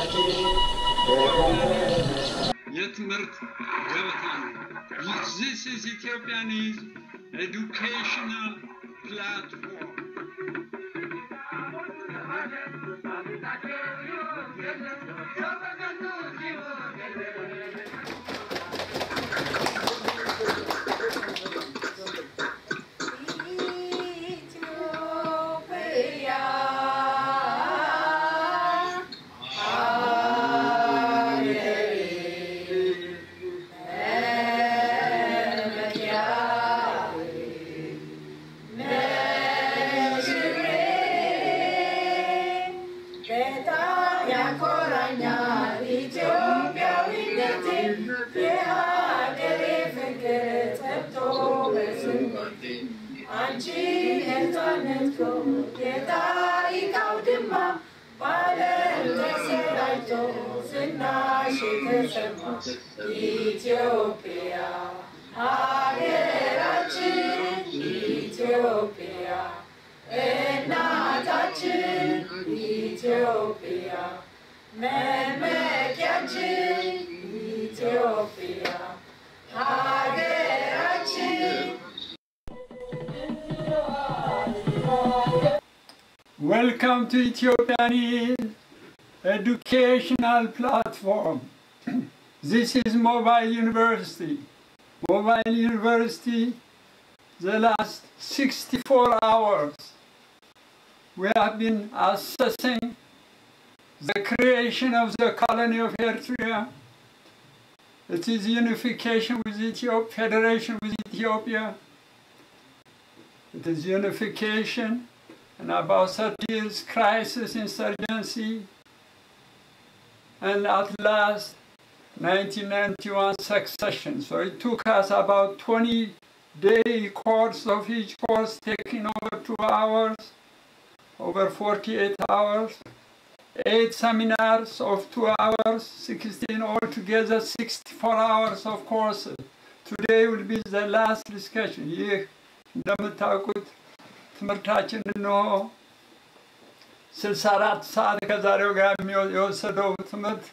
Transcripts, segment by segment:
የትምህርት ገበታ ነው። ዚስ ኢዝ ኢትዮጵያን ኢዝ ኤዱኬሽናል ፕላትፎርም በጣም ያኮራኛል ኢትዮጵያዊነቴ የሀገሬ ፍቅር ጠብቶ በስንቴ አንቺን ነፃነት የታሪክ አውድማ በዓለም ተሰራጭቶ ዝናሽ የተሰማ ኢትዮጵያ ሀገራችን ኢትዮጵያ እናታችን ኢትዮጵያ መመኪያችን ኢትዮጵያ ሀገራችን Welcome to Ethiopian Educational Platform. this is Mobile University. Mobile University, the last 64 hours, we have been assessing the creation of the colony of Eritrea. It is unification with Ethiopia, federation with Ethiopia. It is unification and about 30 years crisis insurgency and at last 1991 succession so it took us about 20 day course of each course taking over two hours over 48 hours eight seminars of two hours 16 altogether 64 hours of courses today will be the last discussion ይህ እንደምታውቁት ትምህርታችን እንሆ 64 ሰዓት ከዛሬው ጋር የሚወ- የወሰደው ትምህርት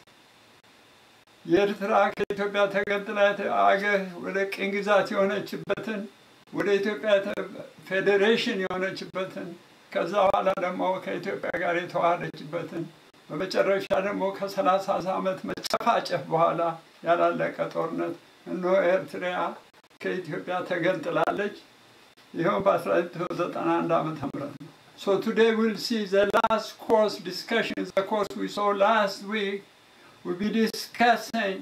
የኤርትራ ከኢትዮጵያ ተገንጥላ የተ- አገር ወደ ቅኝ ግዛት የሆነችበትን ወደ ኢትዮጵያ ተ- ፌዴሬሽን የሆነችበትን ከዛ በኋላ ደግሞ ከኢትዮጵያ ጋር የተዋሃደችበትን በመጨረሻ ደግሞ ከሰላሳ ዓመት መጨፋጨፍ በኋላ ያላለቀ ጦርነት እነሆ ኤርትራ ከኢትዮጵያ ተገንጥላለች። ይኸው በ1991 ዓመተ ምህረት ነው። So today we'll see the last course discussion, the course we saw last week. We'll be discussing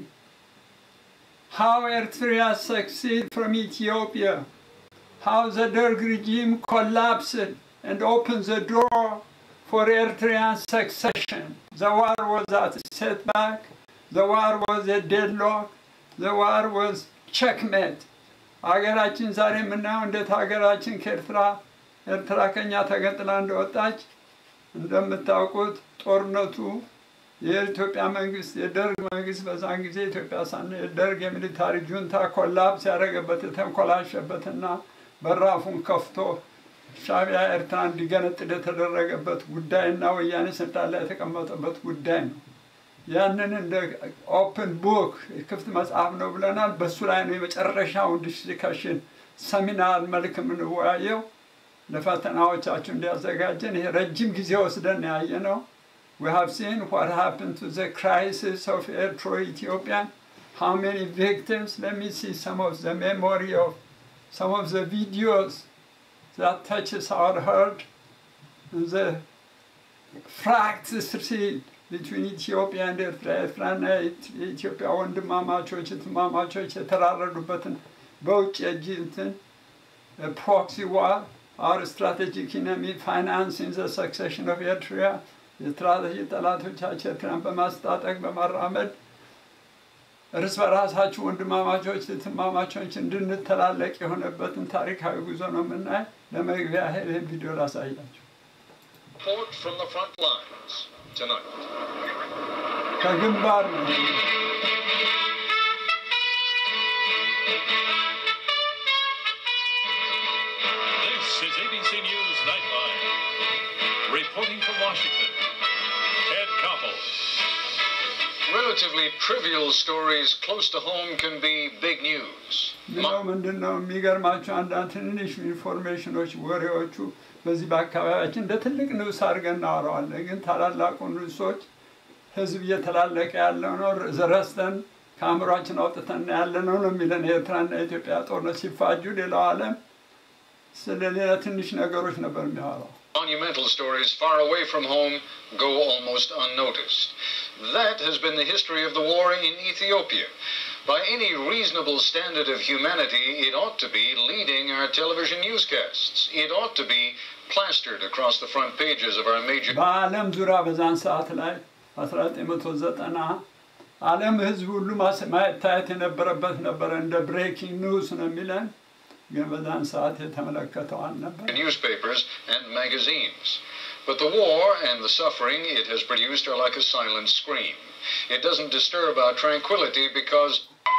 how Eritrea succeeded from Ethiopia, how the Derg regime collapsed and opened the door for Eritrean succession. The war was at a setback, the war was a deadlock, the war was checkmate. ሀገራችን ዛሬ የምናየው እንዴት ሀገራችን ከኤርትራ ኤርትራ ከኛ ተገንጥላ እንደወጣች እንደምታውቁት ጦርነቱ የኢትዮጵያ መንግስት የደርግ መንግስት በዛን ጊዜ ኢትዮጵያ ሳነ የደርግ የሚሊታሪ ጁንታ ኮላፕስ ያደረገበት የተንኮላሸበትና በራፉን ከፍቶ ሻዕቢያ ኤርትራ እንዲገነጥል የተደረገበት ጉዳይና ወያኔ ስልጣን ላይ የተቀመጠበት ጉዳይ ነው። ያንን እንደ ኦፕን ቡክ ክፍት መጽሐፍ ነው ብለናል። በሱ ላይ ነው የመጨረሻውን ዲስከሽን ሰሚናር መልክ የምንወያየው ለፈተናዎቻችሁ እንዲያዘጋጀን። ይሄ ረጅም ጊዜ ወስደን ያየ ነው። We have seen what happened to the crisis of Eritrea-Ethiopian. How many victims? Let me see some of the memory of some of the videos that touches our heart. The fratricide between Ethiopia and Eritrea, ኤርትራና የኢትዮጵያ ወንድማማቾች እህትማማቾች የተራረዱበትን በውጭ እጅ እንትን ፕሮክሲ ዋር our strategic enemy financing the succession of Eritrea የስትራቴጂ ጠላቶቻችን ኤርትራን በማስታጠቅ በማራመድ እርስ በራሳችሁ ወንድማማቾች እህትማማቾች እንድንተላለቅ የሆነበትን ታሪካዊ ጉዞ ነው የምናይ። ለመግቢያ ያህል ይህን ቪዲዮ ላሳያችሁ። Report from the front lines tonight. ከግንባር ነው። This is ABC News Nightline. Reporting from Washington, Ted Koppel. relatively trivial stories close to home can be big news. ሌላው ምንድን ነው የሚገርማቸው አንዳንድ ትንንሽ ኢንፎርሜሽኖች ወሬዎቹ በዚህ በአካባቢያችን እንደ ትልቅ ንዑስ አድርገን እናወራዋለን። ግን ታላላቁ ንዑሶች ህዝብ እየተላለቀ ያለው ነው ረስተን ከአእምሯችን አውጥተን ያለ ነው ነው የሚለን የኤርትራና የኢትዮጵያ ጦርነት ሲፋጁ ሌላው ዓለም ስለ ሌላ ትንሽ ነገሮች ነበር የሚያወራው። Monumental stories far away from home go almost unnoticed. That has been the history of the war in Ethiopia. By any reasonable standard of humanity, it ought to be leading our television newscasts. It ought to be plastered across the front pages of our major በዓለም ዙሪያ በዛን ሰዓት ላይ 1990 ዓለም ህዝብ ሁሉ ማስ- ማየት የነበረበት ነበረ። እንደ ብሬኪንግ ኒውስ ነው የሚለን፣ ግን በዛን ሰዓት የተመለከተው አልነበር። newspapers and magazines. But the war and the suffering it has produced are like a silent scream. It doesn't disturb our tranquility because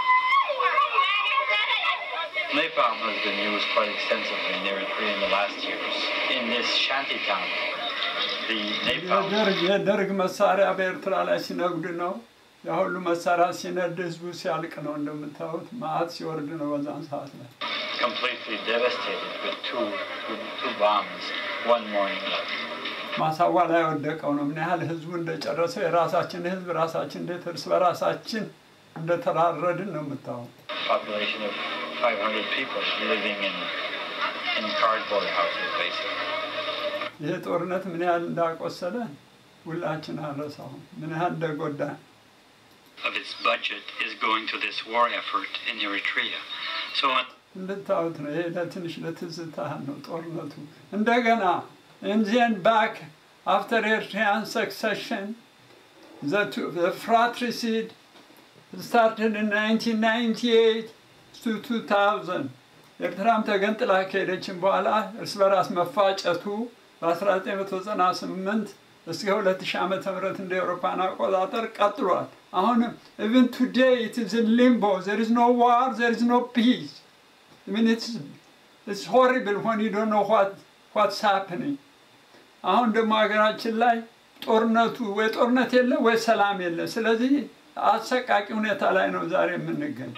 Napalm has been used quite extensively in Eritrea in the last years. In this shanty town, the napalm የደርግ የደርግ መሳሪያ በኤርትራ ላይ ሲነጉድ ነው። ያ ሁሉ መሳሪያ ሲነድ ህዝቡ ሲያልቅ ነው። እንደምታዩት መዓት ሲወርድ ነው በዛን ሰዓት ላይ። completely devastated with two, two, two bombs one morning. ማሳዋ ላይ የወደቀው ነው። ምን ያህል ህዝቡ እንደጨረሰው የራሳችን ህዝብ ራሳችን እንዴት እርስ በራሳችን እንደተራረድን ነው የምታየው። Population of 500 people living in, in cardboard houses, basically. ይሄ ጦርነት ምን ያህል እንዳቆሰለን ሁላችን አንረሳውም። ምን ያህል እንደጎዳን of its budget is going to this war effort in Eritrea. So እንድታዩት ነው። ይሄ ለትንሽ ለትዝታ ነው ጦርነቱ። እንደገና እንዚን ባክ አፍተር ኤርትሪያን ሰክሰሽን the fratricide started in 1998 to 2000 ኤርትራም ተገንጥላ ከሄደችን በኋላ እርስ በራስ መፋጨቱ በ1998 እስከ 2000 ዓመተ ምህረት እንደ ኤውሮፓን አቆጣጠር ቀጥሏል። አሁንም even today it is in limbo there is no war there is no peace I mean it's it's horrible when you don't know what what's happening አሁን ደግሞ ሀገራችን ላይ ጦርነቱ ወይ ጦርነት የለ ወይ ሰላም የለ። ስለዚህ አሰቃቂ ሁኔታ ላይ ነው ዛሬ የምንገኝ።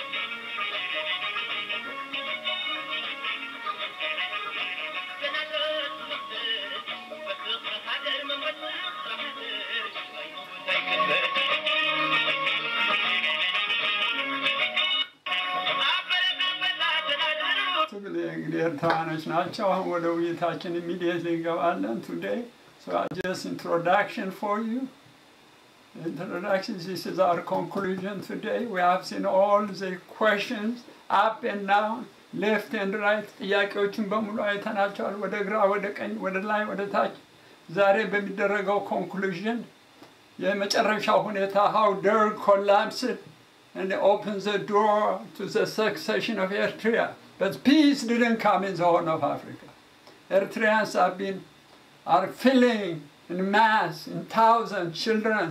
ትግል እንግዲህ ኤርትራውያኖች ናቸው። አሁን ወደ ውይይታችን ኢሚዲየትሊ እንገባለን። ቱዴይ ሶ ጀስት ኢንትሮዳክሽን ፎር ዩ introduction. This is our conclusion today. We have seen all the questions up and down, left and right. ጥያቄዎችን በሙሉ አይተናቸዋል። ወደ ግራ፣ ወደ ቀኝ፣ ወደ ላይ፣ ወደ ታች። ዛሬ በሚደረገው ኮንክሉዥን የመጨረሻው ሁኔታ how Derg collapsed and opened the door to the succession of Eritrea. But peace didn't come in the Horn of Africa. Eritreans have been are filling in mass, in thousands, children,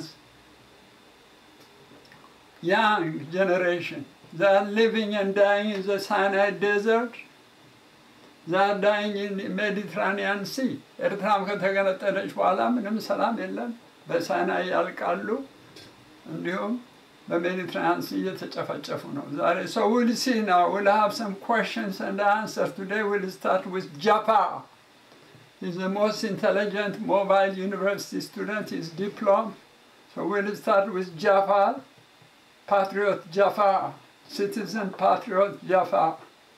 young generation. They are living and dying in the Sinai desert. They are dying in the Mediterranean Sea. ኤርትራም ከተገነጠለች በኋላ ምንም ሰላም የለም። በሳይናይ ያልቃሉ። እንዲሁም በሜዲትራኒያን ሲ እየተጨፈጨፉ ነው ዛሬ። So we'll see now. We'll have some questions and answers. Today we'll start with Jafar. He's the most intelligent mobile university student. He's diploma. So we'll start with Jafar. Patriot Jafar, citizen patriot Jafar.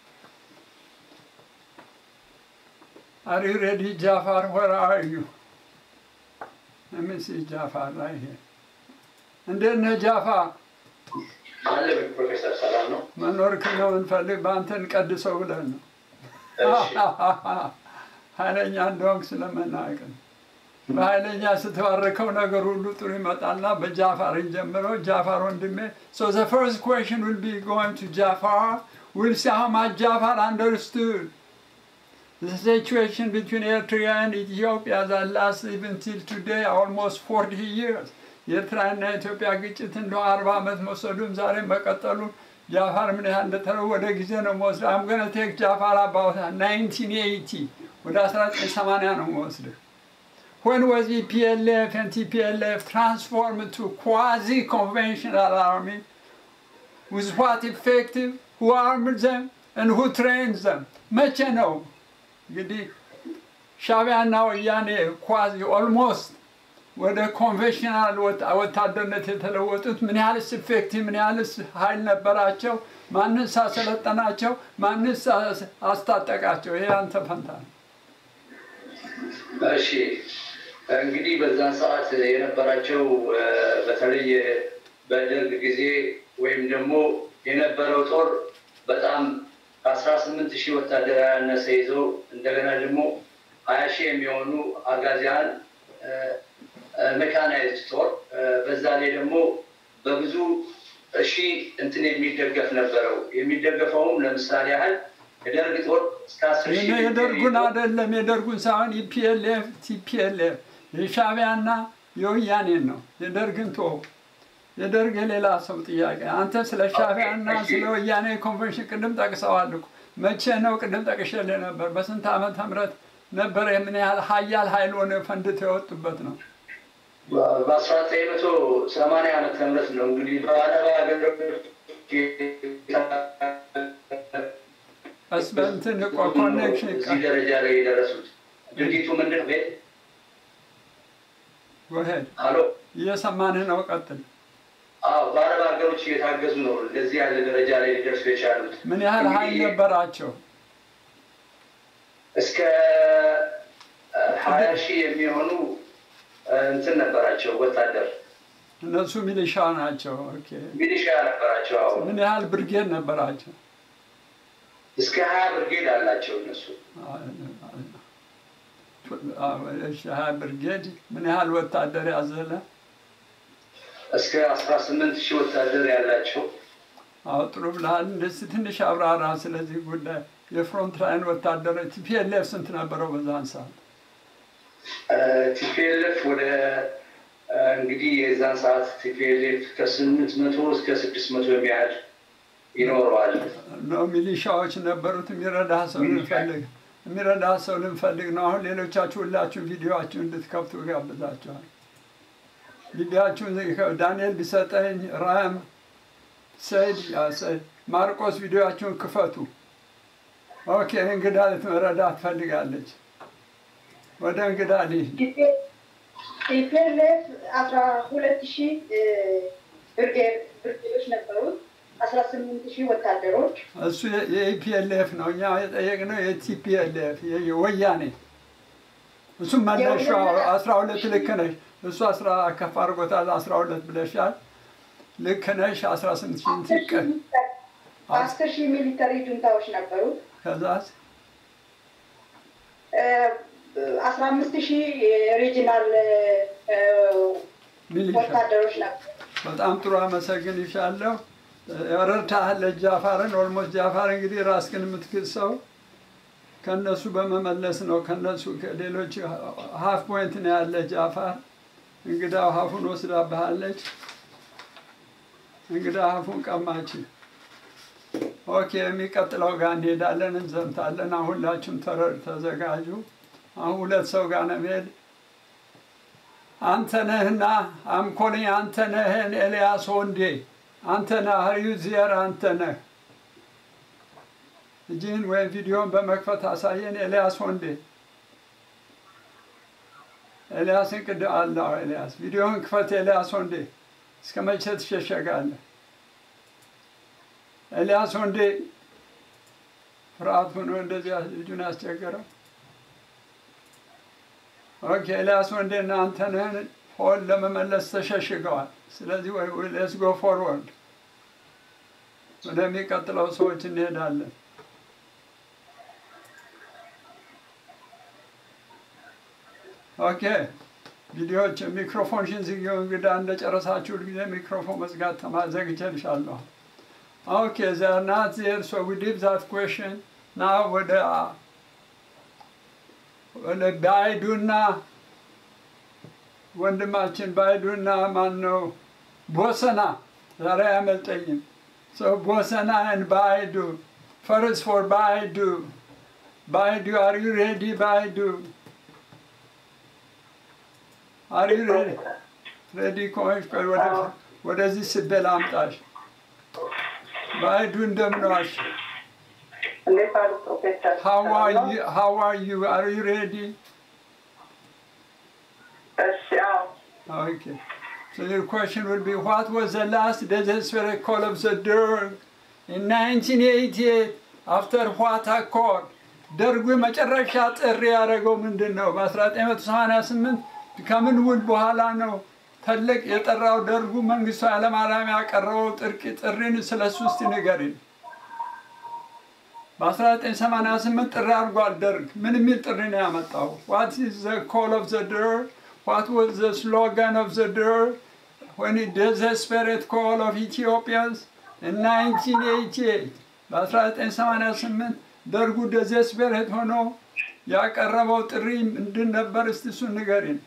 Are you ready, Jafar? Where are you? Let me see Jafar right here. እንዴት ነህ ጃፋር? ማለምን ፕሮፌሰር ሰላም ነው? መኖርክ ነው እንፈልግ በአንተን ቀድሰው ብለን ነው። እሺ ኃይለኛ እንደሆንክ ስለመናቅ ነው። በኃይለኛ ስትባርከው ነገር ሁሉ ጥሩ ይመጣልና በጃፋር እንጀምረው። ጃፋር ወንድሜ so the first question will be going to Jafar. We'll see how much Jafar understood the situation between Eritrea and Ethiopia that lasted even till today almost 40 years. የኤርትራና የኢትዮጵያ ግጭት እንደ አርባ ዓመት መውሰዱም ዛሬ መቀጠሉ ጃፋር ምን ያህል እንደተረው ወደ ጊዜ ነው መወስድ አምገነ ቴክ ጃፋር አባውታ 1980 ወደ 1980 ነው መወስድህ when was EPLF and TPLF transformed to quasi-conventional army? With what effective? Who armed them? And who trained them? መቼ ነው እንግዲህ ሻዕቢያና ወያኔ ኳዚ ኦልሞስት ወደ ኮንቬንሽናል ወታደርነት የተለወጡት ምን ያህልስ ኢፌክቲቭ ምን ያህልስ ኃይል ነበራቸው? ማንስ አሰለጠናቸው? ማንስ አስታጠቃቸው? ይሄ አንተ ፈንታ ነው። እሺ እንግዲህ በዛን ሰዓት የነበራቸው በተለይ በደርግ ጊዜ ወይም ደግሞ የነበረው ጦር በጣም ከአስራ ስምንት ሺህ ወታደር ያነሰ ይዘው እንደገና ደግሞ ሀያ ሺህ የሚሆኑ አጋዚያን ሜካናይዝድ ጦር በዛ ላይ ደግሞ በብዙ ሺህ እንትን የሚደገፍ ነበረው። የሚደገፈውም ለምሳሌ ያህል የደርግ ጦር እስከ አስር ሺህ የደርጉን አይደለም የደርጉን ሳይሆን ኢፒኤልኤፍ ቲፒኤልኤፍ የሻዕቢያና የወያኔን ነው። የደርግን ቶ የደርግ የሌላ ሰው ጥያቄ። አንተ ስለ ሻዕቢያና ስለ ወያኔ ኮንቬንሽን ቅድም ጠቅሰዋል እኮ። መቼ ነው? ቅድም ጠቅሼልህ ነበር። በስንት ዓመተ ምህረት ነበረ? የምን ያህል ሀያል ኃይል ሆነ ፈንድተው የወጡበት ነው። በአስራ ዘጠኝ መቶ ሰማንያ ዓመተ ምህረት ነው እንግዲህ በአረብ ሀገሮች ቀስ በእንትን ኮኔክሽን እዚህ ደረጃ ላይ የደረሱት ድርጊቱ ምንድን ነው? ጎሄድ አሎ እየሰማንህ ነው። ቀጥል። አዎ በአረብ ሀገሮች እየታገዙ ነው እንደዚህ ያለ ደረጃ ላይ ሊደርሱ የቻሉት። ምን ያህል ኃይል እንግዲህ ነበራቸው? እስከ ሀያ ሺህ የሚሆኑ እንትን ነበራቸው ወታደር እነሱ ሚሊሻ ናቸው። ኦኬ። ሚሊሻ ነበራቸው። አዎ ምን ያህል ብርጌድ ነበራቸው? እስከ ሀያ ብርጌድ አላቸው እነሱ። እሺ፣ ሀያ ብርጌድ ምን ያህል ወታደር ያዘለ? እስከ አስራ ስምንት ሺህ ወታደር ያላቸው አዎ ጥሩ ብለሃል። እንደዚህ ትንሽ አብራራ ስለዚህ ጉዳይ። የፍሮንት ላይን ወታደሮች ቲፒኤልኤፍ ስንት ነበረው በዛን ሰዓት? ቲፒኤልኤፍ ወደ እንግዲህ የዛን ሰዓት ቲፒኤልኤፍ ከስምንት መቶ እስከ ስድስት መቶ የሚያህል ይኖረዋል። ነው ሚሊሻዎች ነበሩት። የሚረዳ ሰው ልንፈልግ የሚረዳ ሰው ልንፈልግ ነው። አሁን ሌሎቻችሁ ሁላችሁ ቪዲዮችሁ እንድትከፍቱ ጋብዛችኋል። ቪዲዮችሁን ዳንኤል ቢሰጠኝ ራም ሰይድ ያ ሰይድ ማርቆስ ቪዲዮችሁን ክፈቱ። ኦኬ እንግዳ ልትመረዳ ትፈልጋለች። ወደ እንግዳ ልሂድ። ኢፒኤልኤፍ አስራ ሁለት ሺህ ብርጌድ ብርጌዶች ነበሩት። አስራ ስምንት ሺህ ወታደሮች እሱ የኢፒኤልኤፍ ነው። እኛ የጠየቅነው የቲፒኤልኤፍ የወያኔ እሱም መነሻው አስራ ሁለት ልክ ነሽ። እሱ አስራ ከፍ አድርጎታል አስራ ሁለት ብለሻል። ልክ ነሽ። አስራ ስምንት ሺህ አስር ሺህ ቀን ሚሊተሪ- አስር ሺህ ሚሊተሪ ጁንታዎች ነበሩት። ከዛስ አስራ አምስት ሺህ ሪጂናል ሚሊሻ ወታደሮች ነበሩ። በጣም ጥሩ አመሰግንሻለሁ። ረድተሃል ጃፋርን። ኦልሞስት ጃፋር እንግዲህ ራስህን የምትክሰው ከነሱ በመመለስ ነው። ከነሱ ከሌሎች ሀፍ ፖይንት ነው ያለ ጃፋር። እንግዳው ሀፉን ወስዳብሃለች። እንግዳ ሀፉን ቀማች። ኦኬ፣ የሚቀጥለው ጋር እንሄዳለን፣ እንዘምታለን። አሁን ሁላችሁም ተረ- ተዘጋጁ። አሁን ሁለት ሰው ጋር ነው የምሄድ አንተ ነህና አምኮልኝ አንተ ነህን ኤልያስ ወንዴ አንተ ነህ ሀሪዩ ዚየር አንተ ነህ እጅህን ወይም ቪዲዮን በመክፈት አሳየን ኤልያስ ወንዴ ኤልያስን ቅድ አለው ኤልያስ ቪዲዮን ክፈት ኤልያስ ወንዴ እስከ መቼ ትሸሸጋለህ ኤልያስ ወንዴ ፍርሃት ሆኖ እንደዚህ ልጁን ያስቸገረው ኦኬ ኤልያስ ወንዴና አንተነህን ሆን ለመመለስ ተሸሽገዋል። ስለዚህ ሌትስ ጎ ፎርወርድ ወደሚቀጥለው ሰዎች እንሄዳለን። ኦኬ ቪዲዮዎች ሚክሮፎንሽን ዝጊው። እንግዳ እንደጨረሳችሁ ሁልጊዜ ሚክሮፎን መዝጋት ተማዘግቼልሻለሁ። ኦኬ ዘር ናት ዜር ሶ ዊ ሊቭ ዛት ኩዌሽን ና ወደ ወደ ባይዱና ወንድማችን ባይዱና ማን ነው ቦሰና ዛሬ አያመልጠኝም። ሰው ቦሰና ን ባይዱ ፈርስ ፎር ባይዱ ባይዱ አር ዩ ሬዲ ባይዱ አሪ ሬዲ ከሆንሽ ቆይ ወደ ወደዚህ ስቤ ላምጣሽ። ባይዱ እንደምን ዋልሽ? እንዴት አሉ ፕሮፌሰር? How are you? How are you? Are you ready? እሺ አዎ Okay. So your question would be, what was the last desperate call of the Derg in 1988 after what accord? ደርጉ የመጨረሻ ጥሪ ያደረገው ምንድን ነው? በ1988 ከምን ውል በኋላ ነው ትልቅ የጠራው ደርጉ መንግስቱ ኃይለማርያም ያቀረበው ጥርቅ ጥሪን ስለሱ እስቲ ንገሪን። በ1988 ጥሪ አድርጓል ደርግ። ምን የሚል ጥሪ ነው ያመጣው? ዋት ኢዝ ዘ ኮል ኦፍ ዘ ደርግ? ዋት ዋዝ ዘ ስሎጋን ኦፍ ዘ ደርግ when he desperate call of Ethiopians in 1988 በ1988 ደርጉ ደዘስፔሬት ሆኖ ያቀረበው ጥሪ ምንድን ነበር? እስቲ እሱን ንገሪን።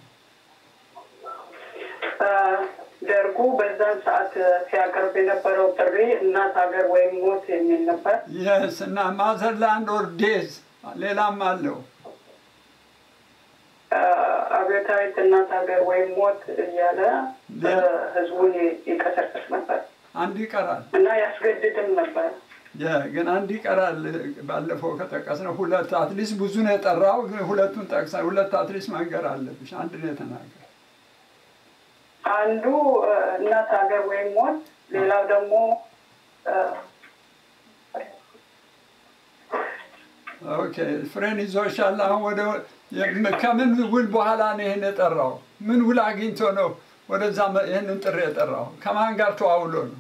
ደርጉ በዛን ሰዓት ሲያቀርብ የነበረው ጥሪ እናት ሀገር ወይም ሞት የሚል ነበር። የስ እና ማዘርላንድ ኦር ዴዝ ሌላም አለው። አብዮታዊት እናት ሀገር ወይም ሞት እያለ ህዝቡን ይቀሰቅስ ነበር አንድ ይቀራል እና ያስገድድም ነበር። የ- ግን አንድ ይቀራል። ባለፈው ከጠቀስነው ሁለት አትሊስት ብዙ ነው የጠራው፣ ግን ሁለቱን ጠቅሳ ሁለት አትሊስት መንገር አለብሽ። አንድ ነው የተናገር አንዱ እ፣ እናት ሀገር ወይም ሞት፣ ሌላው ደግሞ እ፣ ኦኬ ፍሬን ይዞሻል። አሁን ወደ የም- ከምን ውል በኋላ ነው ይህን የጠራው? ምን ውል አግኝቶ ነው ወደዛ መ- ይህንን ጥሪ የጠራው? ከማን ጋር ተዋውሎ ነው?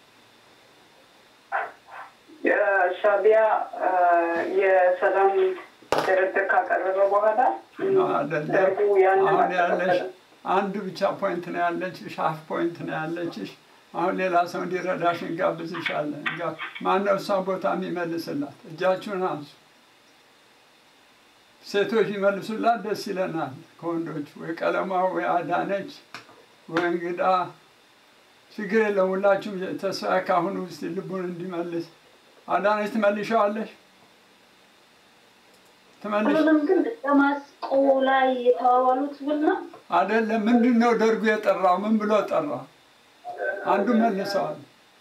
የሻቢያ እ፣ የሰላም ድርድር ካቀረበ በኋላ ነው አይደለም? ደርጉ ያንን አሁን ያለሽ አልተቀበለም። አንድ ብቻ ፖይንት ነው ያለችሽ፣ ሀፍ ፖይንት ነው ያለችሽ። አሁን ሌላ ሰው እንዲረዳሽ እንጋብዝሻለን። እንጋ- ማነው እሷን ቦታ የሚመልስላት? እጃችሁን አንሱ። ሴቶች ይመልሱላት ደስ ይለናል። ከወንዶች ወይ ቀለማ ወይ አዳነች ወይ እንግዳ ችግር የለም። ሁላችሁም ተስፋ ካሁኑ ውስጥ ልቡን እንዲመልስ አዳነች ትመልሸዋለሽ? ትመልሽ ሁሉንም ግን ደማስቆ ላይ የተዋዋሉት ውል ነው። አይደለም። ምንድን ነው ደርጉ የጠራው? ምን ብሎ ጠራ? አንዱ መልሰዋል።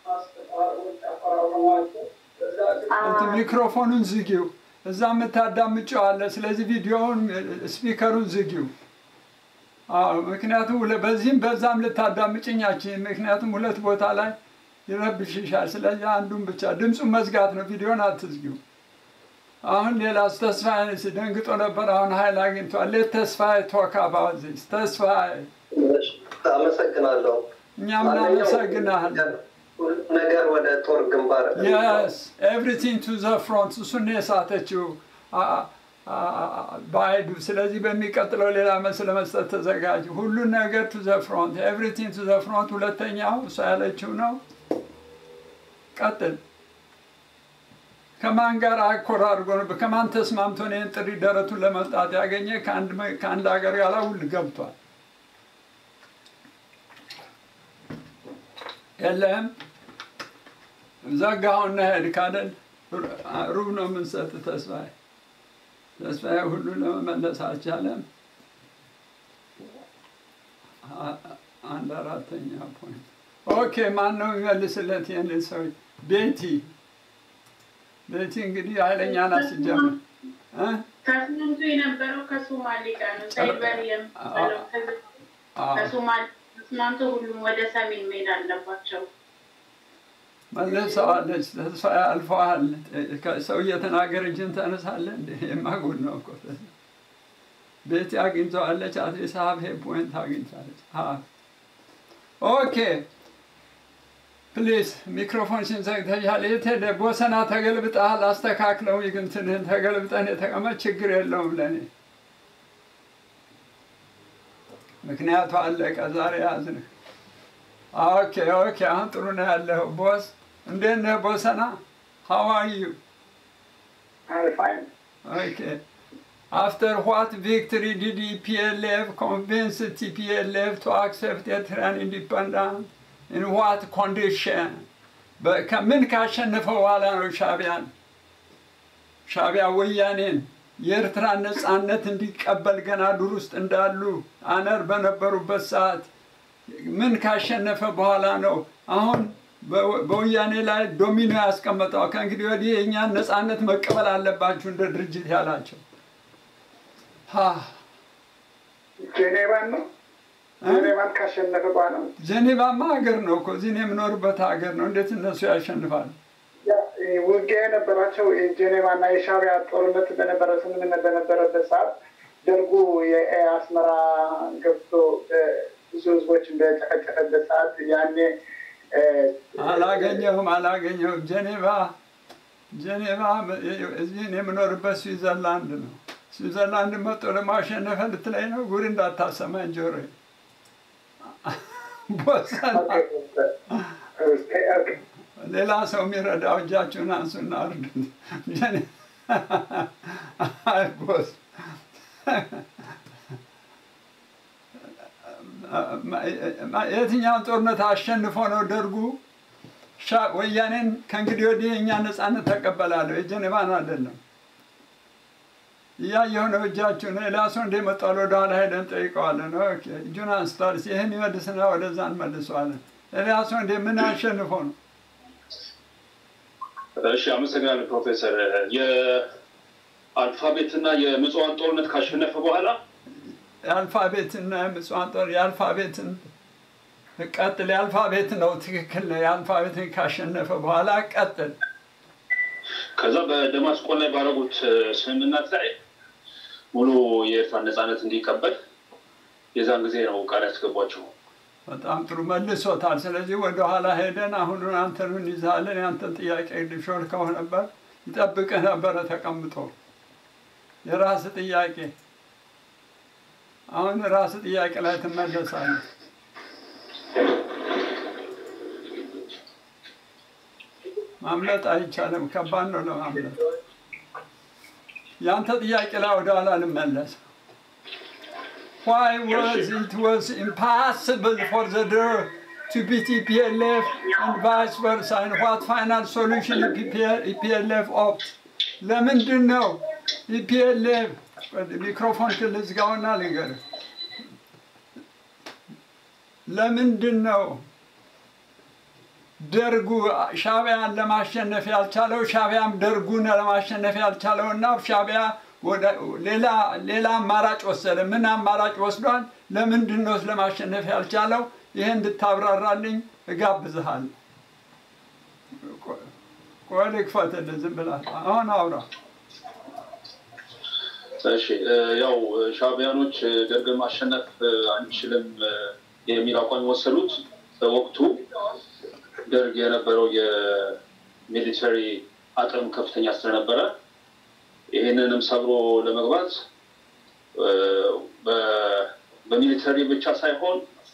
እንትን ሚክሮፎኑን ዝጊው። እዛ የምታዳምጪው አለ። ስለዚህ ቪዲዮውን ስፒከሩን ዝጊው። አዎ፣ ምክንያቱም ሁለ- በዚህም በዛም ልታዳምጭኛችን፣ ምክንያቱም ሁለት ቦታ ላይ ይረብሽሻል። ስለዚህ አንዱን ብቻ ድምፁን መዝጋት ነው፣ ቪዲዮን አትዝጊው። አሁን ሌላ ተስፋዬ ደንግጦ ነበር። አሁን ኃይል አግኝቷል። ሌት ተስፋዬ ቶክ አባውት ዚስ ተስፋዬ፣ አመሰግናለሁ። እኛም እናመሰግናለን። ሁሉም ነገር ወደ ጦር ግንባር የስ ኤቭሪቲንግ ቱ ዘ ፍሮንት እሱን ነው የሳተችው አ- አ- አ- ባይዱ። ስለዚህ በሚቀጥለው ሌላ መልስ ለመስጠት ተዘጋጅ። ሁሉን ነገር ቱ ዘ ፍሮንት ኤቭሪቲንግ ቱ ዘ ፍሮንት። ሁለተኛው እሷ ያለችው ነው። ቀጥል። ከማን ጋር አኮር አድርጎ ነው? ከማን ተስማምቶ ነው ይህን ጥሪ ደረቱን ለመምጣት ያገኘ? ከአንድ መ- ከአንድ ሀገር ጋር ውል ገብቷል። የለህም ዘጋውና ሄድክ አይደል? ሩብ ነው የምንሰጥ ተስፋዬ። ተስፋዬ ሁሉ ለመመለስ አልቻለም። አ- አንድ አራተኛ ፖይንት። ኦኬ፣ ማን ነው የሚመልስለት ይህንን ሰው? ቤቲ ቤቲ እንግዲህ ኃይለኛ ናት ሲጀምር እ? ተስማምቶ የነበረው ከሶማሌ ጋር ነው። ሳይበር የሚባለው አዎ። ከሶማሌ ተስማምቶ ሁሉም ወደ ሰሜን መሄድ አለባቸው። መልሰዋለች። ተስፋ አልፈዋል። ሰው እየተናገረ እጅን ታነሳለህ እንደ የማጉድ ነው እኮ ቤቲ አግኝተዋለች። አትሊስት ሀብ ሄ ፖይንት አግኝታለች። ሀብ ኦኬ ፕሊዝ ሚክሮፎንሽን ዘግተሻል። የት ሄደ? ቦሰና ተገልብጠሃል። አስተካክለው ይግንትንህን ተገልብጠን የተቀመጥ ችግር የለውም ለእኔ ምክንያቱ አለቀ። ዛሬ ያዝንህ። ኦኬ ኦኬ፣ አሁን ጥሩ ነው ያለኸው። ቦስ እንዴት ነህ ቦሰና? ሃው አር ዩ? Okay. After what victory did EPLF convince TPLF to accept Eritrean independence? In what condition? ከምን ካሸነፈ በኋላ ነው ሻቢያን ሻቢያ ወያኔን የኤርትራን ነፃነት እንዲቀበል ገና ዱር ውስጥ እንዳሉ አነር በነበሩበት ሰዓት ምን ካሸነፈ በኋላ ነው አሁን በ- በወያኔ ላይ ዶሚኖ ያስቀመጠው? ከእንግዲህ ወዲህ የእኛን ነፃነት መቀበል አለባችሁ እንደ ድርጅት ያላቸው ሀ ጄኔቫን ነው ጄኔቫን ካሸነፈ በኋላ ነው። ጄኔቫማ ሀገር ነው እኮ እዚህ እኔ የምኖርበት ሀገር ነው። እንዴት እነሱ ያሸንፋሉ? ያ፣ ይህ ውጊያ የነበራቸው የጄኔቫ እና የሻዕቢያ ጦርነት በነበረ ስምምነት በነበረበት ሰዓት ደርጉ የአስመራ ገብቶ እ፣ ብዙ ህዝቦችን በጨፈጨፈበት ሰዓት ያኔ እ፣ አላገኘሁም አላገኘሁም። ጄኔቫ ጄኔቫ እዚህ እኔ የምኖርበት ስዊዘርላንድ ነው። ስዊዘርላንድ መጥቶ ደግሞ አሸነፈ ልትለኝ ነው? ጉድ እንዳታሰማኝ ጆሮ ቦሰና ሌላ ሰው የሚረዳው እጃችሁን አንሱና እርዱት። ጄኔ- አይ ቦስ የትኛውን ጦርነት አሸንፎ ነው ደርጉ ሻ- ወያኔን ከእንግዲህ ወዲህ የእኛ ነፃነት ተቀበላለሁ የጀኔቫን አይደለም እያየሁ ነው እጃችሁን ኤልያሶ እንደ መጣል ወደኋላ ሄደን ጠይቀዋለን ኦኬ እጁን አንስቷል እስኪ ይህን ይመልስና ወደዛ እንመልሰዋለን ኤልያሶ እንደ ምን አሸንፎ ነው እሺ አመሰግናለሁ ፕሮፌሰር። የአልፋቤትና የምጽዋን ጦርነት ካሸነፈ በኋላ የአልፋቤትና የምጽዋን ጦር የአልፋቤትን ቀጥል የአልፋቤት ነው ትክክል ነው የአልፋቤትን ካሸነፈ በኋላ ቀጥል ከዛ በደማስቆ ላይ ባደረጉት ስምምነት ላይ ሙሉ የኤርትራን ነፃነት እንዲቀበል የዛን ጊዜ ነው ቃል ያስገቧቸው። በጣም ጥሩ መልሶታል። ስለዚህ ወደኋላ ሄደን አሁን አንተን እንይዛለን። የአንተን ጥያቄ ሾልከው ነበር ይጠብቅህ ነበረ ተቀምጦ የራስ ጥያቄ አሁን ራስ ጥያቄ ላይ ትመለሳለህ። ማምለጥ አይቻልም። ከባድ ነው ለማምለጥ። የአንተ ጥያቄ ላይ ወደኋላ ልመለስ። Why was it was impossible for the DER to beat EPLF and vice versa? And what final solution EPLF opt? ለምንድን ነው ኢፒኤልኤፍ ሚክሮፎን ልዝጋውና ልንገርህ። ለምንድን ነው ደርጉ ሻቢያን ለማሸነፍ ያልቻለው ሻቢያም ደርጉን ለማሸነፍ ያልቻለው እና ሻቢያ ሌላ ሌላ አማራጭ ወሰደ። ምን አማራጭ ወስዷል? ለምንድን ነው ለማሸነፍ ያልቻለው? ይሄ እንድታብራራልኝ እጋብዝሃለሁ። ቆይ ልክፈትልህ፣ ዝም ብለህ አሁን አውራ። እሺ ያው ሻቢያኖች ደርግን ማሸነፍ አንችልም የሚል አቋም የወሰዱት በወቅቱ ደርግ የነበረው የሚሊተሪ አቅም ከፍተኛ ስለነበረ ይህንንም ሰብሮ ለመግባት በሚሊተሪ ብቻ ሳይሆን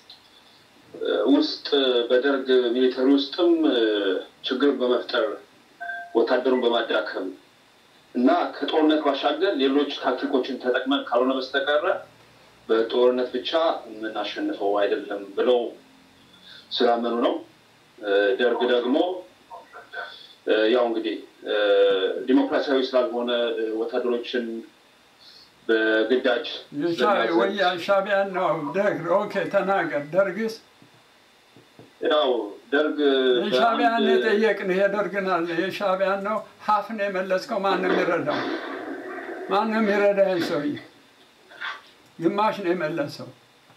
ውስጥ በደርግ ሚሊተሪ ውስጥም ችግር በመፍጠር ወታደሩን በማዳከም እና ከጦርነት ባሻገር ሌሎች ታክቲኮችን ተጠቅመን ካልሆነ በስተቀረ በጦርነት ብቻ የምናሸንፈው አይደለም ብለው ስላመኑ ነው። ደርግ ደግሞ ያው እንግዲህ ዲሞክራሲያዊ ስላልሆነ ወታደሮችን በግዳጅ ወያ ሻቢያን ነው ደርግ። ኦኬ ተናገር። ደርግስ ያው ደርግ የሻቢያን የጠየቅን የደርግን አለ የሻቢያን ነው ሀፍ ነው የመለስከው። ማን ነው የሚረዳው? ማን ነው የሚረዳ? ሰውዬ ግማሽ ነው የመለሰው።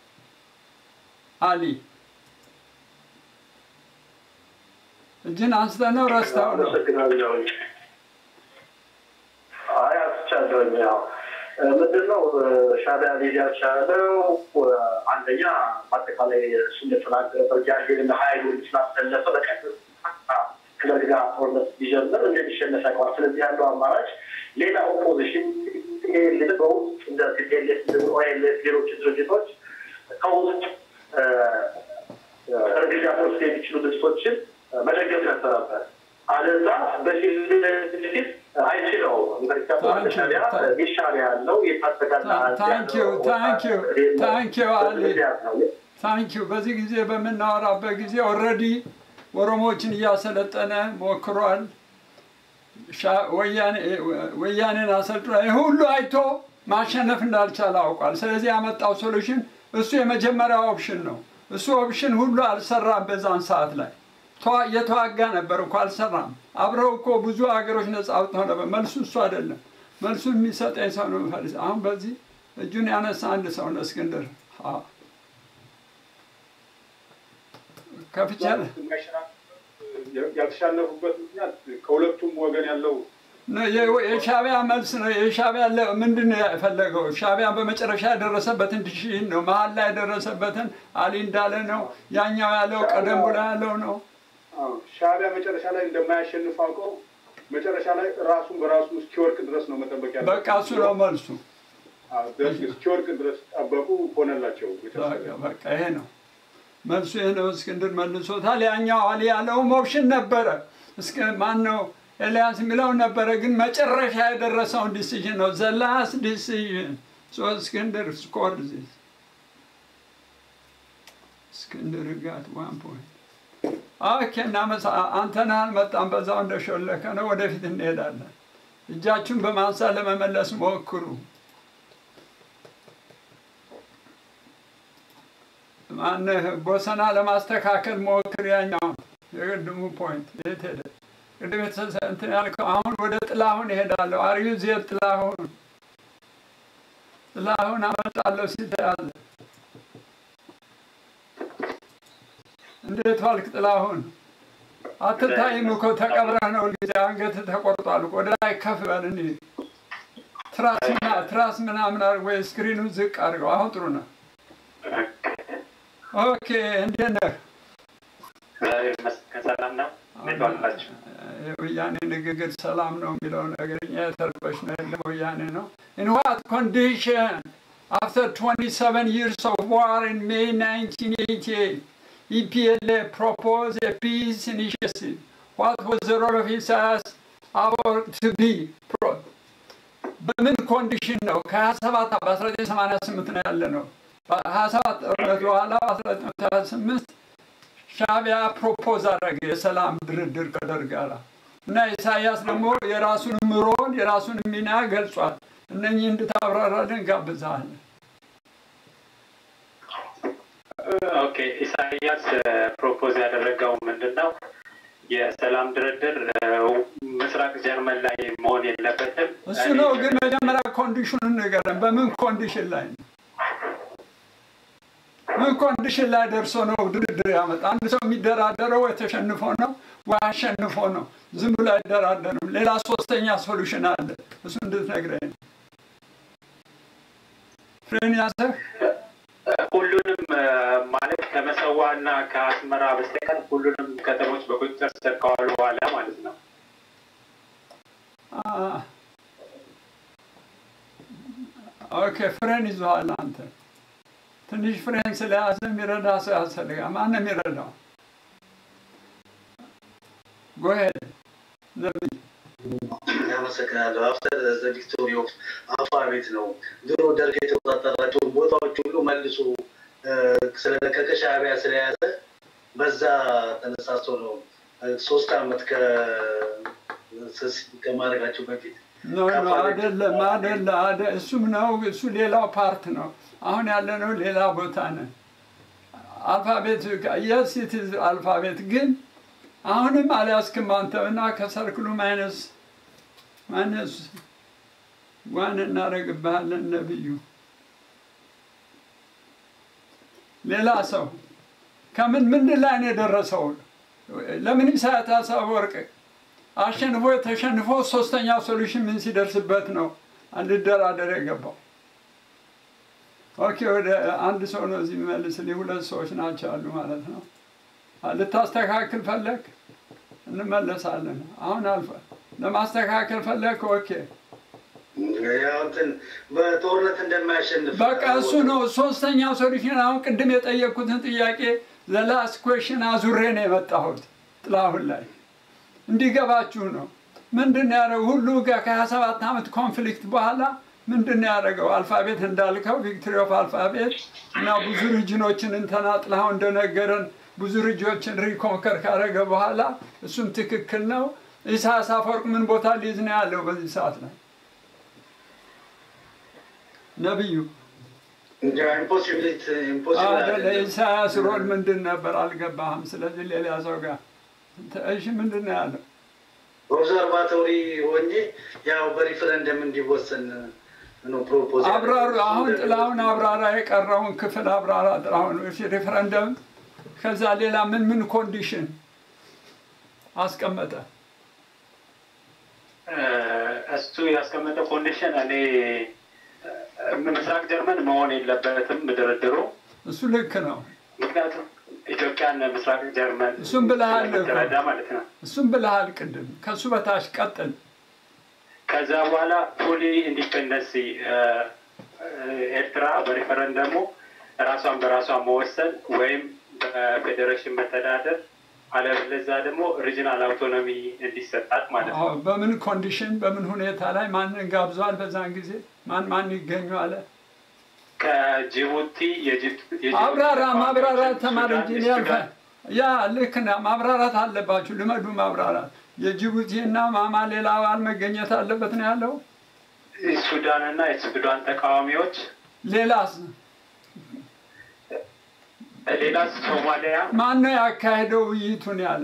አሊ እጅን አንስተህ ነው ረስተው ነው? አይ አስቻለሁኝ። ያው ምንድን ነው ሻቢያ ሊድ ያልቻለው አንደኛ በአጠቃላይ እሱ እንደተናገረ ያህልና ሀይሉን ስላሰለፈ በቀጥታ ከደርግ ጋር ጦርነት ቢጀምር እንደሚሸነፍ ያውቀዋል። ስለዚህ ያለው አማራጭ ሌላ ኦፖዚሽን በውስጥ እንደ ቲፒኤልኤፍ ኦኤልኤፍ ሌሎች ድርጅቶች ከውስጥ እርግጃ ወስድ የሚችሉ ድርጅቶችን መደገፍ ነበረበት። አለዛ በፊት ለፊት አይችለውም። ሻቢያ የሻቢያ ያለው ታንኪዩ ታንኪዩ ታንኪዩ አሊ ታንኪዩ። በዚህ ጊዜ በምናወራበት ጊዜ ኦልሬዲ ኦሮሞዎችን እያሰለጠነ ሞክሯል። ወያኔን አሰልጥኖ ይህ ሁሉ አይቶ ማሸነፍ እንዳልቻለ አውቋል። ስለዚህ ያመጣው ሶሉሽን እሱ የመጀመሪያው ኦፕሽን ነው። እሱ ኦፕሽን ሁሉ አልሰራም። በዛን ሰዓት ላይ የተዋጋ ነበር እኮ አልሰራም። አብረው እኮ ብዙ ሀገሮች ነጻ አውጥተው ነበር። መልሱ እሱ አይደለም። መልሱ የሚሰጠኝ ሰው ነው የምፈልግ። አሁን በዚህ እጁን ያነሳ አንድ ሰው ነው እስክንድር ከፍቻለ ያልተሻለፉበት ምክንያት ከሁለቱም ወገን ያለው የሻቢያ መልስ ነው። የሻቢያ ምንድን ነው የፈለገው? ሻቢያ በመጨረሻ የደረሰበትን ድሽን ነው። መሀል ላይ የደረሰበትን አሊ እንዳለ ነው። ያኛው ያለው ቀደም ብሎ ያለው ነው። ሻቢያ መጨረሻ ላይ እንደማያሸንፍ አውቀው መጨረሻ ላይ ራሱን በራሱ እስኪወርቅ ድረስ ነው መጠበቅ ያለ። በቃ እሱ ነው መልሱ። እስኪወርቅ ድረስ ጠበቁ፣ ሆነላቸው። በቃ ይሄ ነው መልሱ። ይሄ ነው። እስክንድር መልሶታል። ያኛው አሊ ያለውም ኦፕሽን ነበረ። እስከ ማን ነው ኤልያስ የሚለው ነበረ፣ ግን መጨረሻ የደረሰውን ዲሲዥን ነው ዘላስ ዲሲዥን ሶ እስክንድር ስኮር ዚስ እስክንድር ጋት ዋን ፖይንት ኦኬ። እናመሳ አንተና አልመጣም፣ በዛው እንደሾለከ ነው። ወደፊት እንሄዳለን። እጃችሁን በማንሳት ለመመለስ ሞክሩ። ማነህ ቦሰና ለማስተካከል ሞክር። ያኛውን የቅድሙ ፖይንት የት ሄደ? ቅድም እንትን ያልከው አሁን ወደ ጥላሁን እሄዳለሁ። አርዩ ዜር ጥላሁን ጥላሁን አመጣለሁ ሲተያዘ እንዴት ዋልክ ጥላሁን? አትታይም እኮ ተቀብረህ ነው ጊዜ አንገት ተቆርጧል። ወደ ላይ ከፍ በል እንሂድ። ትራስ ትራስ ምናምን አድርግ ወይ ስክሪኑ ዝቅ አድርገው። አሁን ጥሩ ነው። ኦኬ እንዴት ነህ? ሰላም ነው። እንዴት ዋላችሁ? የወያኔ ንግግር ሰላም ነው የሚለው ነገር እኛ የተረበሽ ነው የለም ወያኔ ነው። In what condition after 27 years of war in May 1988 EPLA proposed a peace initiative. What was the role of Isaias about to be? Pro- በምን ኮንዲሽን ነው? ከ27 በ1988 ነው ያለ ነው። በ27 ጦርነት በኋላ በ1928 ሻቢያ ፕሮፖዝ አደረገ የሰላም ድርድር ከደርግ ጋር እና ኢሳያስ ደግሞ የራሱን ሮል የራሱን ሚና ገልጿል። እነኚህ እንድታብራራልን ጋብዛለን። ኦኬ ኢሳያስ ፕሮፖዝ ያደረገው ምንድን ነው? የሰላም ድርድር ምስራቅ ጀርመን ላይ መሆን የለበትም። እሱ ነው ግን መጀመሪያ ኮንዲሽኑን ንገረን። በምን ኮንዲሽን ላይ ነው? ምን ኮንዲሽን ላይ ደርሶ ነው ድርድር ያመጣ? አንድ ሰው የሚደራደረው ወይ ተሸንፎ ነው ወይ አሸንፎ ነው። ዝም ብሎ አይደራደርም። ሌላ ሶስተኛ ሶሉሽን አለ። እሱ እንድትነግረኝ ነው። ፍሬን ያዘህ ሁሉንም ማለት ከመሰዋ እና ከአስመራ በስተቀር ሁሉንም ከተሞች በቁጥጥር ስር ከዋሉ በኋላ ማለት ነው። ኦኬ ፍሬን ይዘዋል አንተ ትንሽ ፍሬን ስለያዘ የሚረዳ ሰው ያስፈልጋል። ማን ነው የሚረዳው? ጎሄድ ነብይ አመሰግናለሁ። አፍተር ዘ ቪክቶሪ ኦፍ አልፋቤት ነው። ድሮ ደርግ የተቆጣጠራቸውን ቦታዎች ሁሉ መልሶ ስለለቀቀ ሻዕቢያ ስለያዘ በዛ ተነሳስቶ ነው ሶስት አመት ከማድረጋቸው በፊት ኖ ኖ አይደለም አይደለም አደ እሱም ነው እሱ ሌላው ፓርት ነው። አሁን ያለነው ሌላ ቦታ ነን። አልፋቤት የስ ኢት ኢዝ አልፋቤት ግን አሁንም አልያዝክም አንተና ከሰርክሉ ማይነስ ማይነስ ዋን እናደርግብሃለን ነብዩ ሌላ ሰው ከምን ምንድን ላይ ነው የደረሰው? ለምን ኢሳያስ አፈወርቅ አሸንፎ ተሸንፎ ሶስተኛው ሶሉሽን ምን ሲደርስበት ነው እንድደራደር የገባው? ኦኬ ወደ አንድ ሰው ነው እዚህ የሚመልስልኝ። ሁለት ሰዎች ናቸው አሉ ማለት ነው። ልታስተካክል ፈለግ እንመለሳለን። አሁን አልፈ ለማስተካከል ፈለግ ኦኬ ያው እንትን በጦርነት እንደማያሸንፍ በቃ እሱ ነው ሶስተኛው ሶሉሽን። አሁን ቅድም የጠየቅኩትን ጥያቄ ዘላስ ኩዌሽን አዙሬ ነው የመጣሁት ጥላሁን ላይ እንዲገባችሁ ነው። ምንድን ነው ያደረገው? ሁሉ ከሀያ ሰባት ዓመት ኮንፍሊክት በኋላ ምንድን ነው ያደረገው? አልፋቤት እንዳልከው ቪክቶሪ ኦፍ አልፋቤት እና ብዙ ሪጅኖችን እንተና ጥላሁን እንደነገረን ብዙ ሪጆችን ሪኮንከር ካደረገ በኋላ እሱም ትክክል ነው። ኢሳያስ አፈወርቅ ምን ቦታ ሊይዝ ነው ያለው በዚህ ሰዓት ላይ? ነቢዩ ኢምፖሲቢሊቲ ኢምፖሲብል አይደለ? የኢሳያስ ሮል ምንድን ነበር? አልገባህም። ስለዚህ ሌላ ሰው ጋር እሺ፣ ምንድን ነው ያለው? ኦብዘርቫቶሪ ሆኜ ያው በሪፈረንደም እንዲወሰን ነው ፕሮፖዝ አብራሩ። አሁን ጥላሁን አብራራ፣ የቀረውን ክፍል አብራራ ጥላሁን። እሺ፣ ሪፈረንደም ከዛ ሌላ ምን ምን ኮንዲሽን አስቀመጠ? እሱ ያስቀመጠ ኮንዲሽን እኔ ምስራቅ ጀርመን መሆን የለበትም ድርድሩ። እሱ ልክ ነው። ምክንያቱም ኢትዮጵያን ምስራቅ ጀርመን እሱም ብለሃል እኮ። ስለምትረዳ ማለት ነው። እሱም ብለሃል ቅድም። ከእሱ በታች ቀጥል። ከዛ በኋላ ፉሊ ኢንዲፔንደንሲ ኤርትራ በሪፈረንደሙ ራሷን በራሷ መወሰን ወይም በፌዴሬሽን መተዳደር አለበለዚያ ደግሞ ሪጂናል አውቶኖሚ እንዲሰጣት ማለት ነው። አዎ፣ በምን ኮንዲሽን በምን ሁኔታ ላይ ማንን ጋብዟል? በዛን ጊዜ ማን ማን ይገኙ አለ? ከጅቡቲ የጅቡቲ አብራራ፣ ተቃዋሚዎች፣ ማብራራት ተማሪ እንጂ እኔ ሱዳን፣ ያልፈ ያ ልክ ነህ። ማብራራት አለባችሁ። ልመዱ ማብራራት። የጅቡቲና ማማ ሌላ አባል መገኘት አለበት ነው ያለው። ሱዳን እና የሱዳን ተቃዋሚዎች ሌላስ ሌላ ሶማሊያ ማን ነው ያካሄደው ውይይቱን ያለ?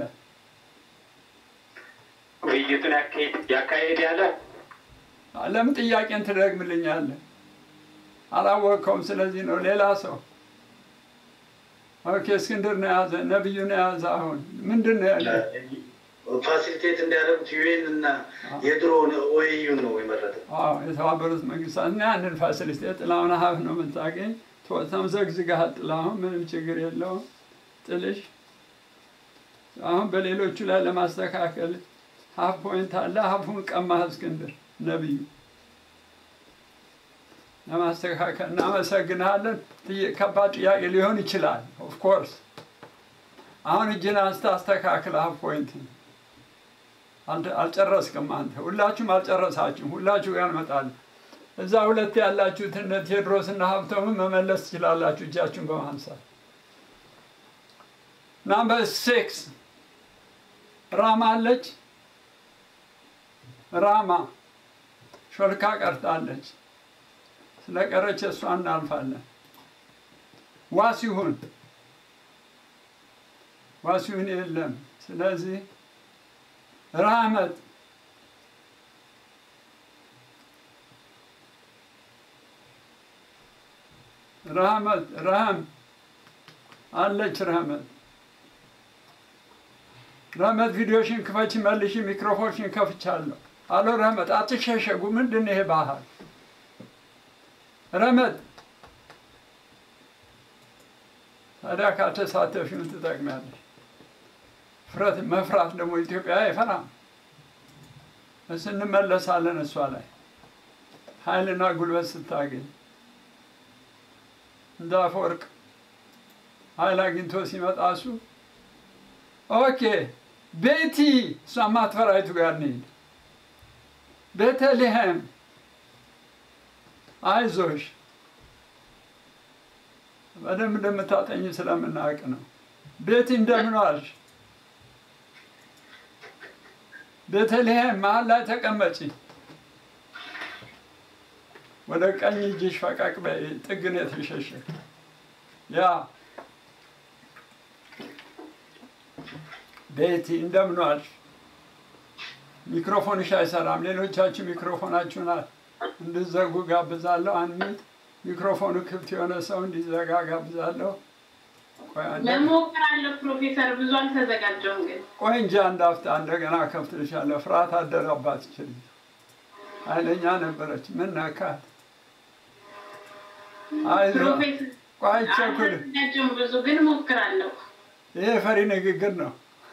ውይይቱን ያካሄድ ያካሄድ ያለ ለምን ጥያቄን ትደግምልኛለህ? አላወቅከውም። ስለዚህ ነው ሌላ ሰው ኦኬ። እስክንድር ነው የያዘ፣ ነብዩ ነው የያዘ። አሁን ምንድን ነው ያለ? ፋሲሊቴት እንዲያደርጉት ዩኤን እና የድሮ ኦኤዩ ነው የመረጠው። አዎ የተባበሩት መንግስታት እና ያንን ፋሲሊቲ ጥላሁን ሀብ ነው የምታገኝ። ተምዘግዝገሃል ጥላሁን፣ ምንም ችግር የለውም ጥልሽ። አሁን በሌሎቹ ላይ ለማስተካከል ሀፍ ፖይንት አለ። ሀፉን ቀማህ እስክንድር ነብዩ። ለማስተካከል እናመሰግንሃለን። ጥይ- ከባድ ጥያቄ ሊሆን ይችላል ኦፍኮርስ። አሁን እጅን አንስተ አስተካክል ሀፍ ፖይንት አልተ- አልጨረስክም አንተ። ሁላችሁም አልጨረሳችሁም። ሁላችሁ ጋር እንመጣለን። እዛ ሁለት ያላችሁት እነ ቴዎድሮስ እና ሀብተምን መመለስ ትችላላችሁ እጃችሁን በማንሳት። ናምበር ሲክስ ራማ አለች። ራማ ሾልካ ቀርታለች። ስለቀረች እሷ እናልፋለን። ዋሲሁን ዋሲሁን የለም። ስለዚህ ራህመት ረህመት ረህም አለች። ረህመት ረህመት ቪዲዮሽን ክፈች፣ መልሽ። ሚክሮፎንሽን ከፍቻለሁ። አሎ ረህመት፣ አትሸሸጉ። ምንድን ነው ይሄ ባህል? ረህመት ታዲያ ካልተሳተፍሽ ምን ትጠቅሚያለሽ? ፍረት መፍራት ደግሞ ኢትዮጵያ አይፈራም። እስ እንመለሳለን እሷ ላይ ኃይልና ጉልበት ስታገኝ እንደ አፈወርቅ ኃይል አግኝቶ ሲመጣ እሱ ኦኬ ቤቲ እሷ ማትፈራይቱ ጋር እንሂድ። ቤተልሔም አይዞሽ በደንብ እንደምታጠኝ ስለምናውቅ ነው። ቤቲ እንደምን ዋልሽ? ቤተልሔም መሀል ላይ ተቀመጪ። ወደ ቀኝ እጅሽ ፈቀቅ በይ። ጥግን የተሸሸ ያ ቤቲ እንደምን ዋልሽ? ሚክሮፎንሽ አይሰራም። ሌሎቻችሁ ሚክሮፎናችሁን እንድዘጉ ጋብዛለሁ። አንሚት ሚክሮፎኑ ክፍት የሆነ ሰው እንዲዘጋ ጋብዛለሁ። ቆይ አንዴ። ለሞክራለሁ ፕሮፌሰር፣ ብዙ አልተዘጋጀውም ግን ቆይ እንጂ አንድ አፍታ እንደገና ከፍትልሻለሁ። ፍርሃት አደረባት ይችል ኃይለኛ ነበረች። ምን ነካት? አይዞህ ፕሮፌሰር ቆይ ቸኩል። አልተዘጋጀውም ብዙ ግን ሞክራለሁ። ይሄ ፈሪ ንግግር ነው።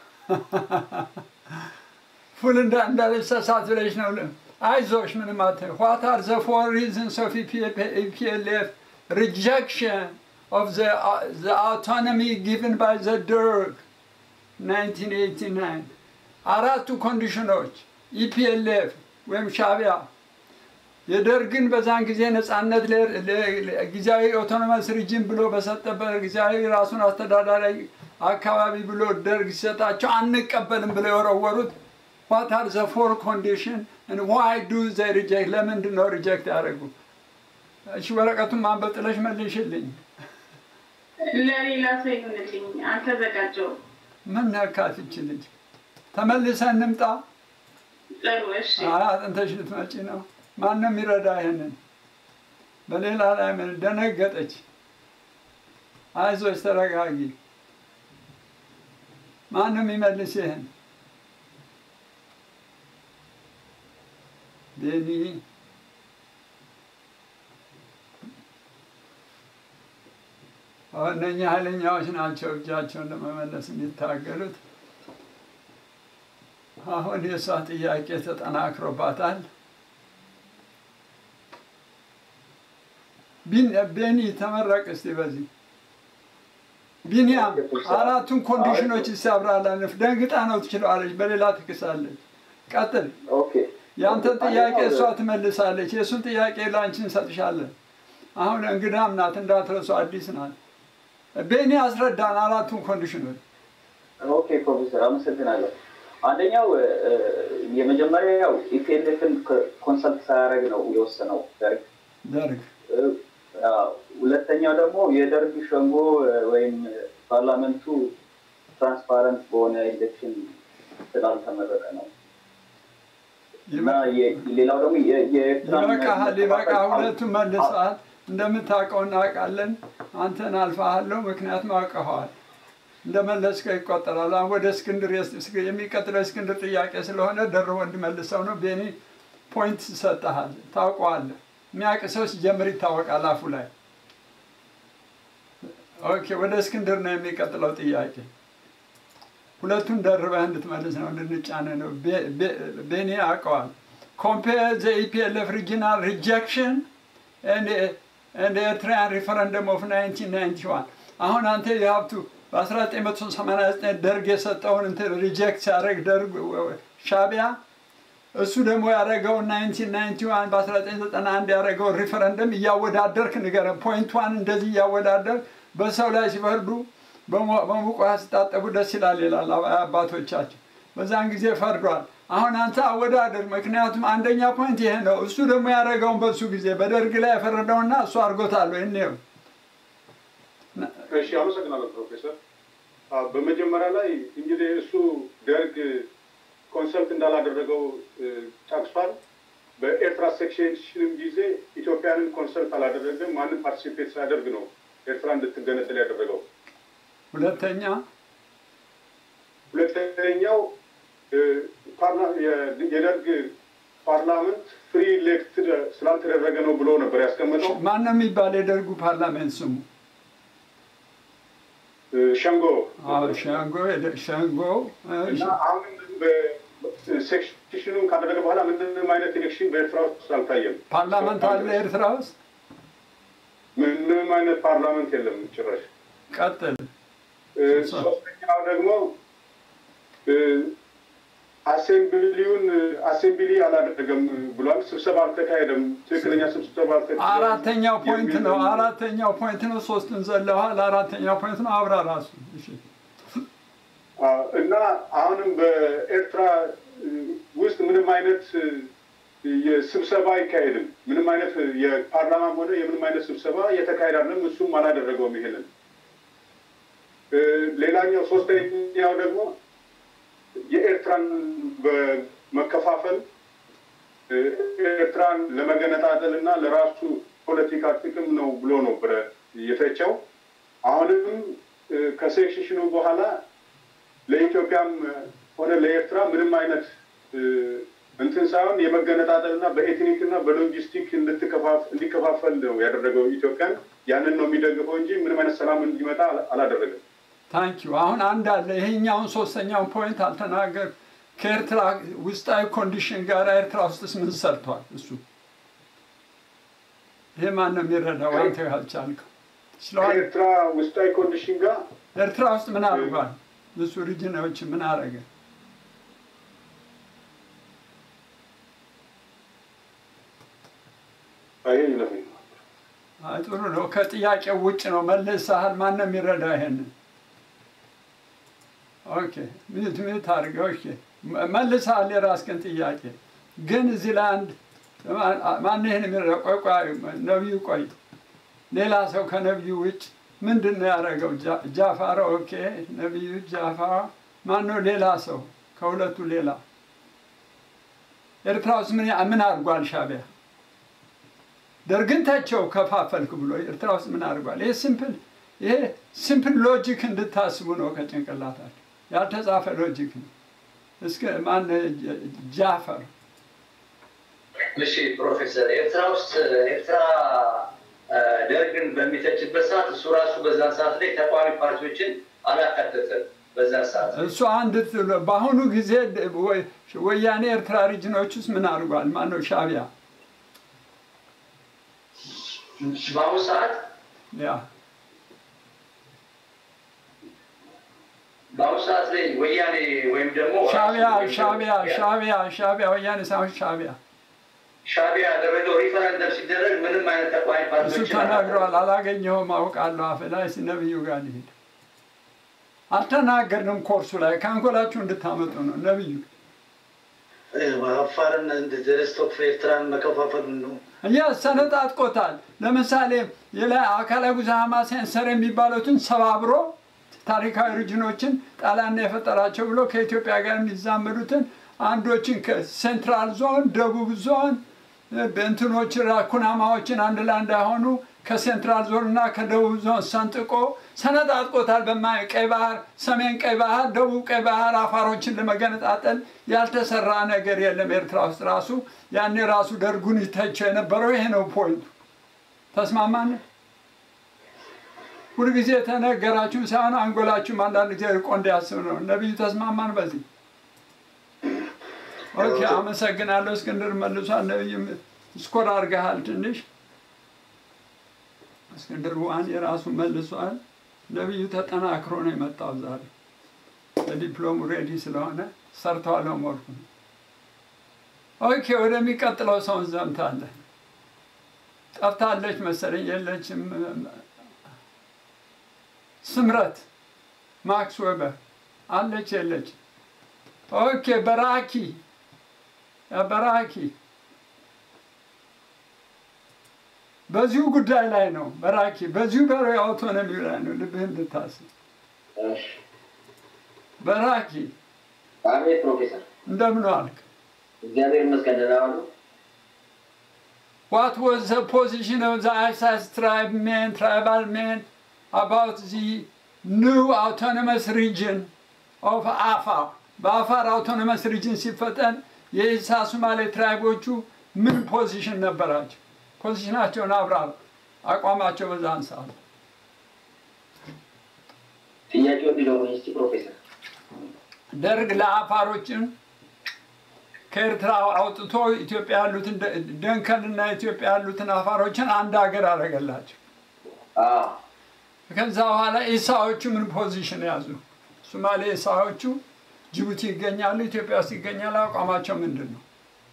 ፉል እንዳ እንዳልሰሳት ብለሽ ነው። አይዞሽ ምንም አት ዋት አር ዘ ፎር ሪዝንስ ኦፍ ኢፒኤልኤፍ ሪጀክሽን ኦፍ ዘ አውቶኖሚ ጊቭን ባይ ዘ ደርግ 1989 አራቱ ኮንዲሽኖች ኢፒኤልኤፍ ወይም ሻቢያ የደርግን በዛን ጊዜ ነፃነት ለ- ለ- ለ- ጊዜያዊ ኦቶኖመስ ሪጅን ብሎ በሰጠበት ጊዜያዊ ራሱን አስተዳዳሪ አካባቢ ብሎ ደርግ ሲሰጣቸው አንቀበልም ብለው የወረወሩት ዋት አር ዘ ፎር ኮንዲሽን ዋይ ዱ ዘ ሪጀክት ለምንድን ነው ሪጀክት ያደረጉ? እሺ ወረቀቱን ማንበብ ጥለሽ መልሽልኝ። ለሌላ ሰው ይሁንልኝ፣ አልተዘጋጀውም። ምን ነካት ይች ልጅ? ተመልሰን እንምጣ። ጥሩ እሺ። አይ አጥንተሽ ልትመጪ ነው። ማንም ይረዳ ይሄንን። በሌላ ላይ ምን ደነገጠች። አይዞች ተረጋጊ። ማንም ይመልስ ይህን ቤኒ እነኚህ ኃይለኛዎች ናቸው እጃቸውን ለመመለስ የሚታገሉት። አሁን የእሷ ጥያቄ ተጠናክሮባታል። ቤኒ ተመረቅ እስቲ በዚህ ቢኒያም አራቱን ኮንዲሽኖች ሲያብራራልፍ ደንግጣ ነው ትችለዋለች፣ በሌላ ትክሳለች። ቀጥል። ያንተን ጥያቄ እሷ ትመልሳለች፣ የእሱን ጥያቄ ለአንቺ እንሰጥሻለን። አሁን እንግዳም ናት እንዳትረሱ፣ አዲስ ናት። ቤኒ አስረዳን አራቱን ኮንዲሽኖች። ኦኬ ፕሮፌሰር አመሰግናለሁ። አንደኛው የመጀመሪያው ኢፒኤልኤፍን ኮንሰልት ሳያደርግ ነው የወሰነው ደርግ ደርግ ሁለተኛው ደግሞ የደርግ ሸንጎ ወይም ፓርላመንቱ ትራንስፓረንት በሆነ ኢሌክሽን ስላልተመረጠ ነው እና ሌላው ደግሞ ይበቃሃል፣ ይበቃ። ሁለቱም መልሰሃል። እንደምታውቀው እናውቃለን። አንተን አልፋሃለሁ፣ ምክንያቱም አውቀኸዋል። እንደመለስከው ይቆጠራል። አሁን ወደ እስክንድር የሚቀጥለው እስክንድር ጥያቄ ስለሆነ ደርቦ እንዲመልሰው ነው። ቤኒ ፖይንት ሰጠሃል፣ ታውቀዋለህ። የሚያውቅ ሰው ሲጀምር ይታወቃል አፉ ላይ። ኦኬ፣ ወደ እስክንድር ነው የሚቀጥለው ጥያቄ። ሁለቱን ደርበህ እንድትመልስ ነው፣ እንድንጫነ ነው። ቤኒ ያውቀዋል። ኮምፔር ዘ ኢፒኤልኤፍ ሪጂናል ሪጀክሽን ኤንድ ኤርትራያን ሪፈረንደም ኦፍ 1991 አሁን አንተ የሀብቱ በ1989 ደርግ የሰጠውን እንትን ሪጀክት ሲያደርግ ደርግ ሻቢያ እሱ ደግሞ ያደረገውን 1991 በ1991 ያደረገውን ሪፈረንደም እያወዳደርክ ንገረን። ፖይንቷን እንደዚህ እያወዳደርክ በሰው ላይ ሲፈርዱ በሙቅ ውሃ ሲታጠቡ ደስ ይላል ይላል አባቶቻችን። በዛን ጊዜ ፈርዷል። አሁን አንተ አወዳደር። ምክንያቱም አንደኛ ፖይንት ይሄ ነው። እሱ ደግሞ ያደረገውን በሱ ጊዜ በደርግ ላይ የፈረደውና እሱ አድርጎታል ወይ እኔው እሺ፣ አመሰግናለሁ ፕሮፌሰር። በመጀመሪያ ላይ እንግዲህ እሱ ደርግ ኮንሰልት እንዳላደረገው ጠቅሷል። በኤርትራ ሴክሽንም ጊዜ ኢትዮጵያንን ኮንሰልት አላደረገም። ማንም ፓርቲሲፔት ሳያደርግ ነው ኤርትራ እንድትገነጠል ያደረገው። ሁለተኛ ሁለተኛው የደርግ ፓርላመንት ፍሪ ኤሌክትድ ስላልተደረገ ነው ብሎ ነበር ያስቀመጠው። ማን ነው የሚባል የደርጉ ፓርላሜንት ስሙ? ሸንጎ ሸንጎ ሸንጎ እና አሁንም ሴክሽኑን ካደረገ በኋላ ምንም አይነት ኤሌክሽን በኤርትራ ውስጥ አልታየም። ፓርላመንት አለ ኤርትራ ውስጥ? ምንም አይነት ፓርላመንት የለም ጭራሽ። ቀጥል። ሶስተኛው ደግሞ አሴምብሊውን አሴምብሊ አላደረገም ብሏል። ስብሰባ አልተካሄደም። ትክክለኛ ስብሰባ አልተካሄደም። አራተኛው ፖይንት ነው። አራተኛው ፖይንት ነው። ሶስቱን ዘለዋል። አራተኛው ፖይንት ነው። አብራ ራሱ እና አሁንም በኤርትራ ውስጥ ምንም አይነት ስብሰባ አይካሄድም። ምንም አይነት የፓርላማም ሆነ የምንም አይነት ስብሰባ እየተካሄደ አይደለም። እሱም አላደረገውም ይሄንን። ሌላኛው ሶስተኛው ደግሞ የኤርትራን በመከፋፈል ኤርትራን ለመገነጣጠል እና ለራሱ ፖለቲካ ጥቅም ነው ብሎ ነበረ የተቸው። አሁንም ከሴክሽኑ በኋላ ለኢትዮጵያም ሆነ ለኤርትራ ምንም አይነት እንትን ሳይሆን የመገነጣጠል እና በኤትኒክ እና በሎጂስቲክ እንዲከፋፈል ነው ያደረገው ኢትዮጵያን። ያንን ነው የሚደግፈው እንጂ ምንም አይነት ሰላም እንዲመጣ አላደረገም። ታንኪዩ አሁን አንድ አለ። ይሄኛውን ሶስተኛውን ፖይንት አልተናገር ከኤርትራ ውስጣዊ ኮንዲሽን ጋር ኤርትራ ውስጥስ ምን ሰርቷል? እሱ ይሄ ማን ነው የሚረዳው? አንተ ያልቻልከው ከኤርትራ ውስጣዊ ኮንዲሽን ጋር ኤርትራ ውስጥ ምን አድርጓል? እሱ ሪጅናዎች ምን አረገ? አይ ጥሩ ነው። ከጥያቄው ውጭ ነው መልሰሃል። ማን ነው የሚረዳ ይሄንን? ኦኬ ሚት ሚት አድርገው። እሺ መልሰሃል የራስህን ጥያቄ። ግን እዚህ ላይ አንድ ማን ይህን የሚረ ቆይ ቆይ ነቢዩ ቆይ ሌላ ሰው ከነቢዩ ውጭ ምንድን ነው ያደረገው? ጃፋር ኦኬ፣ ነቢዩ ጃፋር ማን ነው? ሌላ ሰው ከሁለቱ ሌላ ኤርትራ ውስጥ ምን ምን አድርጓል ሻቢያ? ደርግን ተቸው ከፋፈልክ ብሎ ኤርትራ ውስጥ ምን አድርጓል? ይሄ ሲምፕል ይሄ ሲምፕል ሎጂክ እንድታስቡ ነው ከጭንቅላታችሁ ያልተጻፈ ሎጂክ ነው። እስከ ማን ጃፈር እሺ ፕሮፌሰር ኤርትራ ውስጥ ኤርትራ ደርግን በሚተችበት ሰዓት እሱ ራሱ በዛን ሰዓት ላይ ተቃዋሚ ፓርቲዎችን አላካተተም። በዛን ሰዓት እሱ አንድ በአሁኑ ጊዜ ወያኔ ኤርትራ ሪጅኖች ውስጥ ምን አድርጓል? ማነው ሻቢያ በአሁኑ ሰዓት ያ በአሁኑ ሰዓት ላይ ወያኔ ወይም ደግሞ ሻቢያ ሻቢያ ሻቢያ ሻቢያ ወያኔ ሳይሆን ሻቢያ ሻቢያ ያደረገው ሪፈረንደም ሲደረግ ምንም አይነት ተቃዋሚ እሱ ፓርቲዎችን ተናግረዋል። አላገኘሁም፣ አውቃለሁ። አፍ ላይ ነብዩ ጋር ሊሄድ አልተናገርንም። ኮርሱ ላይ ከአንጎላችሁ እንድታመጡ ነው ነብዩ አፋርን ደስቶክ ኤርትራን መከፋፈል ነው። ያ ሰነጣጥቆታል። ለምሳሌ የላይ አካላዊ ጉዛማ ሴንሰር የሚባሉትን ሰባብሮ ታሪካዊ ሪጅኖችን ጣሊያን ነው የፈጠራቸው ብሎ ከኢትዮጵያ ጋር የሚዛመዱትን አንዶችን ከሴንትራል ዞን፣ ደቡብ ዞን በእንትኖች ኩናማዎችን አንድ ላይ እንዳይሆኑ ከሴንትራል ዞን እና ከደቡብ ዞን ሰንጥቆ ሰነጣጥቆታል። በማይ ቀይ ባህር፣ ሰሜን ቀይ ባህር፣ ደቡብ ቀይ ባህር አፋሮችን ለመገነጣጠል ያልተሰራ ነገር የለም። ኤርትራ ውስጥ ራሱ ያኔ ራሱ ደርጉን ይተቸው የነበረው ይሄ ነው ፖይንቱ። ተስማማን? ሁልጊዜ የተነገራችሁ ሳይሆን አንጎላችሁም አንዳንድ ጊዜ ርቆ እንዲያስብ ነው። ነቢዩ ተስማማን በዚህ ኦኬ፣ አመሰግናለሁ። እስክንድር መልሷል። ነቢዩ ስኮር አድርገሃል ትንሽ እስክንድር ዋን የራሱ መልሷል። ነቢዩ ተጠናክሮ ነው የመጣው ዛሬ ለዲፕሎሙ ሬዲ ስለሆነ ሰርተዋል ሆምወርኩ። ኦኬ ወደሚቀጥለው ሰው እንዘምታለን። ጠፍታለች መሰለኝ የለችም። ስምረት ማክስ ዌበር አለች የለች? ኦኬ በራኪ በራኪ በዚሁ ጉዳይ ላይ ነው። በራኪ በዚሁ በሮ አውቶኖሚ ላይ ነው። ልብህ እንድታስብ በራኪ አቤት ፕሮፌሰር፣ እንደምን ዋልክ? እግዚአብሔር ይመስገን ደህና ዋሉ። What was the position of the ISIS tribe men, tribal men about the new autonomous region of Afar? በአፋር አውቶኖመስ ሪጅን ሲፈጠን የኢሳ ሶማሌ ትራይቦቹ ምን ፖዚሽን ነበራቸው? ፖዚሽናቸውን አብራር፣ አቋማቸው በዛን ሰዓት። ጥያቄው እንዲለውኝ እስቲ ፕሮፌሰር። ደርግ ለአፋሮችን ከኤርትራ አውጥቶ ኢትዮጵያ ያሉትን ደንከልና ኢትዮጵያ ያሉትን አፋሮችን አንድ ሀገር አደረገላቸው። ከዛ በኋላ ኢሳዎቹ ምን ፖዚሽን ያዙ? ሶማሌ ኢሳዎቹ ጅቡቲ ይገኛሉ፣ ኢትዮጵያ ውስጥ ይገኛሉ። አቋማቸው ምንድን ነው?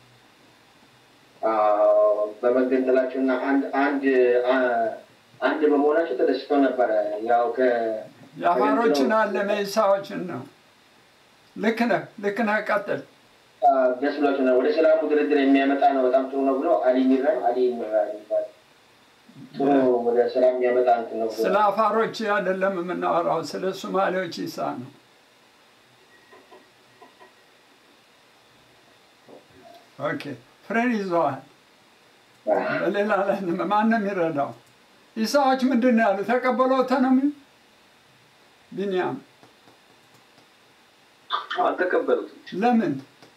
በመገንጠላቸውና አንድ አንድ አንድ በመሆናቸው ተደስቶ ነበረ። ያው ከ የአፋሮችን አለ መኢሳዎችን ነው። ልክ ነህ፣ ልክ ነህ። ቀጥል። ደስ ብሏቸው ነው። ወደ ሰላሙ ድርድር የሚያመጣ ነው። በጣም ጥሩ ነው ብሎ አሊ ሚራን አሊ ሚራን ይባላል። ጥሩ ወደ ሰላም የሚያመጣ እንትን ነው። ስለ አፋሮች አይደለም የምናወራው፣ ስለ ሶማሌዎች ኢሳ ነው። ኦኬ ፍሬን ይዘዋል። በሌላ ላይ ማን ነው የሚረዳው? ኢሳዎች ምንድን ነው ያሉ? ተቀበሉ አውቶኖሚ? ቢኒያም አልተቀበሉትም። ለምን?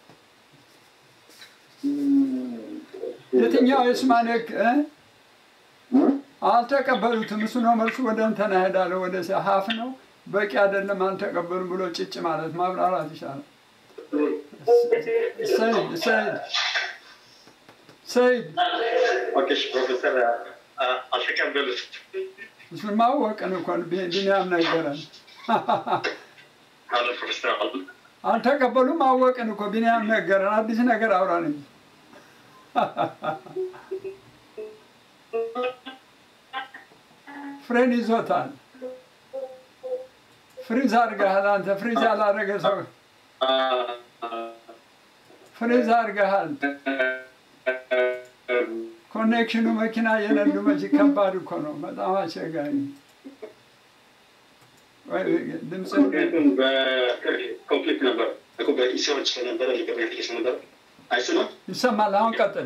የትኛው የሶማሌ አልተቀበሉትም? እሱ ነው መልሱ። ወደ እንትና እሄዳለሁ። ወደ ሀፍ ነው በቂ አይደለም አልተቀበሉም ብሎ ጭጭ ማለት ማብራራት ይሻላል። ሰይድ ሰይድ ሰይድ ኦኬ ፕሮፌሰር አልተቀበሉት። እሱን ማወቅን እኮ ቢኒያም ነገረን። አለ ፕሮፌሰር አልተቀበሉም አወቅን እኮ ቢኒያም ነገረን። አዲስ ነገር አውራን እንጂ ፍሬን ይዞታል። ፍሪዝ አድርገሃል አንተ። ፍሪዝ ያላረገ ሰው ፍሪዝ አድርገሃል። ኮኔክሽኑ መኪና እየነዱ መቼ ከባድ እኮ ነው። በጣም አስቸጋሪ ነው። ወይ ድምፅ ምክንያቱም በኮንፍሊክት ነበር እኮ በኢሲዎች ስለነበረ ሊገባ አፕሊኬሽን ነበር አይሰማም። ይሰማል። አሁን ቀጥል።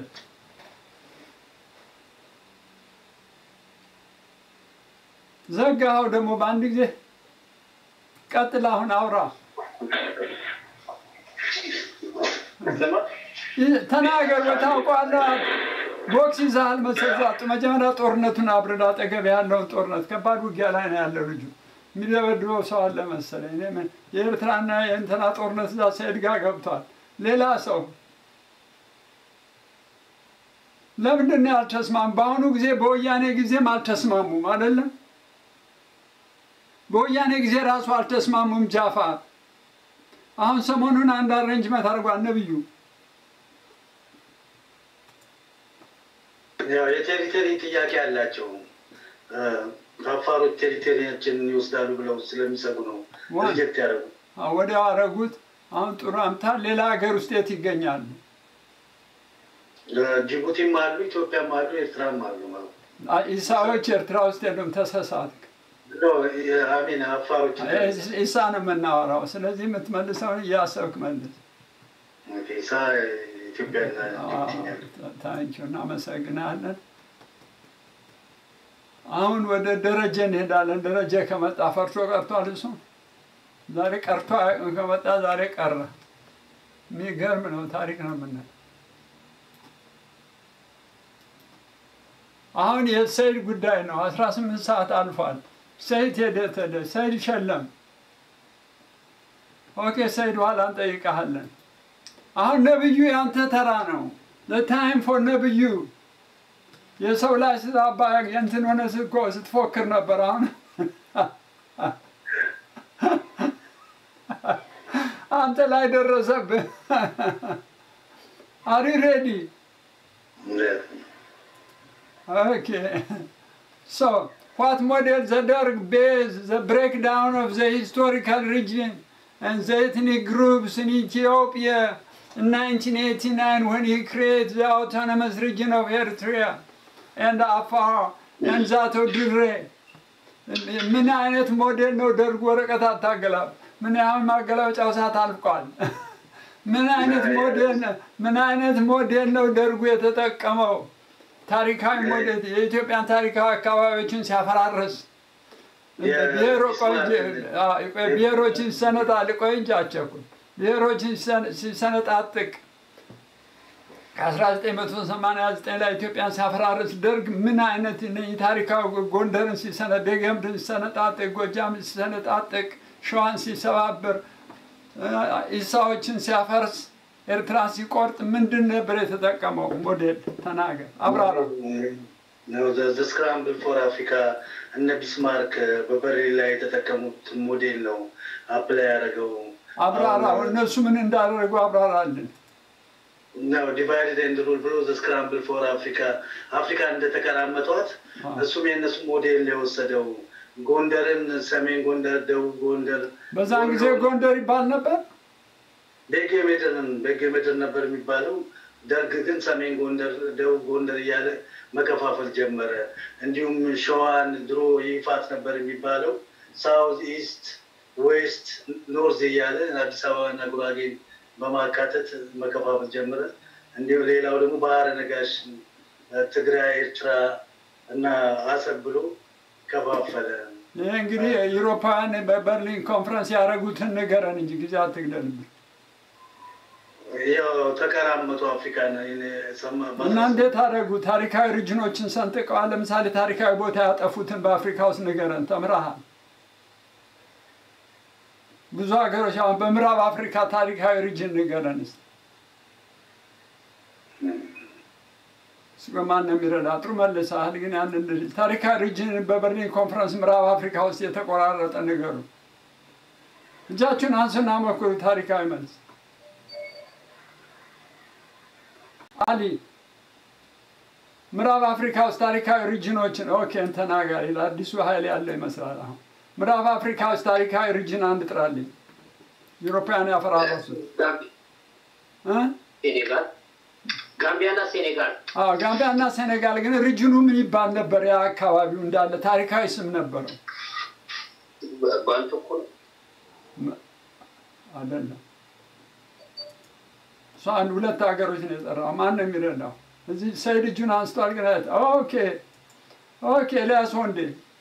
ዘጋኸው ደግሞ በአንድ ጊዜ። ቀጥል። አሁን አውራ ይህ- ተናገር። ታውቀዋለህ። ቦክስ ይዘሃል መሰለህ። ዛጡ መጀመሪያ ጦርነቱን አብረድ። አጠገብ ያለውን ጦርነት ከባድ ውጊያ ላይ ነው ያለው ልጁ። የሚደበድበው ሰው አለ መሰለኝ። እኔ ምን የኤርትራና የእንትና ጦርነት እዛ ሰኢድ ጋር ገብቷል። ሌላ ሰው ለምንድን ነው ያልተስማሙ? በአሁኑ ጊዜ በወያኔ ጊዜም አልተስማሙም አይደለም? በወያኔ ጊዜ ራሱ አልተስማሙም። ጃፋር አሁን ሰሞኑን አንድ አሬንጅመንት አድርጓል ነብዩ። ያው የቴሪቶሪ ጥያቄ አላቸው። እ፣ አፋሮች ቴሪቶሪያችንን ይወስዳሉ ብለው ስለሚሰጉ ነው ዋን- ሪጀክት ያደረጉ። አዎ፣ ወዲያው አረጉት። አሁን ጥሩ አምታል። ሌላ ሀገር ውስጥ የት ይገኛሉ? እ፣ ጅቡቲም አሉ፣ ኢትዮጵያም አሉ፣ ኤርትራም አሉ ማለት ነው። አ- ኢሳዎች ኤርትራ ውስጥ የሉም። ተሳሳትክ። ኖ፣ የ- አሚን አፋሮች ኢስ- ኢሳ ነው የምናወራው። ስለዚህ የምትመልሰውን እያሰብክ መልስ። ኢሳ ኢትዮጵያና ታንኪዩ እናመሰግናለን። አሁን ወደ ደረጀ እንሄዳለን። ደረጀ ከመጣ ፈርሶ ቀርቷል። እሱ ዛሬ ቀርቶ አያውቅም። ከመጣ ዛሬ ቀረ። የሚገርም ነው። ታሪክ ነው የምናየው። አሁን የሰይድ ጉዳይ ነው። አስራ ስምንት ሰዓት አልፏል። ሰይድ ሄደ ተደ ሰይድ ሸለም። ኦኬ ሰይድ ኋላ እንጠይቀሃለን። አሁን ነብዩ ያንተ ተራ ነው። ለታይም ፎር ነብዩ የሰው ላይ ስታባ የንትን ሆነ እኮ ስትፎክር ነበር። አሁን አንተ ላይ ደረሰብህ። አሪ ሬዲ ኦኬ ሶ what model the Derg base the breakdown of the historical region and the ethnic groups in Ethiopia in 1989 when he created the autonomous region of Eritrea and Afar and that of Dire. ምን አይነት ሞዴል ነው ደርግ ወረቀት አታገላብ ምን ያህል ማገላበጫው ሰዓት አልቋል ምን አይነት ሞዴል ነው- ምን አይነት ሞዴል ነው ደርጉ የተጠቀመው ታሪካዊ ሞዴል የኢትዮጵያን ታሪካዊ አካባቢዎችን ሲያፈራርስ ብሔሮ- ቆይ እንጂ፣ አዎ፣ ቆይ ብሔሮችን ሲሰነጣል ቆይ እንጂ አቸኩል ብሔሮችን ሲሰነ- ሲሰነጣጥቅ ከ1989 ላይ ኢትዮጵያን ሲያፈራርስ ደርግ ምን አይነት እነኝህ ታሪካዊ ጎንደርን ሲሰነ- ደገምድን ሲሰነጣጥቅ፣ ጎጃም ሲሰነጣጥቅ፣ ሸዋን ሲሰባብር፣ ኢሳዎችን ሲያፈርስ፣ ኤርትራ ሲቆርጥ ምንድን ነበር የተጠቀመው ሞዴል? ተናገር፣ አብራራ። ስክራምብል ፎር አፍሪካ እነ ቢስማርክ በበርሊን ላይ የተጠቀሙት ሞዴል ነው አፕላይ ያደረገው አብራራው። እነሱ ምን እንዳደረጉ አብራራልን። ነው ዲቫይድድ ኤንድ ሩል ብሎ ስክራምብል ፎር አፍሪካ አፍሪካ እንደተቀራመጧት እሱም የእነሱ ሞዴል ነው የወሰደው። ጎንደርን፣ ሰሜን ጎንደር፣ ደቡብ ጎንደር በዛን ጊዜ ጎንደር ይባል ነበር። ቤጌ ምድርን ቤጌ ምድር ነበር የሚባለው። ደርግ ግን ሰሜን ጎንደር፣ ደቡብ ጎንደር እያለ መከፋፈል ጀመረ። እንዲሁም ሸዋን ድሮ ይፋት ነበር የሚባለው ሳውዝ ኢስት፣ ዌስት፣ ኖርዝ እያለ አዲስ አበባና ጉራጌን በማካተት መከፋፈል ጀመረ። እንዲሁም ሌላው ደግሞ ባህረ ነጋሽ፣ ትግራይ፣ ኤርትራ እና አሰብ ብሎ ከፋፈለ። ይህ እንግዲህ የአውሮፓውያን በበርሊን ኮንፈረንስ ያደረጉትን ንገረን እንጂ ጊዜ አትግደልብን። ያው ተቀራመጡ አፍሪካን ሰማ እና እንዴት አደረጉ? ታሪካዊ ሪጅኖችን ሰንጥቀዋል። ለምሳሌ ታሪካዊ ቦታ ያጠፉትን በአፍሪካ ውስጥ ንገረን። ተምረሃል። ብዙ ሀገሮች አሁን በምዕራብ አፍሪካ ታሪካዊ ሪጅን ንገረን እስኪ። እስኪ በማን ነው የሚረዳ? ጥሩ መልሰሃል። ግን ያንን ልጅ ታሪካዊ ሪጅን በበርሊን ኮንፈረንስ ምዕራብ አፍሪካ ውስጥ የተቆራረጠ ንገሩ። እጃችሁን አንሱና ሞክሩ። ታሪካዊ መልስ አሊ ምዕራብ አፍሪካ ውስጥ ታሪካዊ ሪጅኖችን ኦኬ ተናጋሪ ለአዲሱ ኃይል ያለው ይመስላል። አሁን ምዕራብ አፍሪካ ውስጥ ታሪካዊ ሪጅን አንድ ጥራልኝ። ዩሮፓውያን ያፈራረሱት እ? ሴኔጋል፣ ጋምቢያና ሴኔጋል አዎ ጋምቢያ እና ሴኔጋል ግን ሪጅኑ ምን ይባል ነበር? ያ አካባቢው እንዳለ ታሪካዊ ስም ነበረው ባንቱ እኮ ነው። አይደለም። እሱ አንድ ሁለት ሀገሮች ነው የጠራው። ማን ነው የሚረዳው? እዚህ ሰይድ እጁን አንስቷል። ግን አይተ- ኦኬ ኦኬ፣ ኤልያስ ወንዴ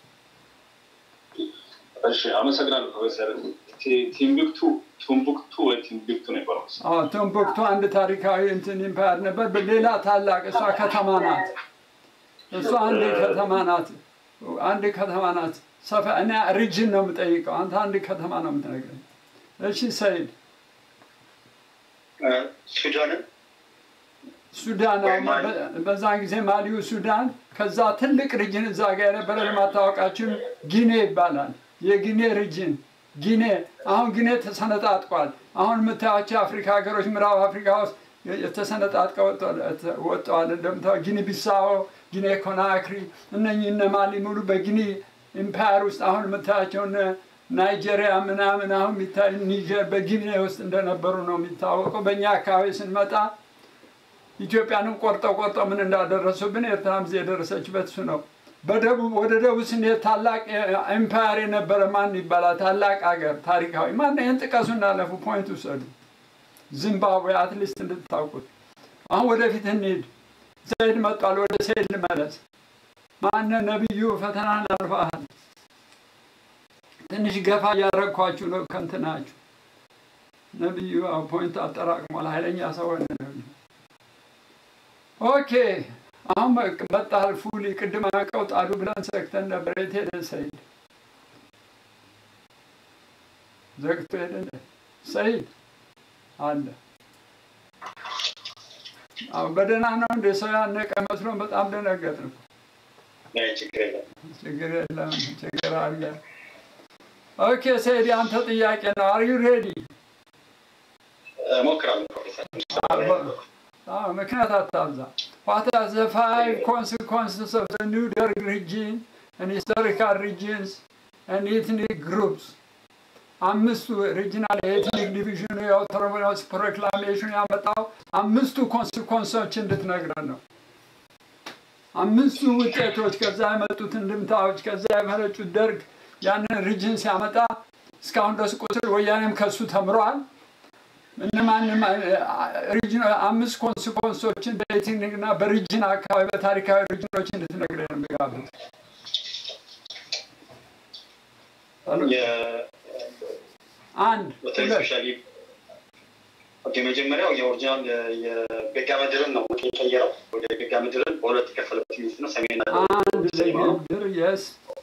እሺ አመሰግናለሁ ፕሮፌሰር። ቲ- ቲምቢክቱ ቱምቡክቱ ወይ ቲምቢክቱ ነው ይባላል። አዎ ቶምቦክቱ አንድ ታሪካዊ እንትን ኢምፓየር ነበር። ሌላ ታላቅ እሷ ከተማ ናት። እሷ አንድ ከተማ ናት። አንድ ከተማ ናት። ሰፋ እኔ ሪጅን ነው የምጠይቀው። አንተ አንድ ከተማ ነው የምትነግረኝ። እሺ ሰይድ ሱዳንን ሱዳን አሁን በ- በዛን ጊዜ ማሊው ሱዳን፣ ከዛ ትልቅ ሪጅን እዛ ጋር የነበረ ለማታወቃችን ጊኔ ይባላል። የጊኔ ሪጅን ጊኔ አሁን ጊኔ ተሰነጣጥቋል። አሁን የምታያቸው የአፍሪካ ሀገሮች ምዕራብ አፍሪካ ውስጥ የተሰነጣጥቀው ወጥተዋል። እንደምታው ጊኒ ቢሳዎ፣ ጊኔ ኮናክሪ እነኚህ እነ ማሊ ሙሉ በጊኒ ኢምፓየር ውስጥ አሁን የምታያቸው እነ ናይጄሪያ ምናምን አሁን የሚታይ ኒጀር በጊኒ ውስጥ እንደነበሩ ነው የሚታወቀው። በእኛ አካባቢ ስንመጣ ኢትዮጵያንም ቆርጠው ቆርጠው ምን እንዳደረሱብን ኤርትራም ጊዜ የደረሰችበት እሱ ነው። በደቡብ ወደ ደቡብ ስንሄድ ታላቅ ኤምፓየር የነበረ ማን ይባላል? ታላቅ አገር ታሪካዊ ማን? ይህን ጥቀሱ እናለፉ፣ ፖይንት ውሰዱ። ዚምባብዌ አትሊስት እንድታውቁት። አሁን ወደፊት እንሂድ። ሰይድ መጧል። ወደ ሰይድ ልመለስ። ማነ ነቢዩ ፈተናን አልፈሃል። ትንሽ ገፋ እያረግኳችሁ ነው ከንትናችሁ። ነቢዩ አዎ፣ ፖይንት አጠራቅሟል። ኃይለኛ ሰው ሆነ ነቢዩ። ኦኬ አሁን በቅ- መጣል ፉሊ ቅድም አቀው ጣሉ ብለን ዘግተን ነበር። የት ሄደ ሰይድ? ዘግቶ ሄደ እንደ ሰይድ አለ። አሁን በደህና ነው እንደ ሰው ያነቀ መስሎን በጣም ደነገጥን። ላይ ችግር የለም። ችግር የለም፣ ችግር አለ። ኦኬ ሰይድ፣ አንተ ጥያቄ ነው። አር ዩ ሬዲ? እሞክራለሁ ፕሮፌሰር። አዎ፣ ምክንያት አታብዛ። What are the five consequences of the new Derg regime and historical regions and ethnic groups? አምስቱ ሪጂናል የኤትኒክ ዲቪዥኑ የአውቶኖሚያስ ፕሮክላሜሽን ያመጣው አምስቱ ኮንሲኮንሶች እንድትነግረን ነው። አምስቱ ውጤቶች ከዛ የመጡት እንድምታዎች ከዛ የመረጩት ደርግ ያንን ሪጅን ሲያመጣ እስካሁን ድረስ ቁስል ወያኔም ከሱ ተምሯል። እነማንም ሪጅን አምስት ኮንሲኮንሶችን በኤትኒክ እና በሪጅን አካባቢ በታሪካዊ ሪጅኖች እንድትነግረን ነው የምጋብዝ። አንድ በተለይ ሁለት ስፔሻሊ ኦኬ፣ መጀመሪያው የኦሪጂናል የቤጋ ምድርን ነው የቀየረው። ወደ ቤጋ ምድርን በሁለት የከፈለበት ሚኒስት ነው ሰሜንና ደቡብ አንድ ለምድር የስ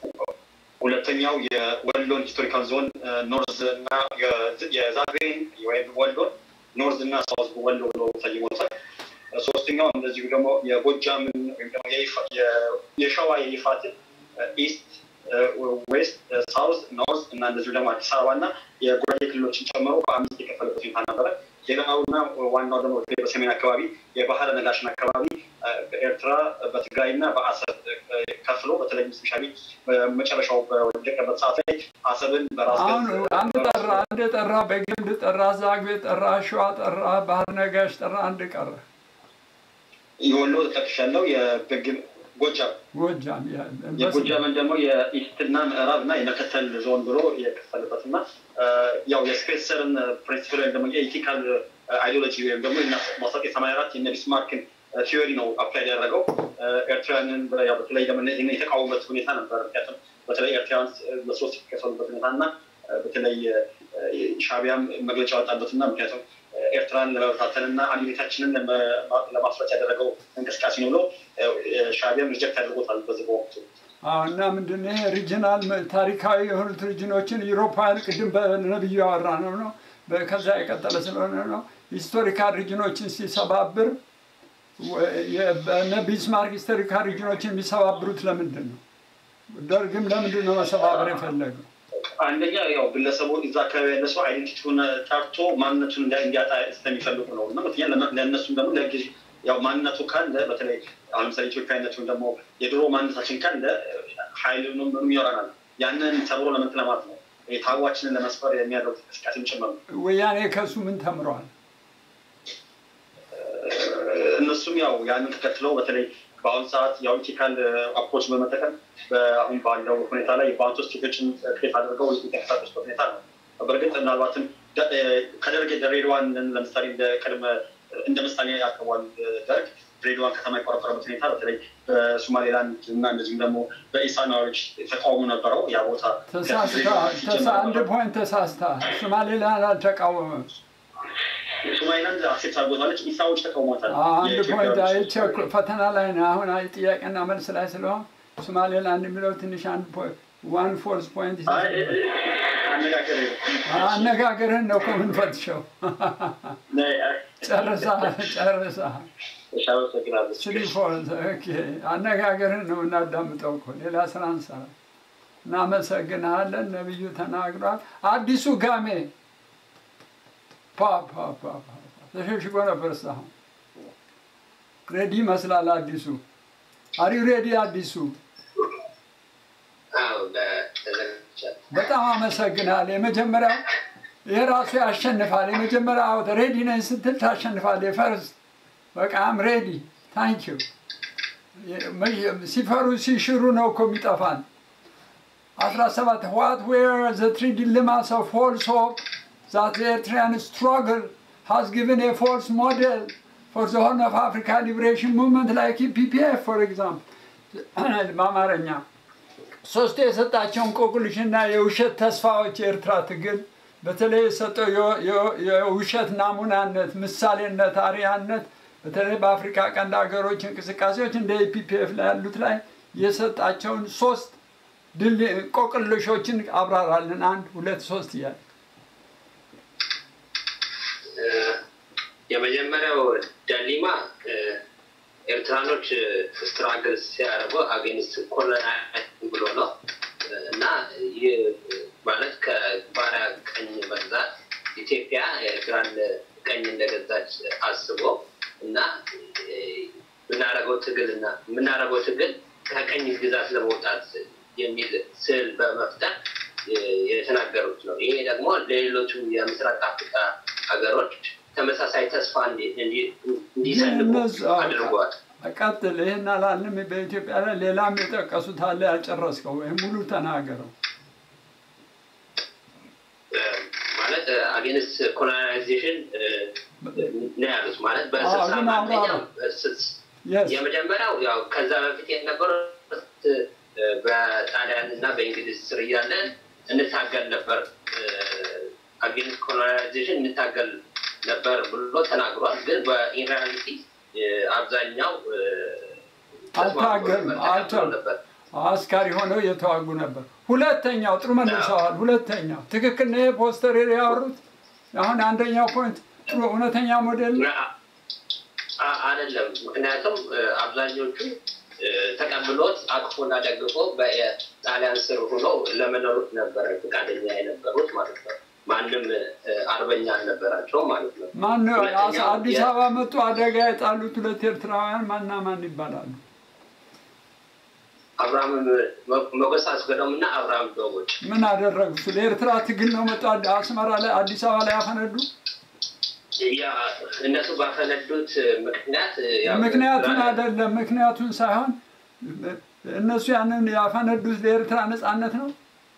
ሁለተኛው የወሎን ሂስቶሪካል ዞን ኖርዝ እና የዛግሬን ወይም ወሎን ኖርዝ እና ሳውዝ ወሎ ብሎ ሰይሞታል። ሶስተኛው እንደዚሁ ደግሞ የጎጃምን ወይም ደግሞ የይፋ- የ- የሸዋ የይፋትን ኢስት፣ ዌስት፣ ሳውዝ፣ ኖርዝ እና እንደዚሁ ደግሞ አዲስ አበባ እና የጉራጌ ክልሎችን ጨምሮ በአምስት የከፈለበት ሁኔታ ነበረ። ሌላውና ዋናው ደግሞ በተለይ በሰሜን አካባቢ የባህረ ነጋሽን አካባቢ በኤርትራ በትግራይ እና በአሰብ ከፍሎ በተለይም ስፔሻሊ በመጨረሻው በወደቀበት ሰዓት ላይ አሰብን በራስ አሁን ገዝ አንድ ጠራ፣ አንድ ጠራ፣ በግንድ ጠራ፣ ዛግቤ ጠራ፣ ሸዋ ጠራ፣ ባህር ነጋሽ ጠራ፣ አንድ ቀረ። የወሎ ተጠቅሻለሁ። የበግን ጎጃም ጎጃም የጎጃምን ደግሞ የኢስትና ምዕራብ እና የመከተል ዞን ብሎ የከፈለበት እና ያው የስፔንሰርን ፕሪንሲፕል ወይም ደግሞ የኢቲካል አይዲዮሎጂ ወይም ደግሞ ማስታወቂያ ሰማንያ አራት የነ ቢስማርክን ቲዮሪ ነው አፕላይ ያደረገው። ኤርትራውያንን ያው በተለይ ደግሞ ይህን የተቃወሙበት ሁኔታ ነበር። ምክንያቱም በተለይ ኤርትራውያን በሶስት የከፈሉበት ሁኔታ እና በተለይ ሻቢያም መግለጫ ያወጣበት እና ምክንያቱም ኤርትራን ለመበታተን እና አንድነታችንን ለማፍረስ ያደረገው እንቅስቃሴ ነው ብሎ ሻቢያም ሪጀክት አድርጎታል በዚህ በወቅቱ። አዎ እና ምንድን ነው ይሄ ሪጅናል ታሪካዊ የሆኑት ሪጅኖችን ዩሮፓውያን ቅድም በነብዩ ያወራ ነው ነው በ- ከዛ የቀጠለ ስለሆነ ነው ሂስቶሪካል ሪጅኖችን ሲሰባብር ወ- የ- በነ ቢስማርክ ሂስቶሪካል ሪጅኖችን የሚሰባብሩት ለምንድን ነው? ደርግም ለምንድን ነው መሰባበር የፈለገው? አንደኛ ያው ግለሰቡ እዛ አካባቢ ያለ ሰው አይደንቲቲውን ጠርቶ ማንነቱን እንዲ- እንዲያጣ ስለሚፈልጉ ነው እና ሁለተኛ ለመ- ለእነሱም ደግሞ ለጊዜ ያው ማንነቱ ካለ በተለይ አሁን ለምሳሌ ኢትዮጵያዊነት ወይም ደግሞ የድሮ ማንነታችን ካለ ኃይሉንም ምንም ይኖረናል። ያንን ሰብሮ ለመንት ለማለት ነው። ታዋችንን ለመስፈር የሚያደርጉት እንቅስቃሴም ጭምር ነው። ወያኔ ከሱ ምን ተምረዋል? እነሱም ያው ያንን ተከትለው በተለይ በአሁኑ ሰዓት ያው ኢቲካል አፕሮች በመጠቀም አሁን ባለው ሁኔታ ላይ በአንቶ ስቴቶችን ክሬት አድርገው የተንቀሳቀሱበት ሁኔታ ነው። በእርግጥ ምናልባትም ከደርግ ድሬዳዋን ለምሳሌ እንደ ቅድመ እንደ ምሳሌ ያቀርቧል ደርግ ድሬዳዋን ከተማ የቆረቆረበት ሁኔታ በተለይ በሶማሌላንድ እና እንደዚሁም ደግሞ በኢሳናዎች ተቃውሞ ነበረው። ያ ቦታ አንድ ፖይንት ተሳስታ ሶማሌላንድ አልተቃወመም። ሶማሌላንድ አክሴፕት አድርጎታለች። ኢሳዎች ተቃውሟታል። አንድ ፖይንት አይቼ ፈተና ላይ ነው አሁን ጥያቄና መልስ ላይ ስለሆን ሶማሌላንድ የሚለው ትንሽ አንድ ዋን ፎርስ ፖይንት አነጋገርህን ነው እኮ የምንፈትሸው። ጨርሳ ጨርሳ ስሪ ፎርስ አነጋገርህን ነው እናዳምጠው እኮ ሌላ ስራ እንሰራ። እናመሰግንሃለን። ነብዩ ተናግሯል። አዲሱ ጋሜ ተሸሽጎ ነበር እስካሁን ሬዲ ይመስላል። አዲሱ አሪ ሬዲ አዲሱ በጣም አመሰግናል። የመጀመሪያው ይህ ራሱ ያሸንፋል። የመጀመሪያ አውት ሬዲ ነኝ ስትል ታሸንፋል። የፈርስት በቃም ሬዲ ታንኪዩ። ሲፈሩ ሲሽሩ ነው እኮ የሚጠፋን። አስራ ሰባት ዋት ዌር ዘ ትሪ ዲሌማስ ኦፍ ፎልስ ሆፕ ዛት ዘ ኤርትሪያን ስትራግል has given a false model for the Horn of Africa liberation movement like PPF, for example. በአማርኛ ሶስቱ የሰጣቸውን እንቆቅልሽና የውሸት ተስፋዎች የኤርትራ ትግል በተለይ የሰጠው የውሸት ናሙናነት፣ ምሳሌነት፣ አርያነት በተለይ በአፍሪካ ቀንድ ሀገሮች እንቅስቃሴዎች እንደ ኢፒፒኤፍ ላይ ያሉት ላይ የሰጣቸውን ሶስት ድል እንቆቅልሾችን አብራራልን። አንድ ሁለት ሶስት እያለ የመጀመሪያው ዳሊማ ኤርትራኖች ስትራግል ሲያደርጉ አጌንስት ኮሎናይዝ ብሎ ነው እና ይህ ማለት ከባሪያ ቀኝ መግዛት ኢትዮጵያ ኤርትራን ቀኝ እንደገዛች አስቦ እና የምናደርገው ትግል እና የምናደርገው ትግል ከቀኝ ግዛት ለመውጣት የሚል ስዕል በመፍጠር የተናገሩት ነው። ይሄ ደግሞ ለሌሎቹ የምስራቅ አፍሪካ ሀገሮች ተመሳሳይ ተስፋ እንዲሰንቁ አድርጓል። ቀጥል። ይህን አላልንም። በኢትዮጵያ ላይ ሌላም የጠቀሱት አለ ያልጨረስከው ወይም ሙሉ ተናገረው። ማለት አጌንስት ኮሎናይዜሽን ነው ያሉት። ማለት በስልሳ አንደኛው የመጀመሪያው ያው ከዛ በፊት የነበሩት በጣሊያን እና በእንግሊዝ ስር እያለን እንታገል ነበር አጌንስት ኮሎናይዜሽን እንታገል ነበር ብሎ ተናግሯል። ግን በኢንሪያሊቲ አብዛኛው አልታገሉም አልቻሉ አስካሪ ሆነው እየተዋጉ ነበር። ሁለተኛው ጥሩ መልሰዋል። ሁለተኛው ትክክል ነው። ፖስተር ያወሩት አሁን አንደኛው ፖይንት ጥሩ እውነተኛ ሞዴል አይደለም። ምክንያቱም አብዛኞቹ ተቀብሎት አቅፎና ደግፎ በጣሊያን ስር ሆኖ ለመኖር ነበረ ፈቃደኛ የነበሩት ማለት ነው። ማንም አርበኛ አልነበራቸው ማለት ነው። ማን አዲስ አበባ መጡ አደጋ የጣሉት ሁለት ኤርትራውያን ማና ማን ይባላሉ? አብርሃም መጎሳ አስገዶም እና አብርሃም ዶቦች ምን አደረጉ? ስለ ኤርትራ ትግል ነው መጡ አስመራ ላይ አዲስ አበባ ላይ ያፈነዱ። እነሱ ባፈነዱት ምክንያት ምክንያቱን አይደለም ምክንያቱን ሳይሆን እነሱ ያንን ያፈነዱት ለኤርትራ ነጻነት ነው።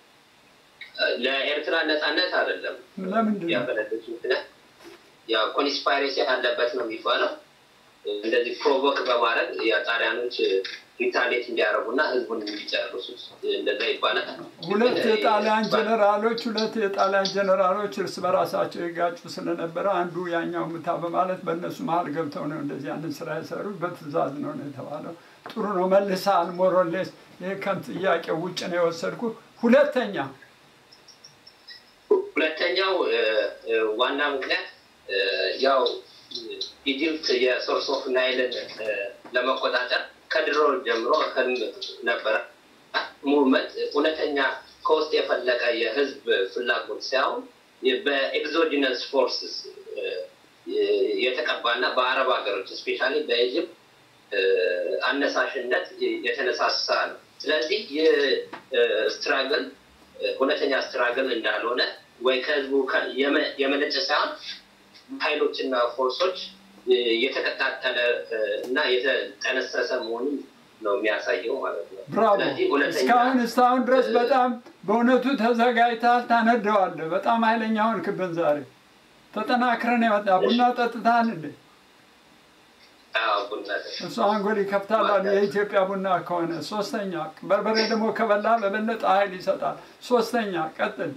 ለኤርትራ ነጻነት አይደለም። ለምንድን ነው ያፈነዱት ምክንያት? ያው ኮንስፓይሬሲ አለበት ነው የሚባለው። እንደዚህ ፕሮቮክ በማድረግ የጣሊያኖች ሪታሌት እንዲያደርጉና ህዝቡን እንዲጨርሱት እንደዛ ይባላል። ሁለት የጣሊያን ጀነራሎች ሁለት የጣሊያን ጀነራሎች እርስ በራሳቸው የጋጩ ስለነበረ አንዱ ያኛው ምታ በማለት በእነሱ መሀል ገብተው ነው እንደዚህ ያንን ስራ የሰሩት። በትእዛዝ ነው ነው የተባለው። ጥሩ ነው መልሰሃል። ሞሮሌስ ይህ ከጥያቄ ውጭ ነው የወሰድኩ። ሁለተኛ ሁለተኛው ዋና ምክንያት ያው ኢጅፕት የሶርስ ኦፍ ናይልን ለመቆጣጠር ከድሮ ጀምሮ ህልም ነበረ። ሙቭመንት እውነተኛ ከውስጥ የፈለቀ የህዝብ ፍላጎት ሳይሆን በኤግዞጂነስ ፎርስስ የተቀባና በአረብ ሀገሮች እስፔሻሊ በኢጅፕት አነሳሽነት የተነሳሳ ነው። ስለዚህ ይህ ስትራግል እውነተኛ ስትራግል እንዳልሆነ ወይ ከህዝቡ ከ- የመ- የመነጨ ሳይሆን ኃይሎችና ፎርሶች የተቀጣጠለ እና የተጠነሰሰ መሆኑን ነው የሚያሳየው ማለት ነው። ብራቮ። ስለዚህ እውነተኛ እስካሁን እስካሁን ድረስ በጣም በእውነቱ ተዘጋጅተሃል፣ ታነደዋለህ። በጣም ኃይለኛ ሆንክብን ዛሬ። ተጠናክረን የመጣ ቡና ጠጥተሃል እንዴ? አዎ፣ ቡና እሱ አንጎል ይከፍታል አሉ የኢትዮጵያ ቡና ከሆነ። ሶስተኛ በርበሬ ደግሞ ከበላ በበለጠ ኃይል ይሰጣል። ሶስተኛ ቀጥል።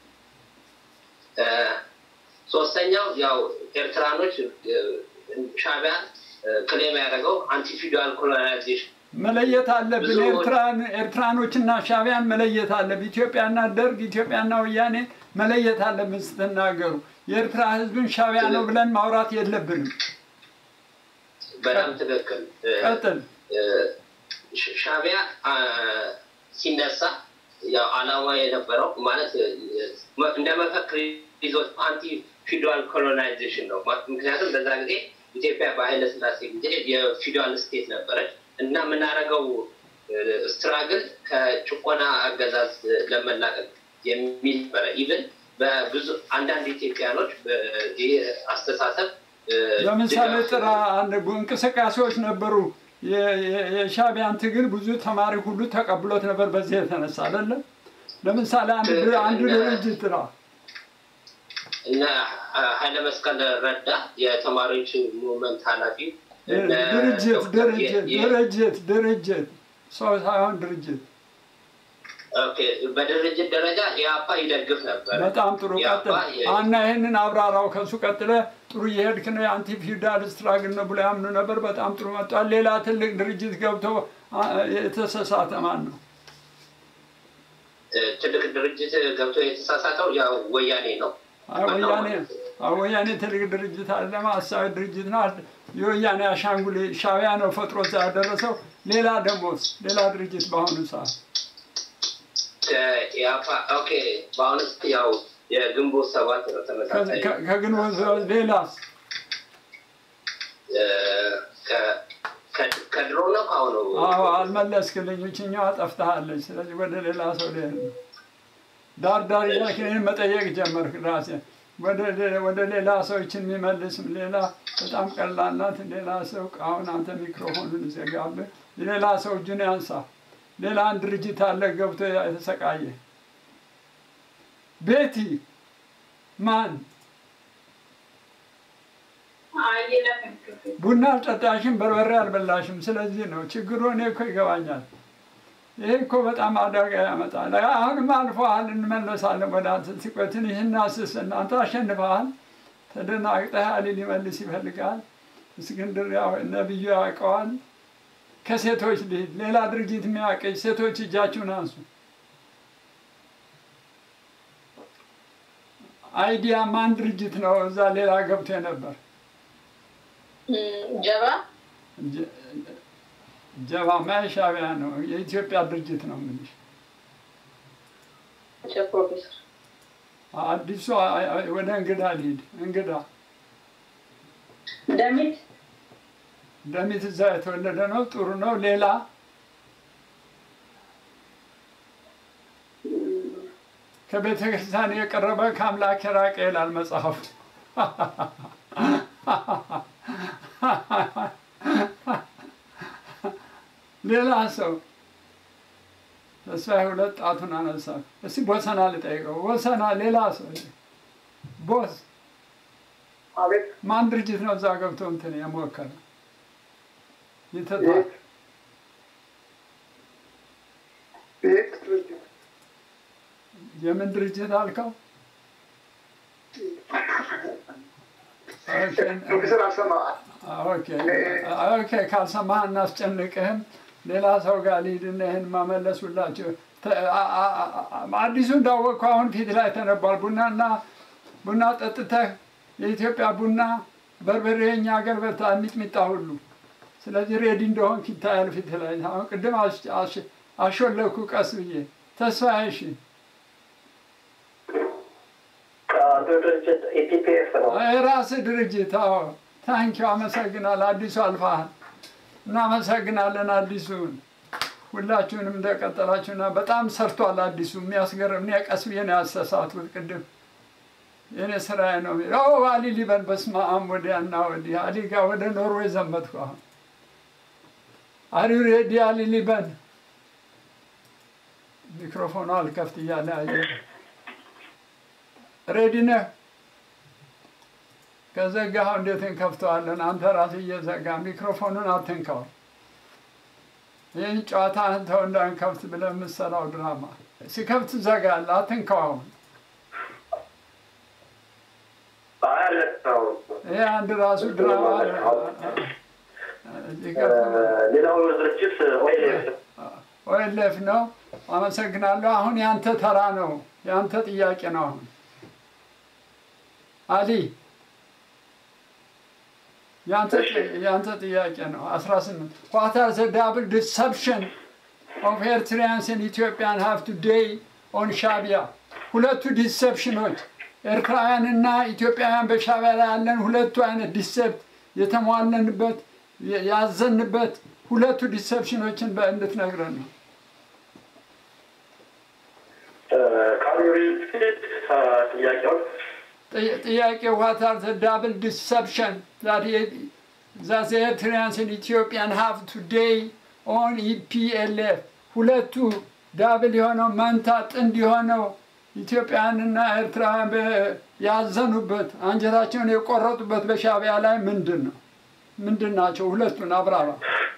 እ፣ ሶስተኛው ያው ኤርትራኖች እ፣ ሻዕቢያ ክሌም ያደረገው አንቲፊውዳል ኮሎናይዜሽን መለየት አለብን። ብዙ- ኤርትራን ኤርትራኖችና ሻዕቢያን መለየት አለብን። ኢትዮጵያና ደርግ፣ ኢትዮጵያና ወያኔ መለየት አለብን ስትናገሩ። የኤርትራ ህዝብን ሻዕቢያ ነው ብለን ማውራት የለብንም። በጣም ትክክል። እ፣ ቀጥል። እ፣ ሻ- ሻዕቢያ አ፣ ሲነሳ ያው አላማ የነበረው ማለት እ፣ እንደ መፈክር ይዞት አንቲ ፊውዳል ኮሎናይዜሽን ነው። ማ- ምክንያቱም በዛ ጊዜ ኢትዮጵያ በኃይለ ስላሴ ጊዜ የፊውዳል ስቴት ነበረች እና የምናደርገው ስትራግል ከጭቆና አገዛዝ ለመላቀቅ የሚል ነበረ። ኢቭን በብዙ አንዳንድ ኢትዮጵያኖች ይህ አስተሳሰብ እ፣ ለምሳሌ ድጋፍ- ጥራ አንድ ቡ- እንቅስቃሴዎች ነበሩ። የ- የ- የሻዕቢያን ትግል ብዙ ተማሪ ሁሉ ተቀብሎት ነበር። በዚህ የተነሳ አይደለም። ለምሳሌ አንድ ድር- አንድ ድርጅት ጥራ። እና ኃይለ መስቀል ረዳ የተማሪዎች ሙቭመንት ኃላፊ እነ ድርጅት ዶክተር የ- ድርጅት የ- ድርጅት ድርጅት ሰው ሳይሆን ድርጅት። ኦኬ፣ በድርጅት ደረጃ ኢያፓ ይደግፍ ነበር። በጣም ጥሩ ኢያፓ ቀጥል። የ- አና ይህንን አብራራው። ከሱ ቀጥለ ጥሩ እየሄድክ ነው። የአንቲ ፊውዳል ስትራግል ነው ብሎ ያምኑ ነበር። በጣም ጥሩ መጥቷል። ሌላ ትልቅ ድርጅት ገብቶ አ- የተሳሳተ ማን ነው? እ፣ ትልቅ ድርጅት ገብቶ የተሳሳተው ያው ወያኔ ነው። አይ ወያኔ አይ ወያኔ ትልቅ ድርጅት አለ፣ ማሳዊ ድርጅት ነው። አድ- የወያኔ አሻንጉሌ ሻዕቢያ ነው ፈጥሮ እዛ ያደረሰው። ሌላ ደሞዝ ሌላ ድርጅት በአሁኑ ሰዓት ከኢያፓ ኦኬ፣ በአሁኑ ሰዓት ያው የግንቦት ሰባት ነው ተመሳሳይ ከ- ከግንቦት ሌላስ እ፣ ከ- ከ- ከድሮ ነው ከአሁኑ አዎ አልመለስክልኝ። ይችኛዋ ጠፍተሃለች። ስለዚህ ወደ ሌላ ሰው ልሄድ ነው። ዳር ዳር እያልክ እኔን መጠየቅ ጀመርክ ራሴ ወደ ሌ- ወደ ሌላ ሰዎችን የሚመልስ ሌላ በጣም ቀላል ናት። ሌላ ሰው አሁን አንተ ሚክሮፎኑን ዘጋብህ። ሌላ ሰው እጁን ያንሳ። ሌላ አንድ ድርጅት አለ ገብቶ የተሰቃየ ቤቲ ማን ቡና አልጠጣሽም፣ በርበሬ አልበላሽም። ስለዚህ ነው ችግሩ። እኔ እኮ ይገባኛል። ይሄ እኮ በጣም አደጋ ያመጣል። አሁንም አልፈሃል፣ እንመለሳለን ወደ አንተ ሲቆትን ይህን አስስ እናንተ አሸንፈሃል። ተደናግጠህ አሊ ሊመልስ ይፈልጋል። እስክንድር ያው ነብዩ ያውቀዋል። ከሴቶች ልሂድ። ሌላ ድርጅት የሚያውቀኝ ሴቶች እጃችሁን አንሱ። አይዲያ ማን ድርጅት ነው? እዛ ሌላ ገብቶ ነበር። ጀባ ጀ- ጀባማ የሻዕቢያ ነው፣ የኢትዮጵያ ድርጅት ነው የምልሽ። ፕሮፌሰር አዲሱ አይ- አይ- ወደ እንግዳ ልሂድ። እንግዳ ደሚት ደሚት እዛ የተወለደ ነው። ጥሩ ነው። ሌላ ከቤተ ክርስቲያን የቀረበ ከአምላክ የራቀ ይላል መጽሐፉ። ሌላ ሰው ተስፋዬ ሁለት ጣቱን አነሳ። እስቲ ቦሰና ልጠይቀው። ቦሰና ሌላ ሰው ቦስ አቤት ማን ድርጅት ነው እዛ ገብቶ እንትን የሞከረ የተታ ቤት ድርጅት የምን ድርጅት አልከው? ፕሮፌሰር አልሰማ ኦኬ ኦኬ፣ ካልሰማህ እናስጨንቅህም። ሌላ ሰው ጋር ልሂድና ይህን ማመለሱላቸው አዲሱ እንዳወቅኩ አሁን ፊት ላይ ተነቧል። ቡናና ቡና ጠጥተህ የኢትዮጵያ ቡና በርበሬ የኛ ሀገር በታ ሚጥሚጣ ሁሉ ስለዚህ ሬዲ እንደሆን ይታያል ፊት ላይ። አሁን ቅድም አሽ- አሽ- አሾለኩ ቀስ ብዬ ተስፋ እሺ ድርጅት ኢፒፒኤፍ ነው። የራስህ ድርጅት አዎ። ታንኪው አመሰግናል። አዲሱ አልፋሃል። እናመሰግናለን አዲሱን ሁላችሁንም እንደቀጠላችሁና በጣም ሰርቷል። አዲሱ የሚያስገርም እኔ ቀስ ብዬ ነው ያሳሳትኩት ቅድም የኔ ስራዬ ነው። ኦ አሊ ሊበን በስመ አብ ወዲያና ወዲህ አሊ ጋር ወደ ኖርዌይ ዘመትኩ። አሁን አሪ ሬዲ አሊ ሊበን ሚክሮፎኑ አልከፍት እያለ አየር ሬዲ ነህ? ከዘጋኸው እንዴት እንከፍተዋለን? አንተ ራስህ እየዘጋ ሚክሮፎኑን አትንካው። ይህን ጨዋታ አንተው እንዳንከፍት ብለህ የምትሰራው ድራማ ሲከፍት ዘጋለህ። አትንካው አሁን ይሄ አንድ ራሱ ድራማ ሌላው ድርጅት ኦኤልኤፍ ነው። አመሰግናለሁ። አሁን ያንተ ተራ ነው። ያንተ ጥያቄ ነው። አሁን አሊ ያንተ ጥያቄ ነው። አስራ ስምንት ዋት አር ዘ ዳብል ዲሰፕሽን ኦፍ ኤርትሪያንስ ኢን ኢትዮጵያን ሃቭ ቱዴይ ኦን ሻቢያ ሁለቱ ዲሰፕሽኖች ኤርትራውያንና ኢትዮጵያውያን በሻቢያ ላይ ያለን ሁለቱ አይነት ዲሴፕት የተሟለንበት ያዘንበት ሁለቱ ዲሰፕሽኖችን እንድትነግረን ነው። ጥያቄዎች ጥያቄ ዋት አር ዘ ዳብል ዲሰፕሽን ዛት ዘ ኤርትሪያንስ ኢን ኢትዮጵያን ሃቭ ቱዴይ ኦን ኢፒኤልኤፍ ሁለቱ ዳብል የሆነው መንታ ጥንድ የሆነው ኢትዮጵያውያንና ኤርትራውያን ያዘኑበት አንጀታቸውን የቆረጡበት በሻቢያ ላይ ምንድን ነው? ምንድን ናቸው? ሁለቱን አብራራ።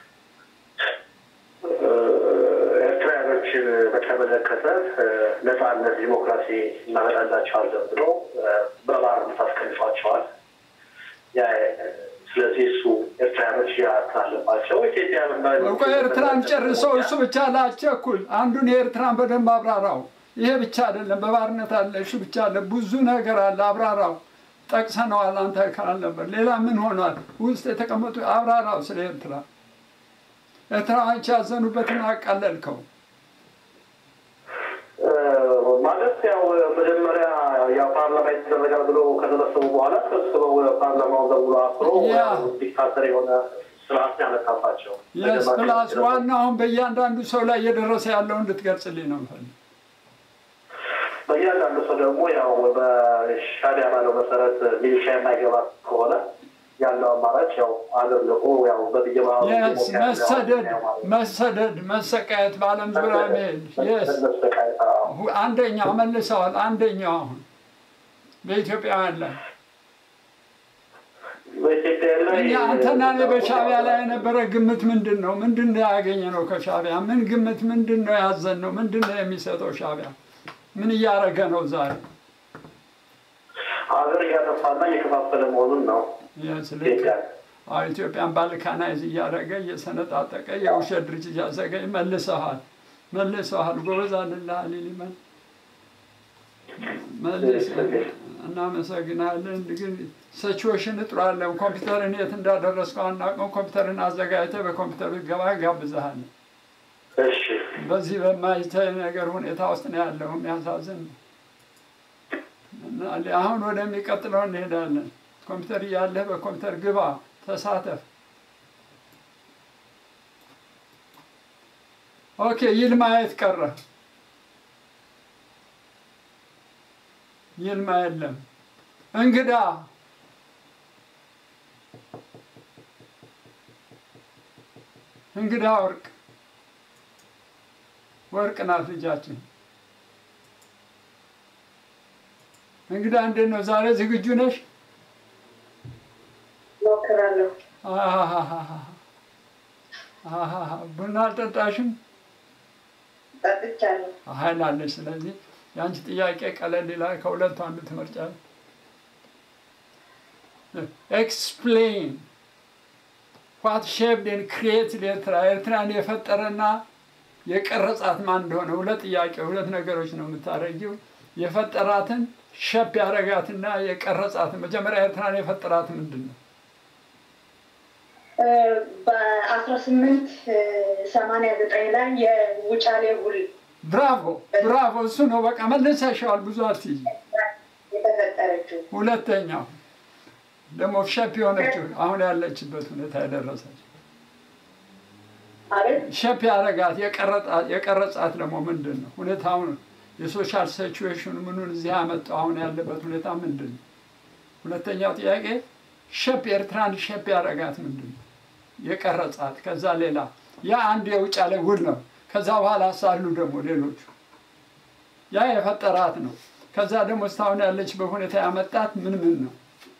ኤርትራውያኖችን በተመለከተ ነፃነት፣ ዲሞክራሲ እናመጣላቸዋለን ብሎ በባርነት አስቀምጧቸዋል። ስለዚህ እሱ ኤርትራውያኖች ያት አለባቸው። ኢትዮጵያ እኮ ኤርትራን ጨርሰው እሱ ብቻ ላቸኩል አንዱን የኤርትራን በደንብ አብራራው። ይሄ ብቻ አይደለም፣ በባርነት አለ፣ እሱ ብቻ አለ፣ ብዙ ነገር አለ። አብራራው። ጠቅሰነዋል። አንተ ካል ነበር። ሌላ ምን ሆኗል? ውስጥ የተቀመጡ አብራራው ስለ ኤርትራ። ኤርትራዎች ያዘኑበትን አቃለልከው። ማለት ያው መጀመሪያ ያው ፓርላማ ይደረጋል ብሎ ከተሰበሰቡ በኋላ ተሰብስበው ፓርላማው ደውሎ አፍሮ ዲክታተር የሆነ ስርዓት ያመጣባቸው የስ ፕላስ ዋናውን በእያንዳንዱ ሰው ላይ እየደረሰ ያለው እንድትገልጽልኝ ነው የምፈልግ በእያንዳንዱ ሰው ደግሞ ያው በሻቢያ ባለው መሰረት ሚሊሻ የማይገባ ከሆነ ያለው አማራጭ ያው አገር ልቆ ያው በብየማ መሰደድ መሰደድ መሰቃየት በአለም ዙሪያ መሄድ የስ አንደኛው መልሰዋል። አንደኛው አሁን በኢትዮጵያውያን ላይ እኛ አንተና እኔ በሻቢያ ላይ የነበረ ግምት ምንድን ነው? ምንድን ነው ያገኘ ነው ከሻቢያ? ምን ግምት ምንድን ነው ያዘን ነው? ምንድን ነው የሚሰጠው ሻቢያ? ምን እያደረገ ነው ዛሬ? ሀገር እያጠፋና እየከፋፈለ መሆኑን ነው። ኢትዮጵያን ባልካናይዝ እያደረገ እየሰነጣጠቀ የውሸት ድርጅት እያዘገ መልሰሃል መልሰሃል። ጎበዝ አልልህ ሊሊመን መልስ። እናመሰግናለን። ግን ሰችዎሽን እጥሯለን። ኮምፒውተርን የት እንዳደረስከው አናውቅም። ኮምፒውተርን አዘጋጅተህ በኮምፒውተሩ ገባ ጋብዝሃለን። በዚህ በማይታይ ነገር ሁኔታ ውስጥ ነው ያለው። የሚያሳዝን ነው። አሁን ወደሚቀጥለው እንሄዳለን። ኮምፒውተር እያለህ በኮምፒውተር ግባ፣ ተሳተፍ። ኦኬ፣ ይልማ የት ቀረ? ይልማ የለም። እንግዳ እንግዳ ወርቅ ወርቅ ናት ልጃችን። እንግዳ እንዴት ነው ዛሬ? ዝግጁ ነሽ? ሞክራለሁ። ቡና አልጠጣሽም? ጠጥቻለሁ። ኃይል አለሽ። ስለዚህ የአንቺ ጥያቄ ቀለል ይላል። ከሁለቱ አንዱ ትመርጫለሽ። ኤክስፕሌን ዋት ሼፕድ ኤንድ ክሪኤትድ ኤርትራ ኤርትራን የፈጠረና የቀረጻት ማን እንደሆነ ሁለት ጥያቄ ሁለት ነገሮች ነው የምታደርጊው። የፈጠራትን ሸፕ ያደረጋትና የቀረጻትን መጀመሪያ ኤርትራን የፈጠራት ምንድን ነው? በአስራ ስምንት ሰማንያ ዘጠኝ ላይ የውጫሌ ውል ብራቮ ብራቮ፣ እሱ ነው በቃ መልሰሻዋል። ብዙ አትይዥ። የተፈጠረችው ሁለተኛው ደግሞ ሸፕ የሆነችው አሁን ያለችበት ሁኔታ የደረሰች ሸፕ ያረጋት የቀረጻት ደግሞ ምንድን ነው? ሁኔታውን የሶሻል ሲቹዌሽኑ ምኑን እዚህ ያመጣው አሁን ያለበት ሁኔታ ምንድን ነው? ሁለተኛው ጥያቄ ሸፕ ኤርትራን ሸፕ ያረጋት ምንድን ነው? የቀረጻት ከዛ ሌላ ያ አንድ የውጫሌ ውል ነው። ከዛ በኋላ ሳሉ ደግሞ ሌሎቹ ያ የፈጠራት ነው። ከዛ ደግሞ እስካሁን ያለችበት ሁኔታ ያመጣት ምን ምን ነው?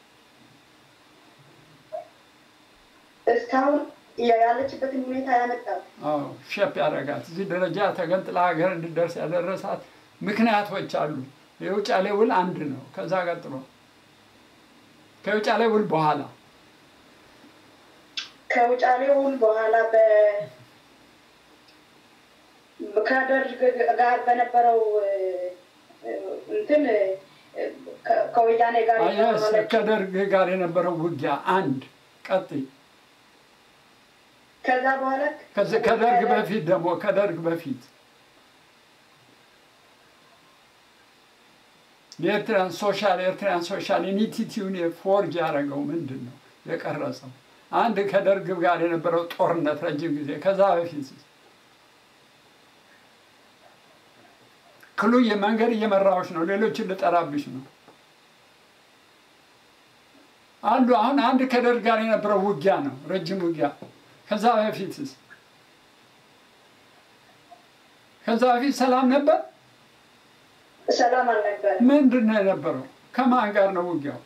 እስካሁን ያለችበትን ሁኔታ ያመጣል። አዎ ሸፕ ያደረጋት እዚህ ደረጃ ተገንጥላ ሀገር እንድደርስ ያደረሳት ምክንያቶች አሉ። የውጫሌ ውል አንድ ነው። ከዛ ቀጥሎ ከውጫሌ ውል በኋላ ከውጫሌ ውል በኋላ በ ከደርግ ጋር በነበረው እንትን ከወያኔ ጋር አያስ ከደርግ ጋር የነበረው ውጊያ አንድ ቀጥይ ከዛ በኋላ ከደርግ በፊት ደግሞ ከደርግ በፊት የኤርትራን ሶሻል ኤርትራን ሶሻል ኢኒቲቲውን ፎርጅ ያደረገው ምንድን ነው የቀረጸው? አንድ ከደርግ ጋር የነበረው ጦርነት ረጅም ጊዜ ከዛ በፊት ክሉ መንገድ እየመራዎች ነው። ሌሎችን ልጠራብሽ ነው አንዱ አሁን አንድ ከደርግ ጋር የነበረው ውጊያ ነው፣ ረጅም ውጊያ። ከዛ በፊትስ ከዛ በፊት ሰላም ነበር? ሰላም አልነበረም። ምንድን ነው የነበረው? ከማን ጋር ነው ውጊያው?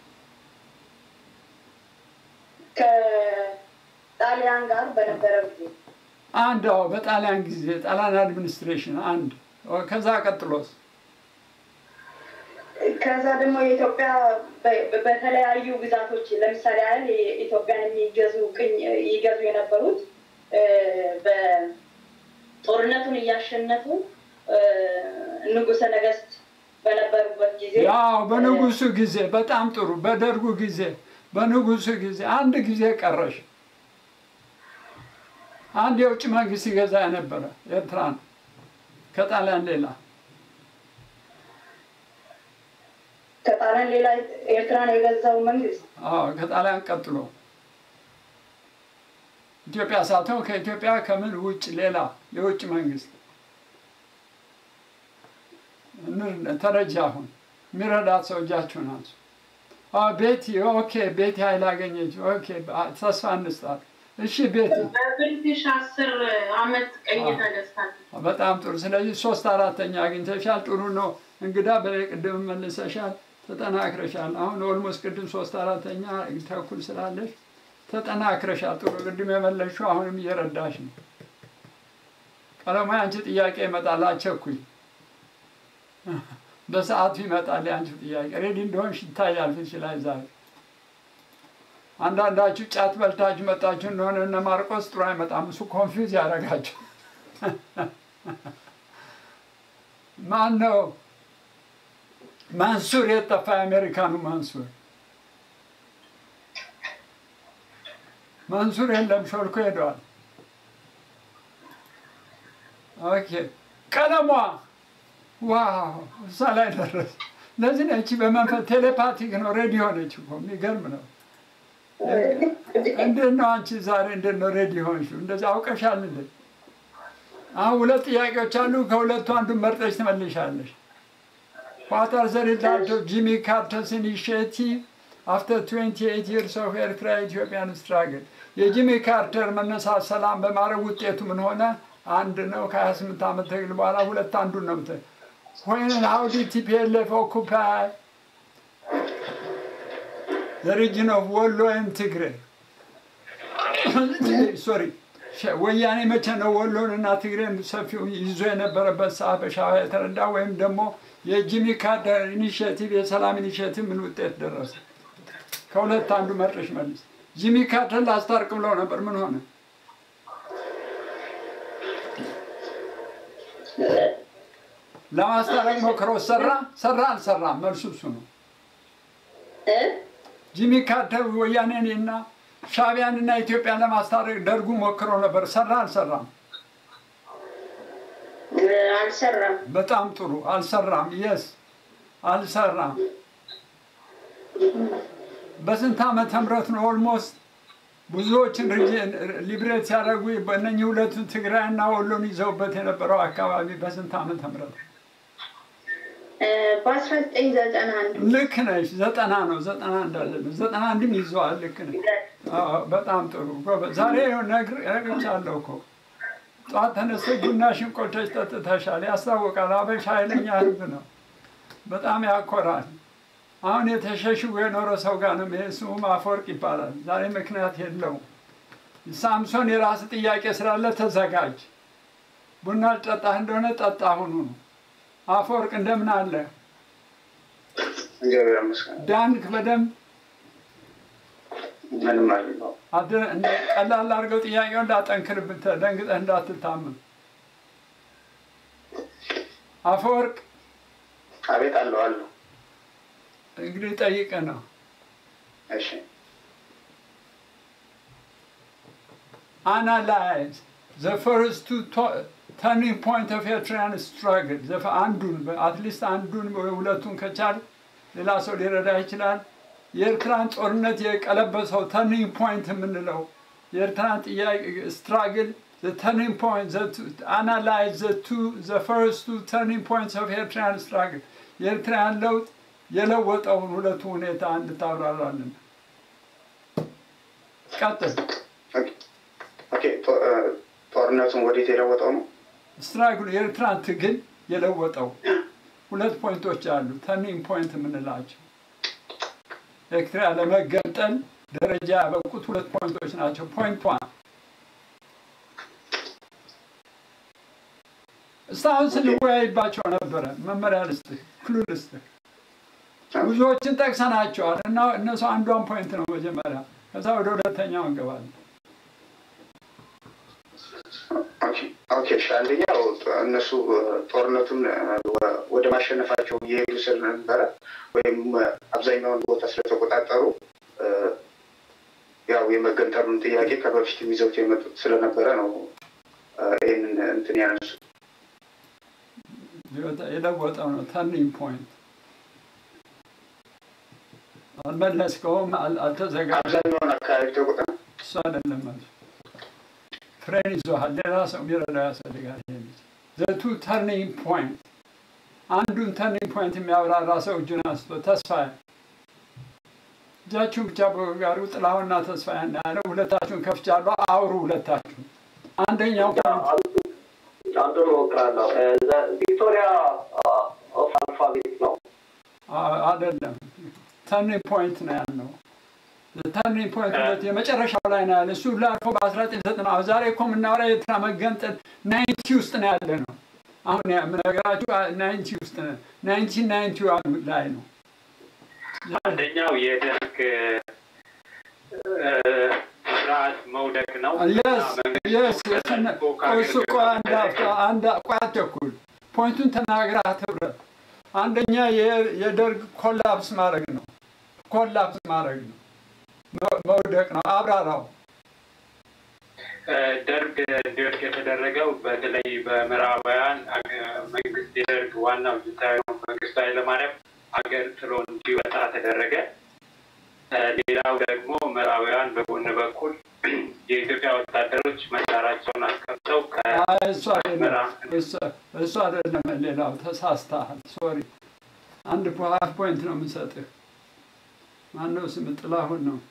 ከጣሊያን ጋር በነበረ ጊዜ አንድ አዎ፣ በጣሊያን ጊዜ ጣሊያን አድሚኒስትሬሽን አንድ። ከዛ ቀጥሎስ? ከዛ ደግሞ የኢትዮጵያ በተለያዩ ግዛቶች ለምሳሌ ያህል ኢትዮጵያን የሚገዙ ቅኝ ይገዙ የነበሩት በጦርነቱን እያሸነፉ ንጉሰ ነገስት በነበሩበት ጊዜ ያው በንጉሱ ጊዜ በጣም ጥሩ። በደርጉ ጊዜ በንጉሱ ጊዜ አንድ ጊዜ ቀረሽ። አንድ የውጭ መንግስት ይገዛ የነበረ ኤርትራን ከጣሊያን ሌላ ከጣሊያን ሌላ ኤርትራን የገዛው መንግስት አዎ፣ ከጣሊያን ቀጥሎ ኢትዮጵያ ሳትሆን ከኢትዮጵያ ከምን ውጭ ሌላ የውጭ መንግስት ተረጂ አሁን የሚረዳት ሰው እጃችሁን አንሱ። ቤቲ ኦኬ፣ ቤቲ ኃይል አገኘች። ኦኬ፣ ተስፋ እንስጣት። እሺ ቤቲ፣ በብሪቲሽ አስር አመት ቀኝ ተገዝታለች። በጣም ጥሩ። ስለዚህ ሶስት አራተኛ አግኝተሻል። ጥሩ ነው። እንግዳ በላይ ቅድም መልሰሻል፣ ተጠናክረሻል። አሁን ኦልሞስት ቅድም ሶስት አራተኛ ተኩል ስላለሽ ተጠናክረሻል። ጥሩ። ቅድም የመለሽው አሁንም እየረዳሽ ነው። ቀለማ አንቺ ጥያቄ ይመጣል፣ አቸኩኝ። በሰዓቱ ይመጣል የአንቺ ጥያቄ። ሬዲ እንደሆንሽ ይታያል ፊትሽ ላይ ዛሬ። አንዳንዳችሁ ጫት በልታችሁ መጣችሁ እንደሆነ እነ ማርቆስ ጥሩ አይመጣም። እሱ ኮንፊውዝ ያደርጋችሁ። ማን ነው ማንሱር? የጠፋ የአሜሪካኑ ማንሱር ማንሱር የለም፣ ሾልኮ ሄደዋል። ኦኬ ቀለሟ ዋው እዛ ላይ ደረስ። ለዚህ ነች በመንፈስ ቴሌፓቲክ ነው፣ ሬዲዮ ነች እኮ የሚገርም ነው። እንዴት ነው አንቺ ዛሬ እንዴት ነው ሬዲ ሆንሽው? እንደዚህ አውቀሻል እንዴ? አሁን ሁለት ጥያቄዎች አሉ። ከሁለቱ አንዱን መርጠሽ ትመልሻለሽ። ዋት አር ዘ ሪዛልት ኦፍ ጂሚ ካርተርስ ኢኒሺዬቲቭ አፍተር 28 ይርስ ኦፍ ኤርትራ ኢትዮጵያን ስትራግል የጂሚ ካርተር መነሳት ሰላም በማድረግ ውጤቱ ምን ሆነ? አንድ ነው። ከ28 ዓመት ትግል በኋላ ሁለት አንዱን ነው ምት when how did TPLF occupy the region of Wollo and Tigray? ሶሪ ወያኔ መቼ ነው ወሎን እና ትግሬን ሰፊው ይዞ የነበረበት ሰዓት በሻዕቢያ የተረዳ ወይም ደግሞ የጂሚ ካርተር ኢኒሽቲቭ የሰላም ኢኒሽቲቭ ምን ውጤት ደረሰ? ከሁለት አንዱ መርጠሽ መልስ። ጂሚ ካርተር ላስታርቅ ብለው ነበር፣ ምን ሆነ? ለማስታረቅ ሞክረው ሰራ ሰራ አልሰራም? መልሱ እሱ ነው። ጂሚ ካርተር ወያኔን እና ሻዕቢያን እና ኢትዮጵያን ለማስታረቅ ደርጉ ሞክሮ ነበር። ሰራ አልሰራም? አልሰራም። በጣም ጥሩ አልሰራም። የስ አልሰራም። በስንት ዓመተ ምህረት ነው ኦልሞስት ብዙዎችን ሊብሬት ሲያደርጉ በእነኚህ ሁለቱን ትግራይና ወሎን ይዘውበት የነበረው አካባቢ በስንት ዓመተ ምህረት በአስራ ዘጠኝ ዘጠና አንድ ልክ ነሽ። ዘጠና ነው ዘጠና እንዳለ ነው። ዘጠና አንድም ይዘዋል። ልክ ነሽ። አዎ፣ በጣም ጥሩ ጎበዝ። ዛሬ ነግሬሻለሁ እኮ ጠዋት ተነስተሽ ቡናሽን ቆልተሽ ጠጥተሻል። ያስታውቃል። አበሻ ኃይለኛ ህዝብ ነው። በጣም ያኮራል። አሁን የተሸሽጎ የኖረ ሰው ጋር ነው ይሄ ስሙም አፈወርቅ ይባላል። ዛሬ ምክንያት የለውም። ሳምሶን የራስ ጥያቄ ስላለ ተዘጋጅ። ቡና ጠጣህ እንደሆነ ጠጣ ሁኑ ነው። አፈወርቅ እንደምን አለ? እግዚአብሔር ይመስገን። ዳንክ በደንብ ምንም አይደለም። አደ- እንደ- ቀላል አድርገው ጥያቄውን እንዳጠንክርብህ ደንግጠህ እንዳትታመም። አፈወርቅ አቤት አለሁ አለሁ። እንግዲህ ጠይቅህ ነው። እሺ analyze the first two to- turning point of Eritrean struggle ዘፈ- አንዱን አትሊስት አንዱን ወይ ሁለቱን ከቻል ሌላ ሰው ሊረዳ ይችላል። የኤርትራን ጦርነት የቀለበሰው ተርኒንግ ፖይንት የምንለው የኤርትራን ጥያቄ ስትራግል the turning point the two, analyze the two the first two turning points of Eritrean struggle የኤርትራን ለውጥ የለወጠውን ሁለቱ ሁኔታ እንድታብራራልን ቀጥል። ኦኬ። ጦ- እ፣ ጦርነቱን ወዴት የለወጠው ነው? ስትራግሉ የኤርትራን ትግል የለወጠው ሁለት ፖይንቶች አሉ። ተርኒንግ ፖይንት የምንላቸው ኤርትራ ለመገንጠል ደረጃ ያበቁት ሁለት ፖይንቶች ናቸው። ፖይንት ዋን እስካሁን ስንወያይባቸው ነበረ። መመሪያ ልስጥህ፣ ክሉ ልስጥህ። ብዙዎችን ጠቅሰናቸዋል እና እነሱ አንዷን ፖይንት ነው መጀመሪያ፣ ከዛ ወደ ሁለተኛው እንገባለን። ኦኬ እሺ። አንደኛው ጦ- እነሱ እ፣ ጦርነቱን እ፣ ወ- ወደ ማሸነፋቸው እየሄዱ ስለነበረ ወይም እ፣ አብዛኛውን ቦታ ስለተቆጣጠሩ እ፣ ያው የመገንጠሉን ጥያቄ ከበፊትም ይዘውት የመጡት ስለነበረ ነው እ፣ ይህንን እንትን ያነሱ የለወጠው ነው ተርኒንግ ፖይንት። አልመለስከውም፣ አል- አልተዘጋጀም። አብዛኛውን አካባቢ ተቆጣ እሱ አይደለም መልሱ። ፍሬን ይዞሃል። ሌላ ሰው የሚረዳ ያስፈልጋል። ይሄ ልጅ ዘቱ ተርኒንግ ፖይንት አንዱን ተርኒንግ ፖይንት የሚያብራራ ሰው እጁን አንስቶ ተስፋዬ እጃችሁን ብቻ በጋሩ ጥላሁንና ተስፋዬ እናያለው። ሁለታችሁን ከፍቻለሁ። አውሩ ሁለታችሁ። አንደኛው ፖይንት አንዱን እሞክራለሁ። ቪክቶሪያ ኦፍ አልፋቤት ነው። አ- አይደለም ተርኒንግ ፖይንት ነው ያልነው። ተርኒንግ ፖይንት ሁለት የመጨረሻው ላይ ነው ያለ እሱ ላልፎ በ1990 ዛሬ እኮ የምናወራ የኤርትራ መገንጠል ናይንቲ ውስጥ ነው ያለ ነው። አሁን የምነግራችሁ ናይንቲ ውስጥ ነው ናይንቲን ናይንቲ ላይ ነው። አንደኛው የደርግ እ፣ ስርዓት መውደቅ ነው። የስ እና የስ መንግስቱ እሱ ቆይ አንድ አፍታ አንድ ቆይ አትቸኩል። ፖይንቱን ተናግረህ አትብረት። አንደኛ የ- የደርግ ኮላፕስ ማድረግ ነው። ኮላፕስ ማድረግ ነው። መ- መውደቅ ነው። አብራራው። እ፣ ደርግ እንዲወድቅ የተደረገው በተለይ በምዕራባውያን አገ- መንግስት የደርግ ዋናው ጁንታዊ መንግስቱ ኃይለማርያም ሀገር ጥሎ እንዲወጣ ተደረገ። እ፣ ሌላው ደግሞ ምዕራባውያን በጎን በኩል የኢትዮጵያ ወታደሮች መሳሪያቸውን አስቀምጠው አይ እሱ አይደለም እሱ- እሱ አይደለም። ሌላው ተሳስተሃል። ሶሪ አንድ ፖ- ሀፍ ፖይንት ነው የምሰጥህ። ማነው ስም? ጥላሁን ነው።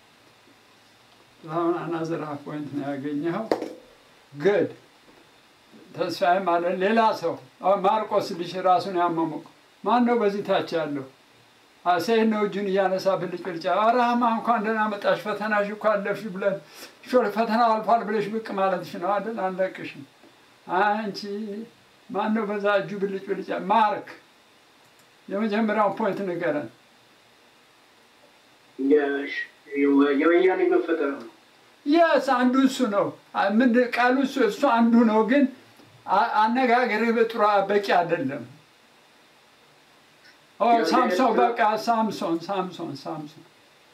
ጥላሁን አናዘር ሀፍ ፖይንት ነው ያገኘኸው። ግድ ተስፋዬ ማለት ሌላ ሰው አሁን ማርቆስ ልጅ ራሱን ያመሙቅ ማን ነው በዚህ ታች ያለው? ሴት ነው እጁን እያነሳ ብልጭ ብልጫ አራማ እንኳን ደህና መጣሽ ፈተናሽ እኮ አለፍሽ ብለን ሾል ፈተናው አልፏል ብለሽ ብቅ ማለትሽ ነው አይደል? አንለቅሽም። አንቺ ማን ነው በዛ እጁ ብልጭ ብልጫ? ማርክ የመጀመሪያውን ፖይንት ንገረን። የወያኔ መፈጠር ነው። የስ አንዱ እሱ ነው። አ- ምን ቃሉ እሱ እሱ አንዱ ነው፣ ግን አ- አነጋገርህ በጥሩ በቂ አይደለም። ኦ ሳምሶን በቃ ሳምሶን ሳምሶን ሳምሶን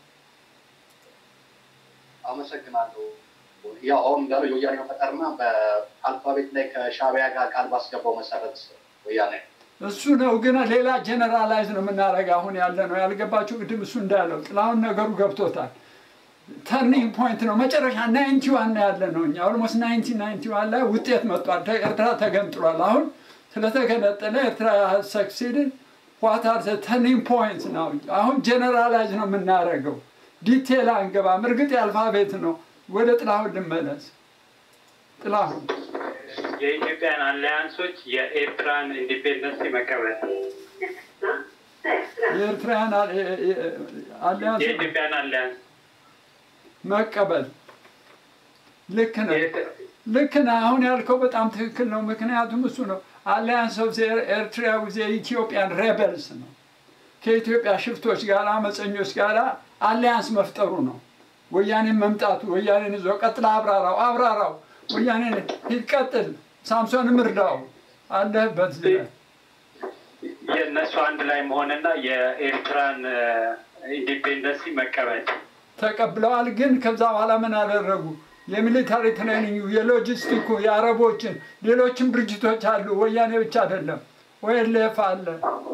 አመሰግናለሁ። ያው አሁን እንዳለው የወያኔ መፈጠርና በአልፋቤት ላይ ከሻዕቢያ ጋር ቃል ባስገባው መሰረት ወያኔ እሱ ነው፣ ግን ሌላ ጀነራላይዝ ነው የምናደርገው። አሁን ያለ ነው ያልገባችሁ ቅድም እሱ እንዳለው ጥላሁን ነገሩ ገብቶታል። ተርኒንግ ፖይንት ነው። መጨረሻ ናይንቲ ዋን ያለ ነው። እኛ ኦልሞስት ናይንቲ ናይንቲ ዋን ላይ ውጤት መጥቷል። ኤርትራ ተገንጥሏል። አሁን ስለተገነጠለ ኤርትራ ሰክሲድን ዋት አር ተርኒንግ ፖይንት ነው። አሁን ጀነራላይዝ ነው የምናደርገው። ዲቴል አንገባም። እርግጥ የአልፋቤት ነው። ወደ ጥላሁን ልመለስ። ጥላሁን የኢትዮጵያን አሊያንሶች የኤርትራን ኢንዲፔንደንስ መቀበል የኤርትራውያን አሊያንስ የኢትዮጵያን አሊያንስ መቀበል ልክ ነው። ልክ ነው። አሁን ያልከው በጣም ትክክል ነው። ምክንያቱም እሱ ነው አሊያንስ ኦፍ ኤርትራ ዊዝ ኢትዮጵያን ሬበልስ ነው። ከኢትዮጵያ ሽፍቶች ጋር አመፀኞች ጋር አሊያንስ መፍጠሩ ነው። ወያኔን መምጣቱ ወያኔን ይዞ ቀጥላ አብራራው አብራራው ወያኔን ሂድ ቀጥል፣ ሳምሶንም እርዳው አለህበት የእነሱ አንድ ላይ መሆንና የኤርትራን ኢንዲፔንደንሲ መቀበል ተቀብለዋል። ግን ከዛ በኋላ ምን አደረጉ? የሚሊታሪ ትሬኒንግ፣ የሎጂስቲኩ፣ የአረቦችን ሌሎችም ድርጅቶች አሉ። ወያኔ ብቻ አይደለም። ኦኤልኤፍ አለ።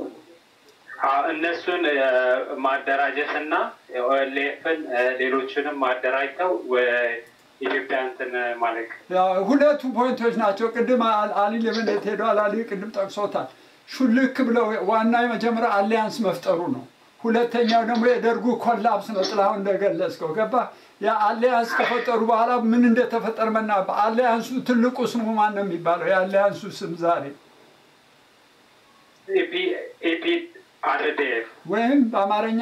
እነሱን ማደራጀት እና ኦኤልኤፍን ሌሎችንም ማደራጅተው ኢትዮጵያ እንትን ማለት ሁለቱ ፖይንቶች ናቸው። ቅድም አሊ ለምነት ሄደዋል። አሊ ቅድም ጠቅሶታል። ሹልክ ብለው ዋና የመጀመሪያ አሊያንስ መፍጠሩ ነው። ሁለተኛው ደግሞ የደርጉ ኮላፕስ ነው። ጥላሁን እንደገለጽከው ገባ። ያ አሊያንስ ከፈጠሩ በኋላ ምን እንደተፈጠረ መና አሊያንሱ ትልቁ ስሙ ማን ነው የሚባለው? የአሊያንሱ ስም ዛሬ አርዴፍ ወይም በአማርኛ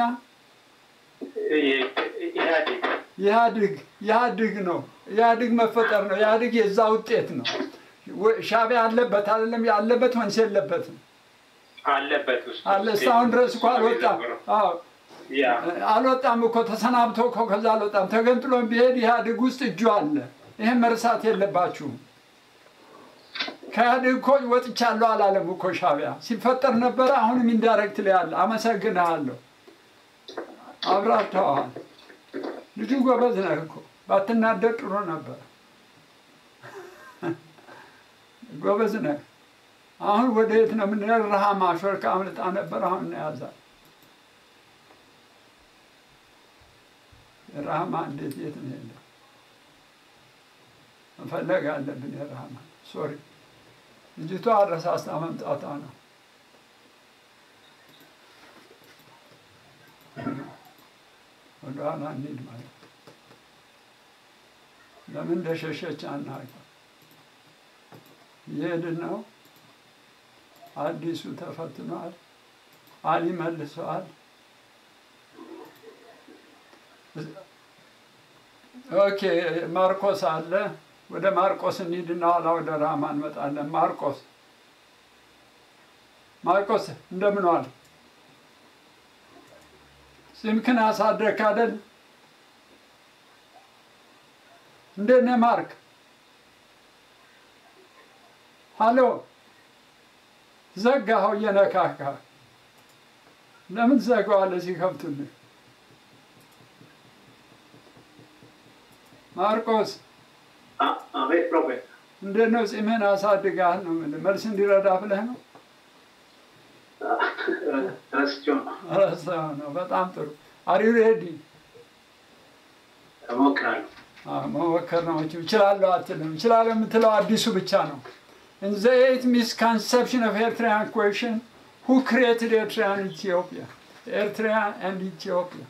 ኢህአዴግ ኢህአዴግ ኢህአዴግ ነው። ኢህአዴግ መፈጠር ነው። ኢህአዴግ የዛ ውጤት ነው። ሻዕቢያ አለበት አይደለም? ያለበት ወንስ የለበትም? አለበት ውስጥ አለ። እስካሁን ድረስ እኮ አልወጣም። አዎ አልወጣም እኮ ተሰናብቶ እኮ ከዛ አልወጣም። ተገንጥሎ ቢሄድ ኢህአዴግ ውስጥ እጁ አለ። ይህን መርሳት የለባችሁም። ከኢህአዴግ እኮ ወጥቻለሁ አላለም እኮ ሻዕቢያ ሲፈጠር ነበረ። አሁንም ኢንዳይሬክት ላይ አለ። አመሰግንሃለሁ። አብራርተዋል። ልጁ ጎበዝ ነህ እኮ ባትናደድ ጥሩ ነበር። ጎበዝ ነህ። አሁን ወደ የት ነው የምንሄድ? ረሃማ ሾልካ አምልጣ ነበር። አሁን እናያዛል። ረሃማ እንዴት የት ነው ሄደው? መፈለግ አለብን። የረሃማ ሶሪ፣ ልጅቷ አረሳስታ መምጣቷ ነው። ወደኋላ እንሂድ ማለት ለምን እንደሸሸች አናውቅም። እየሄድን ነው። አዲሱ ተፈትኗል። አሊ መልሰዋል። ኦኬ ማርቆስ አለ። ወደ ማርቆስ እንሂድና ኋላ ወደ ራማ እንመጣለን። ማርቆስ ማርቆስ እንደምን ዋል? ጺምክን አሳደግክ አይደል? እንዴት ነህ ማርክ? ሀሎ ዘጋኸው እየነካካ ለምን ዘጋዋለህ ሲከፍቱልህ? ማርቆስ አቤት ፕሮፌት እንዴት ነው ጺምህን አሳድገሃል ነው የምልህ። መልስ እንዲረዳ ብለህ ነው? ረስቼው ነው። ረሳኸው ነው። በጣም ጥሩ። አር ዩ ሬዲ? እሞክራለሁ። መሞከር ነው መቼም እችላለሁ አትልም። እችላለሁ የምትለው አዲሱ ብቻ ነው። In the eighth misconception of Eritrean question, who created Eritrea and Ethiopia? Eritrea and Ethiopia.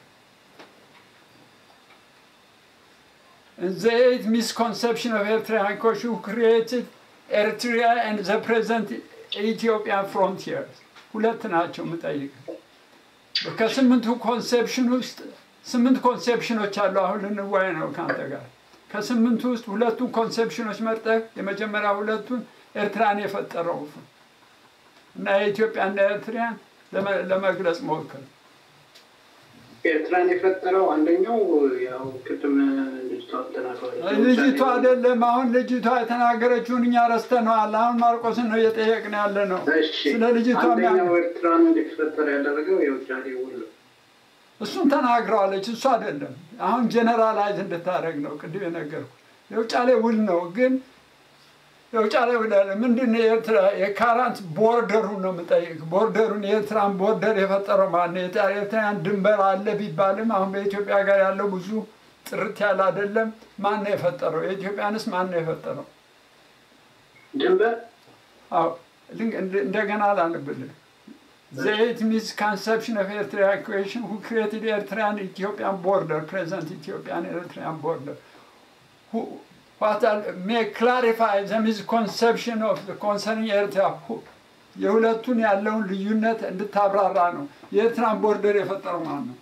In the eighth misconception of Eritrean question, who created Eritrea and the present Ethiopian frontiers? ሁለት ናቸው የምጠይቅ። ከስምንቱ ኮንሴፕሽን ውስጥ ስምንት ኮንሴፕሽኖች አሉ። አሁን ልንዋይ ነው ከአንተ ጋር። ከስምንቱ ውስጥ ሁለቱን ኮንሴፕሽኖች መርጠህ የመጀመሪያ ሁለቱን ኤርትራን የፈጠረው እና የኢትዮጵያና ኤርትራን ለመግለጽ ሞክር። ኤርትራን የፈጠረው አንደኛው ያው ቅድም ልጅቷ ተናግረዋለች። ልጅቷ አይደለም። አሁን ልጅቷ የተናገረችውን እኛ ረስተነዋል። አሁን ማርቆስን ነው እየጠየቅን ያለ ነው። ስለ ልጅቷ አንደኛው ኤርትራን እንዲፈጠር ያደረገው የውጫሌ ውል ነው። እሱን ተናግረዋለች። እሱ አይደለም። አሁን ጀነራላይዝ እንድታደረግ ነው ቅድም የነገርኩ። የውጫሌ ውል ነው ግን የውጫሌ ውል አለ። ምንድን ነው የኤርትራ የካራንት ቦርደሩን ነው የምጠይቅ። ቦርደሩን የኤርትራን ቦርደር የፈጠረው ማነው? የኤርትራን ድንበር አለ ቢባልም አሁን በኢትዮጵያ ጋር ያለው ብዙ ጥርት ያለ አይደለም። ማን ነው የፈጠረው? የኢትዮጵያንስ ማን ነው የፈጠረው? ድንበር አዎ ልንግ- እንደ- እንደገና ላንብልህ The eight misconception of Eritrea equation who created Eritrean Ethiopian border, present Ethiopian Eritrean border. Who, what are, may clarify the misconception of the concerning Eritrea. Who, የሁለቱን ያለውን ልዩነት እንድታብራራ ነው። የኤርትራን ቦርደር የፈጠረው ማን ነው?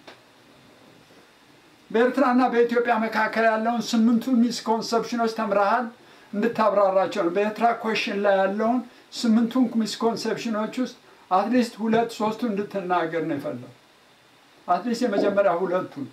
በኤርትራና በኢትዮጵያ መካከል ያለውን ስምንቱን ሚስኮንሰፕሽኖች ተምረሃል፣ እንድታብራራቸው ነው። በኤርትራ ኮሽን ላይ ያለውን ስምንቱን ሚስኮንሰፕሽኖች ውስጥ አትሊስት ሁለት ሶስቱ እንድትናገር ነው የፈለው። አትሊስት የመጀመሪያ ሁለቱን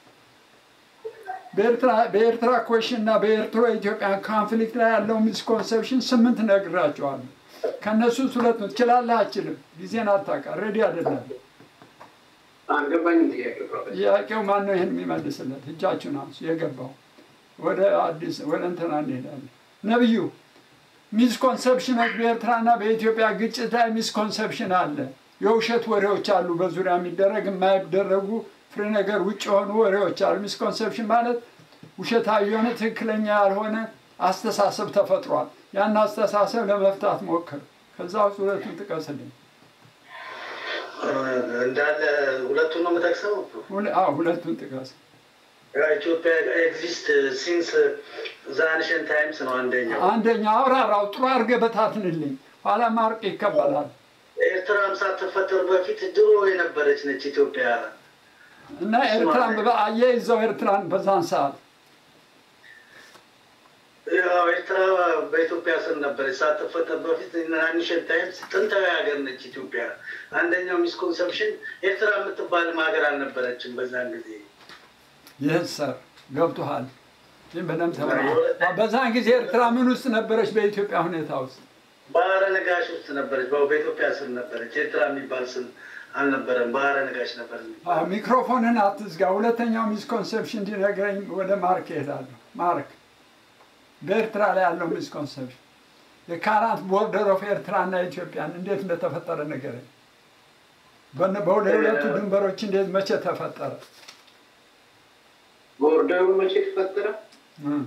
በኤርትራ በኤርትራ ኮሽን እና በኤርትሮ ኢትዮጵያን ኮንፍሊክት ላይ ያለው ሚስኮንሰፕሽን ስምንት ነግራቸዋለሁ። ከእነሱ ውስጥ ሁለት ነው። ትችላለህ አችልም? ጊዜን አታውቃ ሬዲ አይደለም። አልገባኝም ጥያቄ ፕሮፌሰር። ጥያቄው ማን ነው ይህን የሚመልስለት? እጃችሁን አንሱ። የገባው ወደ አዲስ ወደ እንትና እንሄዳለን። ነብዩ ሚስኮንሰፕሽኖች በኤርትራና በኢትዮጵያ ግጭት ላይ ሚስኮንሰፕሽን አለ። የውሸት ወሬዎች አሉ፣ በዙሪያ የሚደረግ የማይደረጉ ፍሬ ነገር ውጭ የሆኑ ወሬዎች አሉ። ሚስኮንሰፕሽን ማለት ውሸታዊ የሆነ ትክክለኛ ያልሆነ አስተሳሰብ ተፈጥሯል። ያን አስተሳሰብ ለመፍታት ሞክር። ከዛ ውስጥ ሁለቱን ጥቀስልኝ። እንዳለ ሁለቱን ነው የምጠቅሰው። ሁለ- አዎ ሁለቱን ጥቀስ። ኢትዮጵያ ኤግዚስት ሲንስ ዛንሽን ታይምስ ነው አንደኛው። አንደኛ አብራራው፣ ጥሩ አድርገህ በታትንልኝ፣ ኋላ ማርቅ ይቀበላል። ኤርትራም ሳትፈጠር በፊት ድሮ የነበረች ነች ኢትዮጵያ። እና ኤርትራን በ- አያይዘው ኤርትራን በዛን ሰዓት ያው ኤርትራ በኢትዮጵያ ስር ነበረች ሳትፈጠር በፊት ናኒሽን ታይምስ ጥንታዊ ሀገር ነች ኢትዮጵያ። አንደኛው ሚስኮንሰፕሽን ኤርትራ የምትባልም ሀገር አልነበረችም በዛን ጊዜ። ይህ ሰር ገብቶሃል። ይህም በደንብ ተመራ። በዛን ጊዜ ኤርትራ ምን ውስጥ ነበረች? በኢትዮጵያ ሁኔታ ውስጥ ባህረ ነጋሽ ውስጥ ነበረች። በ- በኢትዮጵያ ስር ነበረች። ኤርትራ የሚባል ስም አልነበረም። ባህረ ነጋሽ ነበር። አዎ፣ ሚክሮፎንን አትዝጋ። ሁለተኛው ሚስኮንሰፕሽን እንዲነግረኝ ወደ ማርክ እሄዳለሁ። ማርክ በኤርትራ ላይ ያለው ሚስኮንሰፕሽን የካራንት ቦርደር ኦፍ ኤርትራና ኢትዮጵያን እንዴት እንደተፈጠረ ንገረኝ። በነ- በሁለቱ ድንበሮች እንዴት መቼ ተፈጠረ? ቦርደሩ መቼ ተፈጠረ? እም።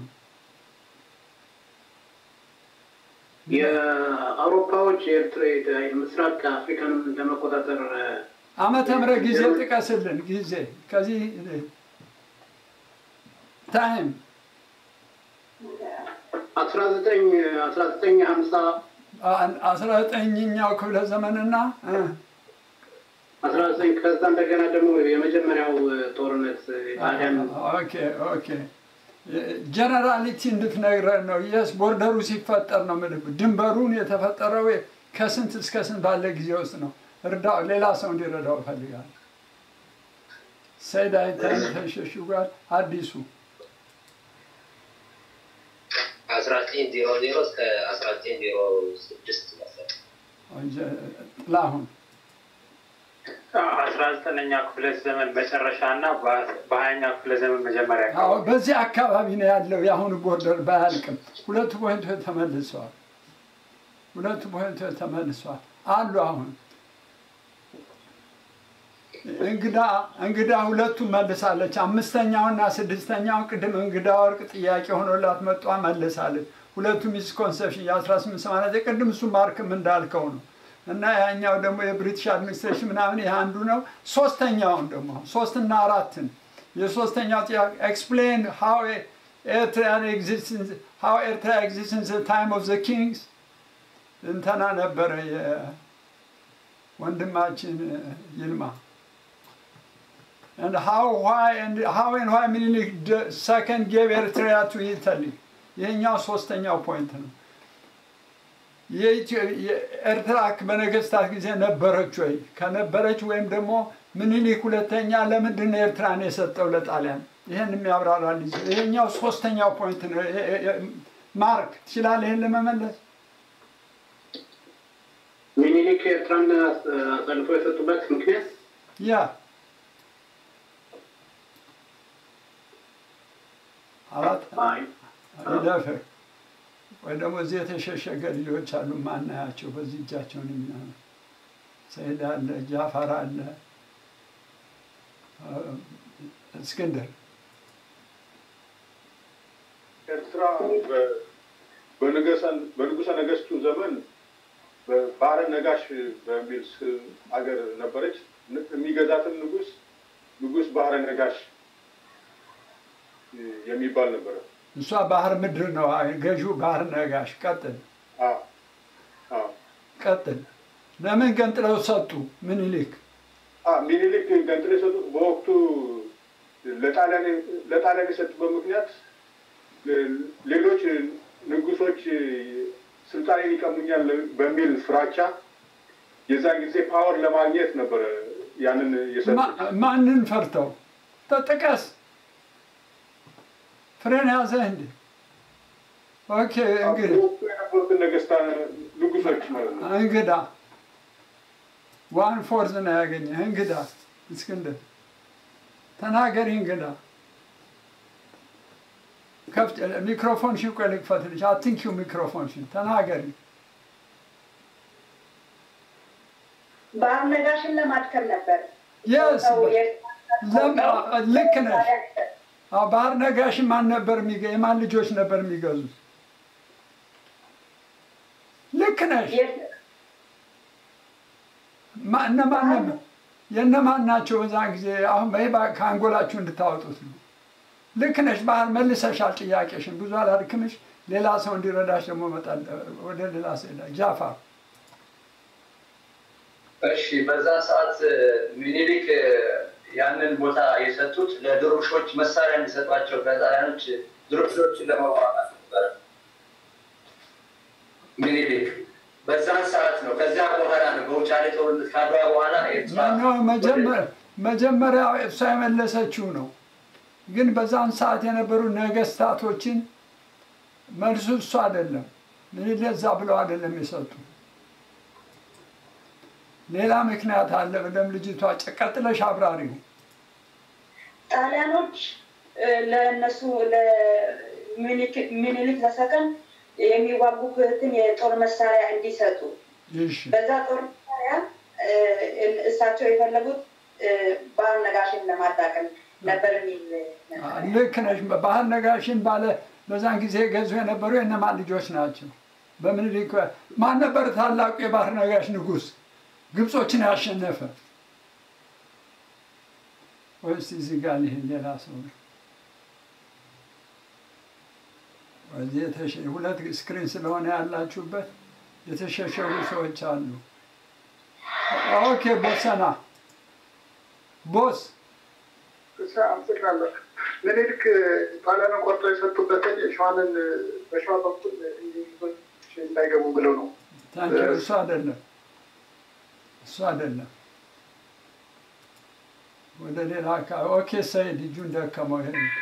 የአውሮፓዎች የኤርትራ ምስራቅ አፍሪካን ለመቆጣጠር ዓመተ ምህረት ጊዜ ጥቀስልን። ጊዜ ከዚህ ታይም አስራ ዘጠኝ አስራ ዘጠኝ ሀምሳ አስራ ዘጠኝኛው ክፍለ ዘመንና እ፣ አስራ ዘጠኝ ከዛ እንደገና ደግሞ የመጀመሪያው ጦርነት ጣሊያን ኦኬ ኦኬ ጀነራሊቲ እንድትነግረን ነው። የስ ቦርደሩ ሲፈጠር ነው የምልህ። ድንበሩን የተፈጠረው ከስንት እስከ ስንት ባለ ጊዜ ውስጥ ነው? እርዳው፣ ሌላ ሰው እንዲረዳው እፈልጋለሁ። ሰይድ አይታይም ተሸሽጓል። አዲሱ አስራ ዘጠኝ ዜሮ ዜሮ እስከ አስራ ዘጠኝ ዜሮ ስድስት መሰለኝ። ጥላሁን አስራ ዘጠነኛ ክፍለ ዘመን መጨረሻ እና በሀያኛ ክፍለ ዘመን መጀመሪያ አዎ፣ በዚህ አካባቢ ነው ያለው የአሁኑ ቦርደር ባያልቅም ሁለቱ ፖይንቶች ተመልሰዋል። ሁለቱ ፖይንቶች ተመልሰዋል አሉ። አሁን እንግዳ እንግዳ ሁለቱም መልሳለች። አምስተኛውና ስድስተኛውን ቅድም እንግዳ ወርቅ ጥያቄ ሆኖላት መጧ መልሳለች። ሁለቱ ሚስኮንሰፕሽን የ1889 ቅድም እሱ ማርክም እንዳልከው ነው እና ያኛው ደግሞ የብሪቲሽ አድሚኒስትሬሽን ምናምን ይህ አንዱ ነው። ሶስተኛውን ደግሞ ሶስትና አራትን የሶስተኛው ጥያቄ ኤክስፕሌን ሃው ኤርትራን ኤግዚስትንስ ሃው ኤርትራ ኤግዚስትንስ ታይም ኦፍ ዘ ኪንግስ እንተና ነበረ የወንድማችን ይልማ and how why and how and why ምኒልክ ደ- second gave ኤርትራ to Italy ይሄኛው ሶስተኛው ፖይንት ነው። የኢትዮ- የኤርትራ በነገስታት ጊዜ ነበረች ወይ? ከነበረች ወይም ደግሞ ምኒልክ ሁለተኛ ለምንድን ነው ኤርትራን የሰጠው ለጣሊያን? ይህን የሚያብራራልኝ ሰው። ይሄኛው ሶስተኛው ፖይንት ነው። የ- የ- የ- ማርክ ትችላለህ ይህን ለመመለስ? ሚኒሊክ ኤርትራን አሳልፎ የሰጡበት ምክንያት ያ አራት ይደፍር ወይ ደግሞ እዚህ የተሸሸገ ልጆች አሉ ማናያቸው በዚህ እጃቸውን የሚሆነ ሰይድ አለ፣ ጃፋር አለ፣ እ፣ እስክንድር ኤርትራ በ- በንገሰን በንጉሰ ነገስቱ ዘመን በባህረ ነጋሽ በሚል ስ- አገር ነበረች። ን- የሚገዛትን ንጉስ ንጉስ ባህረ ነጋሽ የሚባል ነበረ። እሷ ባህር ምድር ነው ገዢው ባህር ነጋሽ። ቀጥል አዎ አዎ ቀጥል። ለምን ገንጥለው ሰጡ ምኒልክ? አ ሚኒሊክ ገንጥሎ የሰጡት በወቅቱ ለጣሊያን ለጣሊያን የሰጡበት ምክንያት ሌ- ሌሎች ንጉሶች ስልጣኔን ይቀሙኛል በሚል ፍራቻ የዛን ጊዜ ፓወር ለማግኘት ነበረ ያንን የሰጡት። ማ- ማንን ፈርተው? ተጥቀስ። ፍሬን ያዘህ እንዴ? ኦኬ እንግዲህ በወቅቱ የነበሩትን ነገስታት ንጉሶች ማለት ነው። እንግዳ ዋን ፎርዝ ነው ያገኘህ። እንግዳ እስክንድር ተናገሪ። እንግዳ ከፍት ሚክሮፎን ሽ ቆይ ልክፈትልሽ። አትንኪው ሚክሮፎን ሽ ተናገሪ። ባህር ነጋሽን ለማድከም ነበር። የስ ሰው የኤርትራ ልክ ነሽ። አዎ፣ ባህር ነጋሽ ማን ነበር የሚገ የማን ልጆች ነበር የሚገዙት? ልክ ነሽ። ማ- እነማን ነበር? የእነማን ናቸው በዛን ጊዜ? አሁን በይ ባ- ከአንጎላችሁ እንድታወጡት ነው። ልክ ነሽ። ባህር መልሰሻል ጥያቄሽን። ብዙ አላድክምሽ። ሌላ ሰው እንዲረዳሽ ደግሞ እመጣለሁ። ወደ ሌላ ሰው ሄዳ ጃፋር እሺ በዛ ሰዓት ሚኒሊክ ያንን ቦታ የሰጡት ለድሩሾች መሳሪያ እንዲሰጧቸው ከጣሊያኖች ድሩሾችን ለመዋጋት ነበረ። ሚኒሊክ በዛን ሰዓት ነው። ከዚያ በኋላ ነው በውጫሌ ጦርነት ካድዋ በኋላ ኤርትራ ነው መጀመ- መጀመሪያ እሷ የመለሰችው ነው። ግን በዛን ሰዓት የነበሩ ነገስታቶችን መልሱ እሱ አይደለም። ምን ለዛ ብለው አይደለም የሰጡ ሌላ ምክንያት አለ። በደም ልጅቷ ቀጥለሽ አብራሪው። ጣሊያኖች እ፣ ለእነሱ ለሚኒሊክ ዘሰከን የሚዋጉበትን የጦር መሳሪያ እንዲሰጡ እሺ በዛ ጦር መሳሪያ እ፣ እሳቸው የፈለጉት እ፣ ባህር ነጋሽን ለማዳቀም ነበር የሚል ነበር። ልክ ነሽ። ባህር ነጋሽን ባለ በዛን ጊዜ ገዙ የነበሩ የእነማን ልጆች ናቸው? በምኒልክ ማን ነበር ታላቁ የባህር ነጋሽ ንጉስ ግብጾችን ያሸነፈ? ወይስ እዚህ ጋር ይሄ ሌላ ሰው ነው? እዚህ የተሸ- ሁለት ስክሪን ስለሆነ ያላችሁበት የተሸሸጉ ሰዎች አሉ። ኦኬ ቦሰና ቦስ እሺ፣ አመሰግናለሁ። ምኒልክ ጣሊያንን ቆርጦ የሰጡበትን የሸዋንን በሸዋ በኩል እንግሊዞች እንዳይገቡ ብለው ነው። ታንኪ እሱ አይደለም እሱ አይደለም። ወደ ሌላ አካባቢ ኦኬ ሰይድ እጁን ደከመው ይሄ ነው።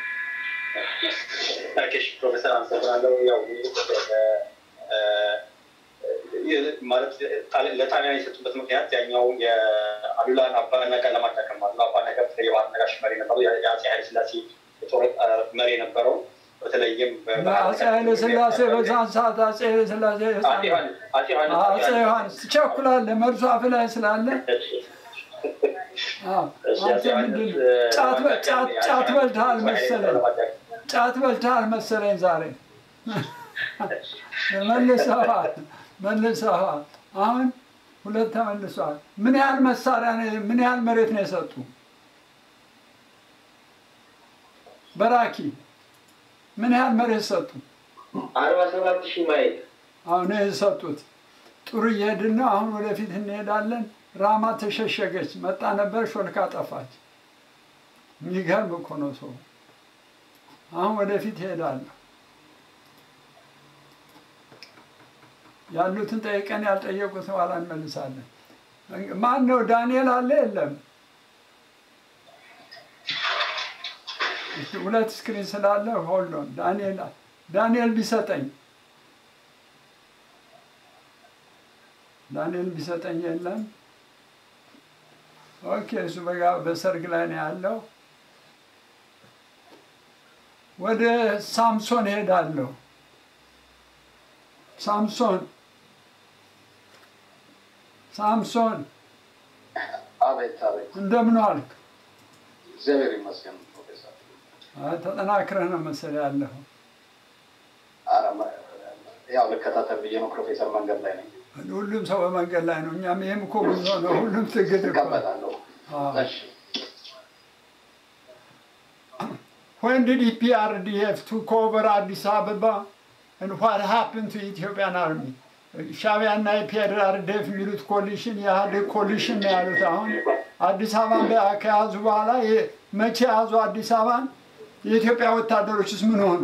ኦኬ፣ ፕሮፌሰር አመሰግናለሁ። ያው እ፣ ይህ ማለት ጣሊ- ለጣሊያን የሰጡበት ምክንያት ያኛው የአሉላን አባነጋ ለማዳከም ማለት ነው። አባነጋ በተለይ የባህር ነጋሽ መሪ ነበሩ። የአፄ ኃይለ ሥላሴ የጦር እ፣ መሪ ነበረው። በተለይም አፄ ኃይለ ሥላሴ በዛን ሰዓት አፄ ኃይለ ሥላሴ ህፃን አፄ ዮሐንስ አፄ ዮሐንስ አፄ ዮሐንስ ትቸኩላለህ፣ መርዙ አፍ ላይ ስላለ አዎ፣ አንተ ምንድን ነው? ጫት በ- ጫት ጫት በልተሃል መሰለኝ፣ ጫት በልተሃል መሰለኝ ዛሬ መልሰዋል፣ መልሰዋል። አሁን ሁለት ተመልሰዋል። ምን ያህል መሳሪያ ነው- ምን ያህል መሬት ነው የሰጡ? በራኪ ምን ያህል መሬት ሰጡ? አርባ ሰባት ሺህ ማይል አሁን የሰጡት ጥሩ እየሄድን ነው። አሁን ወደፊት እንሄዳለን። ራማ ተሸሸገች፣ መጣ ነበር፣ ሾልካ ጠፋች። የሚገርም እኮ ነው ሰው። አሁን ወደፊት እሄዳለሁ። ያሉትን ጠይቀን ያልጠየቁት ኋላ እንመልሳለን። ማን ነው? ዳንኤል አለ የለም? እስቲ ሁለት ስክሪን ስላለ ሆልዶን ዳንኤል ዳንኤል ቢሰጠኝ ዳንኤል ቢሰጠኝ የለም። ኦኬ፣ እሱ በጋ በሰርግ ላይ ነው ያለው። ወደ ሳምሶን ሄዳለሁ። ሳምሶን ሳምሶን አቤት አቤት፣ እንደምን ዋልክ? እግዚአብሔር ይመስገን ፕሮፌሰር። አይ፣ ተጠናክረህ ነው መሰለህ ያለኸው። ያው ልከታተል ብዬ ነው። ፕሮፌሰር መንገድ ላይ ነኝ። ሁሉም ሰው በመንገድ ላይ ነው። እኛም ይህም እኮ ጉዞ ነው። ሁሉም ትግል እኮ እቀበላለሁ። አዎ። እሺ When did EPRDF took over Addis Ababa and what happened to Ethiopian army? ሻቢያና ኢፒአርዲኤፍ የሚሉት ኮሊሽን የኢህአዴግ ኮሊሽን ነው ያሉት። አሁን አዲስ አበባን በ- ከያዙ በኋላ የ- መቼ ያዙ አዲስ አበባን? የኢትዮጵያ ወታደሮችስ ምን ሆኑ?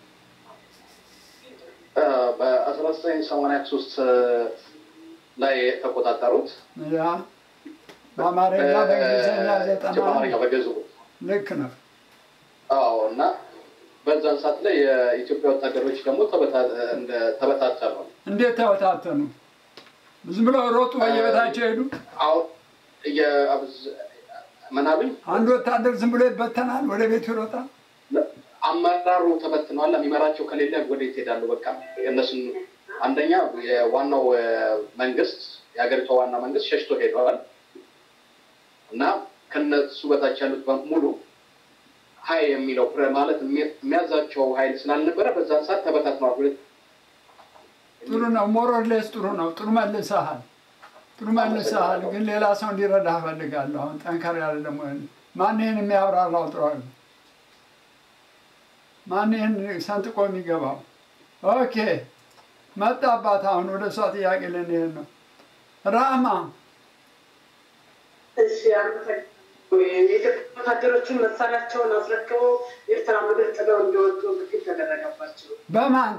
በአስራ ዘጠኝ ሰማንያ ሶስት ላይ የተቆጣጠሩት ያ በአማርኛ በእንግሊዝኛ ዘጠና በአማርኛ በገዙ ልክ ነው። አዎ እና በዛን ሰዓት ላይ የኢትዮጵያ ወታደሮች ደግሞ ተበታ- እንደ- ተበታተኑ። እንዴት ተበታተኑ? ዝም ብለው ሮጡ በየቤታቸው ሄዱ? አሁን የአብዝ- ምናምን አንድ ወታደር ዝም ብሎ ይበተናል፣ ወደ ቤቱ ይሮጣል። አመራሩ ተበትነዋል። የሚመራቸው ከሌለ ወዴት ይሄዳሉ? በቃ እነሱን አንደኛ የዋናው እ፣ መንግስት የሀገሪቷ ዋና መንግስት ሸሽቶ ሄደዋል እና ከነሱ በታች ያሉት በሙሉ ሀይ የሚለው ፕረ- ማለት የሚ- የሚያዛቸው ሀይል ስላልነበረ በዛን ሰዓት ተበታትነዋል። ሁለት ጥሩ ነው፣ ሞሮሌስ ጥሩ ነው። ጥሩ መልሰሃል፣ ጥሩ መልሰሃል። ግን ሌላ ሰው እንዲረዳ እፈልጋለሁ። አሁን ጠንከር ያለ ደግሞ ማን ይህን የሚያብራራው? ጥሩ አለ። ማን ይህን ሰንጥቆ የሚገባው? ኦኬ መጣባት። አሁን ወደ እሷ ጥያቄ ልንሄድ ነው። ራማ እሺ አመሰግናለሁ። የኢትዮጵያ ወታደሮችን መሳሪያቸውን አስረክበው ኤርትራ ምድር ጥለው እንዲወጡ ግፊት ተደረገባቸው። በማን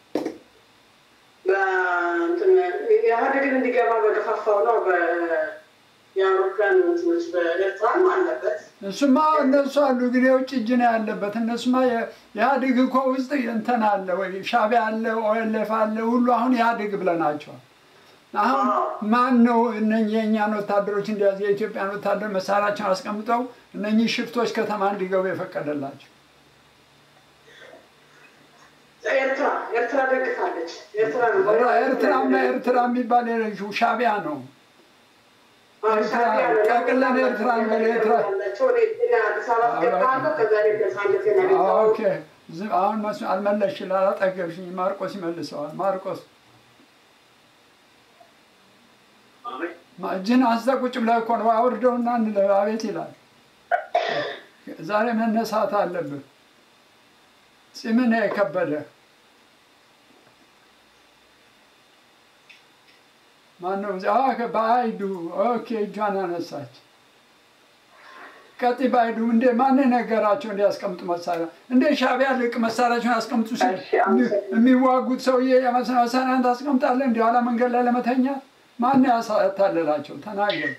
በእንትን ኢህአዴግን እንዲገባ በገፋፋው ነው። በ- የአውሮፕላን እንትኖች በኤርትራም አለበት። እሱማ እነሱ አሉ፣ ግን የውጭ እጅ ነው ያለበት። እነሱማ የ- የኢህአዴግ እኮ ውስጥ እንትን አለ ወይ ሻቢያ አለ፣ ኦኤልኤፍ አለ፣ ሁሉ አሁን ኢህአዴግ ብለናቸዋል። አሁን ማን ነው እነኚህ የእኛን ወታደሮች እንዲያዝ የኢትዮጵያን ወታደር መሳሪያቸውን አስቀምጠው እነኚህ ሽፍቶች ከተማ እንዲገቡ የፈቀደላቸው? ኤርትራ ኤርትራ ደግፋለች። ኤርትራ ነው ኤርትራማ ኤርትራ የሚባል የለሽው ሻቢያ ነው። ኤርትራ ጠቅለን ኤርትራን በለ ኤርትራ ያላቸው ወደ አዲስ አበባ አስገባለሁ። ከዛሬ ነፃነት ያገኘው ኦኬ ዝም- አሁን መስ አልመለስሽ አላጠገብሽኝ። ማርቆስ ይመልሰዋል። ማርቆስ ማ- እጅህን አንስተህ ቁጭ ብለህ እኮ ነው አውርደውና እንለ- አቤት ይላል። ዛሬ መነሳት አለብህ። ፂምን የከበደ ማነው? እዚህ? አዎ፣ በአይዱ ኦኬ፣ እጇን አነሳች። ቀጥ ባይዱ እንዴ ማን ነገራቸው እንዲያስቀምጡ መሳሪያ? እንዴ ሻቢያ ልቅ መሳሪያቸውን ያስቀምጡ ሲል የሚዋጉት ሰውዬ የመሳ- መሳሪያን ታስቀምጣለህ? እንዲ ኋላ መንገድ ላይ ለመተኛት ማን ያታለላቸው? ተናገር።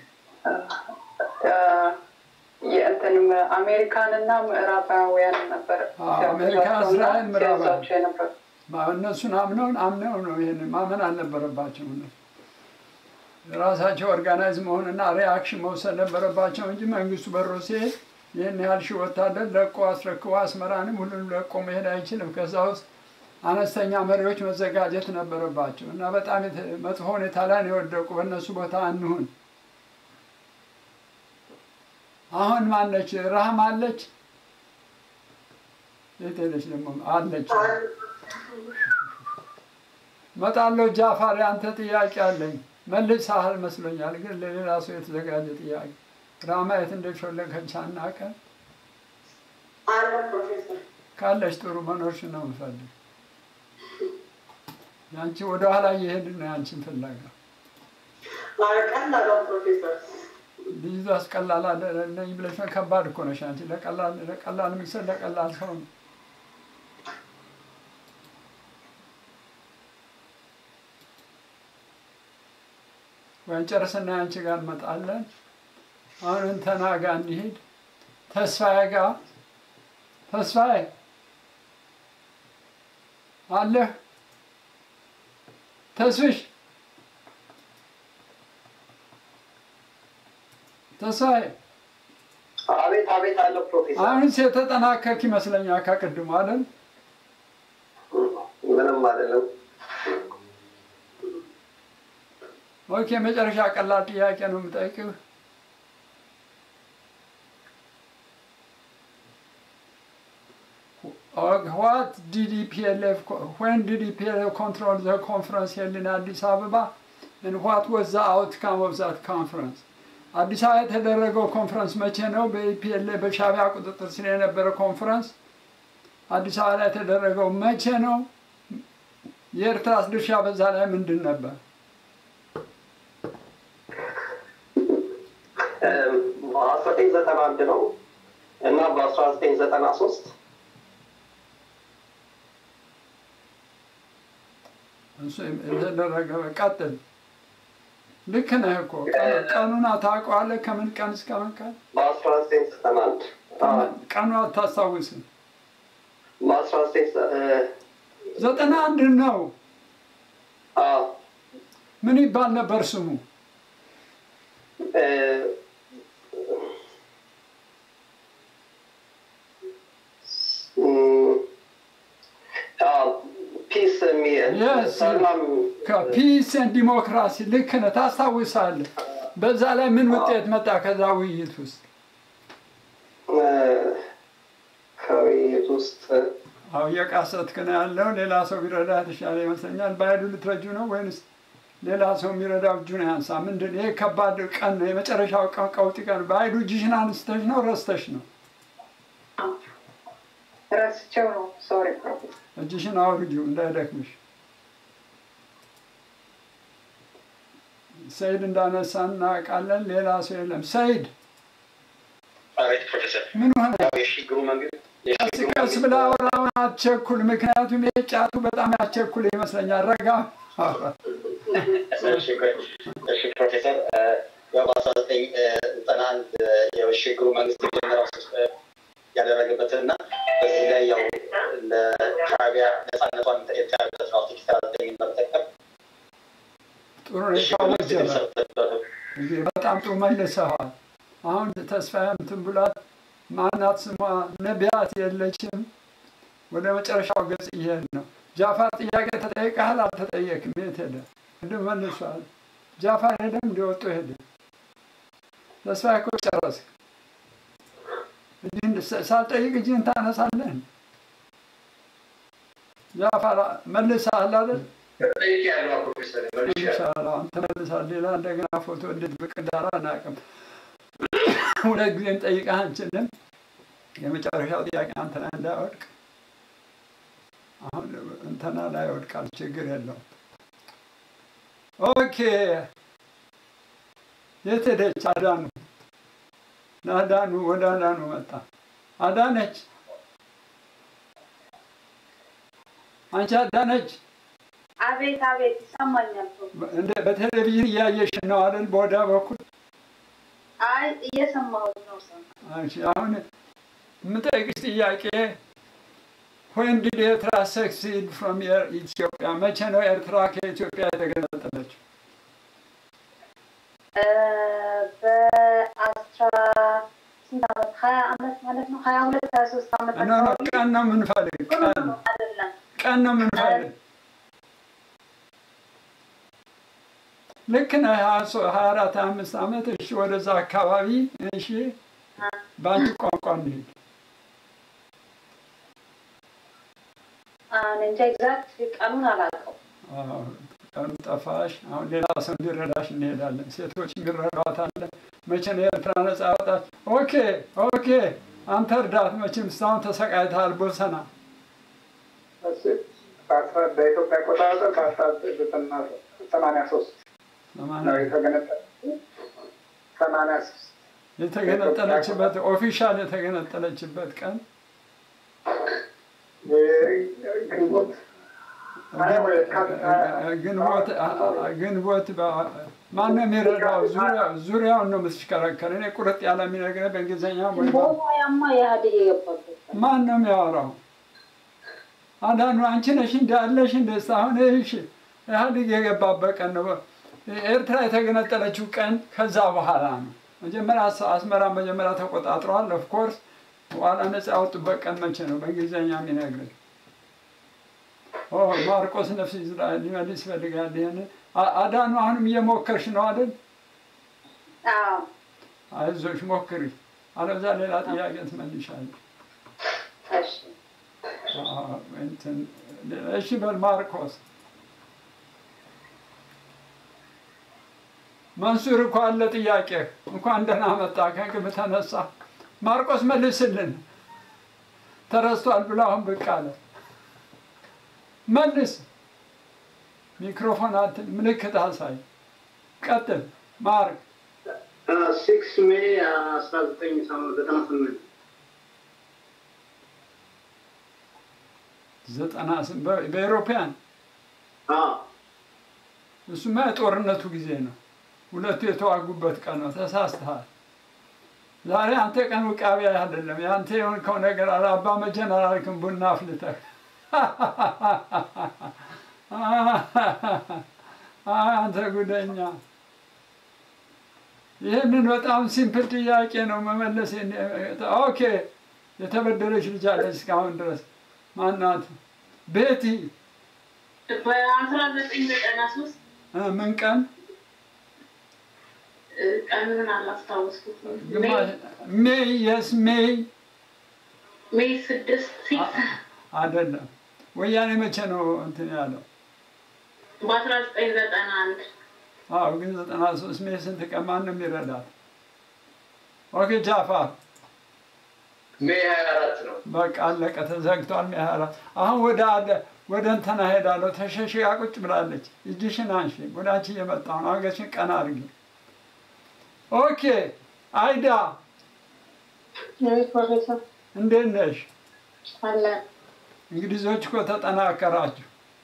የእንትንም አሜሪካንና ምዕራባውያን ነበር አሜሪካ፣ እስራኤል፣ ምዕራብ ሲያዛቸው የነበሩ እነሱን አምነውን አምነው ነው ይሄን ማመን አልነበረባቸው እነሱ ራሳቸው ኦርጋናይዝ መሆንና ሪያክሽን መውሰድ ነበረባቸው እንጂ መንግስቱ በሮ ሲሄድ ይህን ያህል ሺህ ወታደር ለቆ አስረክቦ አስመራንም ሁሉንም ለቆ መሄድ አይችልም። ከዛ ውስጥ አነስተኛ መሪዎች መዘጋጀት ነበረባቸው እና በጣም የተ- መጥፎ ሁኔታ ላይ ነው የወደቁ። በእነሱ ቦታ እንሁን። አሁን ማነች? ረሃም አለች። የት ሄደች ደግሞ? አለች። መጣለሁ። ጃፋር፣ አንተ ጥያቄ አለኝ። መልሰሃል መስሎኛል፣ ግን ለሌላ ሰው የተዘጋጀ ጥያቄ። ራማ የት እንደሾለከች አናውቅም። አለ ፕሮፌሰር ካለች ጥሩ መኖርሽ ነው የምፈልግ። ያንቺ ወደኋላ እየሄድን ነው ያንቺን ፍለጋ። ቀላለው ፕሮፌሰር ልጅቷ አስቀላል ነኝ ብለሽ ነው። ከባድ እኮ ነሽ አንቺ። ለቀላል ለቀላል ምስል ለቀላል ሰው ነው። ወይም ጨርስና አንቺ ጋር እንመጣለን። አሁን እንትና ጋር እንሂድ። ተስፋዬ ጋር ተስፋዬ አለህ? ተስፍሽ ተስፋዬ አቤት አቤት አለ ፕሮፌሰር። አሁንስ የተጠናከርክ ይመስለኛል ከቅድሙ አይደል? ምንም አይደለም። ኦኬ፣ መጨረሻ ቀላል ጥያቄ ነው የምጠይቅህ። what did EPLF, co- when did EPLF control the conference held in Addis Ababa and what was the outcome of that conference? አዲስ አበባ የተደረገው ኮንፈረንስ መቼ ነው? በኢፒኤልኤ በሻዕቢያ ቁጥጥር ስር የነበረ ኮንፈረንስ አዲስ አበባ ላይ የተደረገው መቼ ነው? የኤርትራስ ድርሻ በዛ ላይ ምንድን ነበር? በአስራ ዘጠኝ ዘጠና አንድ ነው እና በአስራ ዘጠኝ ዘጠና ሶስት እሱ የተደረገ ቀጥል። ልክ ነህ እኮ ቀኑ- ቀኑን ታውቀዋለህ? ከምን ቀን እስከ ምን ቀን? በአስራ ዘጠኝ ዘጠና አንድ ቀኑ አታስታውስም? በአስራ ዘጠኝ ዘ- እ፣ ዘጠና አንድ ነው። አዎ፣ ምን ይባል ነበር ስሙ? እ፣ እም፣ አዎ፣ ፒስ የሚ- Yes. ሰላም ከፒስ ኤንድ ዲሞክራሲ ልክ ነህ፣ ታስታውሳለህ። በዛ ላይ ምን ውጤት መጣ ከዛ ውይይት ውስጥ? እ፣ ከውይይት ውስጥ አሁ እየቃሰትክ ነው ያለው። ሌላ ሰው ቢረዳ የተሻለ ይመስለኛል። በኃይሉ ልትረጁ ነው ወይንስ ሌላ ሰው የሚረዳው እጁን ያንሳ? ምንድን ይሄ ከባድ ቀን ነው፣ የመጨረሻው ቀን ቀውጢ ቀን። በኃይሉ እጅሽን አንስተሽ ነው ረስተሽ ነው? ረስቸው ነው። ሶሪ እጅሽን አውርጂው እንዳይደክምሽ። ሰይድ እንዳነሳ እናውቃለን። ሌላ ሰው የለም። ሰይድ አቤት ፕሮፌሰር ምን ሆነ? ያው የሽግግሩ መንግስት ቀስ የሽግግሩ ቀስ ብላ አውራውን አትቸኩል። ምክንያቱም ይሄ ጫቱ በጣም ያስቸኩል ይመስለኛል። ረጋ እሺ ቆይ፣ እሺ ፕሮፌሰር እ፣ ያው በአስራ ዘጠኝ ዘጠና አንድ የሽግግሩ መንግስት የመጀመሪያው እ፣ ያደረገበትን እና በዚህ ላይ ያው ለሻዕቢያ ነፃነቷን የተያዘበት ነው አርቲክል ሰላሳ ዘጠኝ በመጠቀም ጥሩ ነው የታወጀ እንግዲህ በጣም ጥሩ መልሰዋል። አሁን ተስፋዬ እንትን ብሏት ማናት ስሟ ነቢያት የለችም። ወደ መጨረሻው ገጽ እየሄድ ነው። ጃፋር ጥያቄ ተጠይቀሃል? አልተጠየቅም። የት ሄደ? ቅድም መልሷል። ጃፋር ሄደም እንዲወጡ ሄደ። ተስፋዬ እኮ ጨረስክ። እጅህን ሳ- ሳልጠይቅ እጅህን ታነሳለህ? ጃፋር መልሰሃል አይደል? ጠይቄያለሁ ፕሮፌሰር መልሼያለሁ። ኢንሻአላህ አንተ መልሳል። ሌላ እንደገና ፎቶ እንዴት ብቅ እንዳለ አናውቅም። ሁለት ጊዜ እንጠይቅህ አንችልም። የመጨረሻው ጥያቄ አንተ ላይ እንዳይወድቅ አሁን እንትና ላይ ይወድቃል፣ ችግር የለውም። ኦኬ የት ሄደች? አዳኑ ለአዳኑ ወደ አዳኑ መጣ። አዳነች አንቺ አዳነች አቤት አቤት ይሰማኛል። እንደ በቴሌቪዥን እያየሽ ነው አይደል? በወዳ በኩል አይ እየሰማሁት ነው። ሰው እሺ፣ አሁን የምጠይቅሽ ጥያቄ when did ኤርትራ succeed from ኢትዮጵያ? መቼ ነው ኤርትራ ከኢትዮጵያ የተገነጠለችው? እ፣ በአስራ ስንት ዓመት ሀያ ዓመት ማለት ነው ሀያ ሁለት ሀያ ሶስት ዓመት ኖ ኖ ቀን ነው የምንፈልግ፣ ቀን አይደለም ቀን ነው የምንፈልግ። ልክ ነህ። ሀያ ሶ- ሀያ አራት ሀያ አምስት ዓመት እሺ፣ ወደዛ አካባቢ እሺ፣ በአንቺ ቋንቋ እንሂድ። እኔ እንጃ ኤግዛክት ቀኑን አላውቀው። አዎ፣ ቀኑ ጠፋሽ። አሁን ሌላ ሰው እንዲረዳሽ እንሄዳለን። ሴቶች እንዲረዷታለን። መቼ ነው ኤርትራ ነጻ ያወጣች? ኦኬ ኦኬ፣ አንተ እርዳት። መቼም እስካሁን ተሰቃይተሃል። ቦሰና እሺ፣ በአስራ- በኢትዮጵያ አቆጣጠር በአስራ ዘጠኝ ዘጠና ሰማንያ ሶስት ነው የተገነጠለ ሰማንያ ሶስት የተገነጠለችበት ኦፊሻል የተገነጠለችበት ቀን ግንቦት ግንቦት ግንቦት ማን ነው የሚረዳው? ዙሪያ- ዙሪያውን ነው የምትሽከረከር። እኔ ቁርጥ ያለ የሚነግረኝ በእንግሊዝኛ ወይ በ- ቦታ ያማ ኢህአዴግ የገባበት ማን ነው የሚያወራው? አዳኑ አንቺ ነሽ እንደ አለሽ እንደ አሁን እሺ ኢህአዴግ የገባበት ቀን ነው። ኤርትራ የተገነጠለችው ቀን ከዛ በኋላ ነው። መጀመሪያ አስ- አስመራ መጀመሪያ ተቆጣጥረዋል። ኦፍኮርስ በኋላ ነፃ ያወጡበት ቀን መቼ ነው? በእንግሊዝኛ የሚነግረኝ ኦ ማርቆስ ነፍስ ይዝራኤል ሊመልስ ይፈልጋል። ይሄን አ- አዳኑ አሁንም እየሞከርሽ ነው አይደል? አዎ አይዞሽ ሞክሪ፣ አለበዛ ሌላ ጥያቄ ትመልሻለሽ። እሺ እንትን እሺ በል ማርቆስ መንሱር እኮ አለ ጥያቄ እንኳን ደህና መጣ ከግብ ተነሳ ማርቆስ መልስልን ተረስቷል ብሎ አሁን ብቅ አለ መልስ ሚክሮፎን አትን ምልክት አሳይ ቀጥል ማርክ ሲክስ ሜይ አስራ ዘጠኝ ዘጠና ስምንት ዘጠና ስም- በ- በኤሮፓያን እሱማ የጦርነቱ ጊዜ ነው። ሁለቱ የተዋጉበት ቀን ነው። ተሳስተሃል። ዛሬ አንተ ቀን ውቃቢያ አይደለም። የአንተ የሆንከው ነገር አለ። አባ መጀን አላልክም ቡና አፍልተህ አይ አንተ ጉደኛ። ይህንን በጣም ሲምፕል ጥያቄ ነው መመለስ። የኔ- ኦኬ የተበደረች ልጅ አለች እስካሁን ድረስ ማናት? ቤቲ በአስራ ዘጠኝ ዘጠና ሶስት እ፣ ምን ቀን ቀኑን አላስታወስኩትም። ግማሽ ሜይ የስ ሜይ ሜይ ስድስት ሲክስ አይደለም። ወያኔ መቼ ነው እንትን ያለው? በአስራ ዘጠኝ ዘጠና አንድ አዎ ግን ዘጠና ሶስት ሜይ ስንት ቀን ማንም ይረዳል? ኦኬ ጃፋር ሜይ ሀያ አራት ነው። በቃ አለቀ፣ ተዘግቷል። ሜይ ሀያ አራት አሁን ወደ አለ ወደ እንትና ሄዳለሁ። ተሸሽጋ ቁጭ ብላለች። እጅሽን አንሺ፣ ወደ አንቺ እየመጣሁ ነው። አንገትሽን ቀና አድርጊ። ኦኬ አይዳ ፕሮፌሰር እንዴት ነሽ? አለ እንግሊዞች እኮ ተጠናከራችሁ።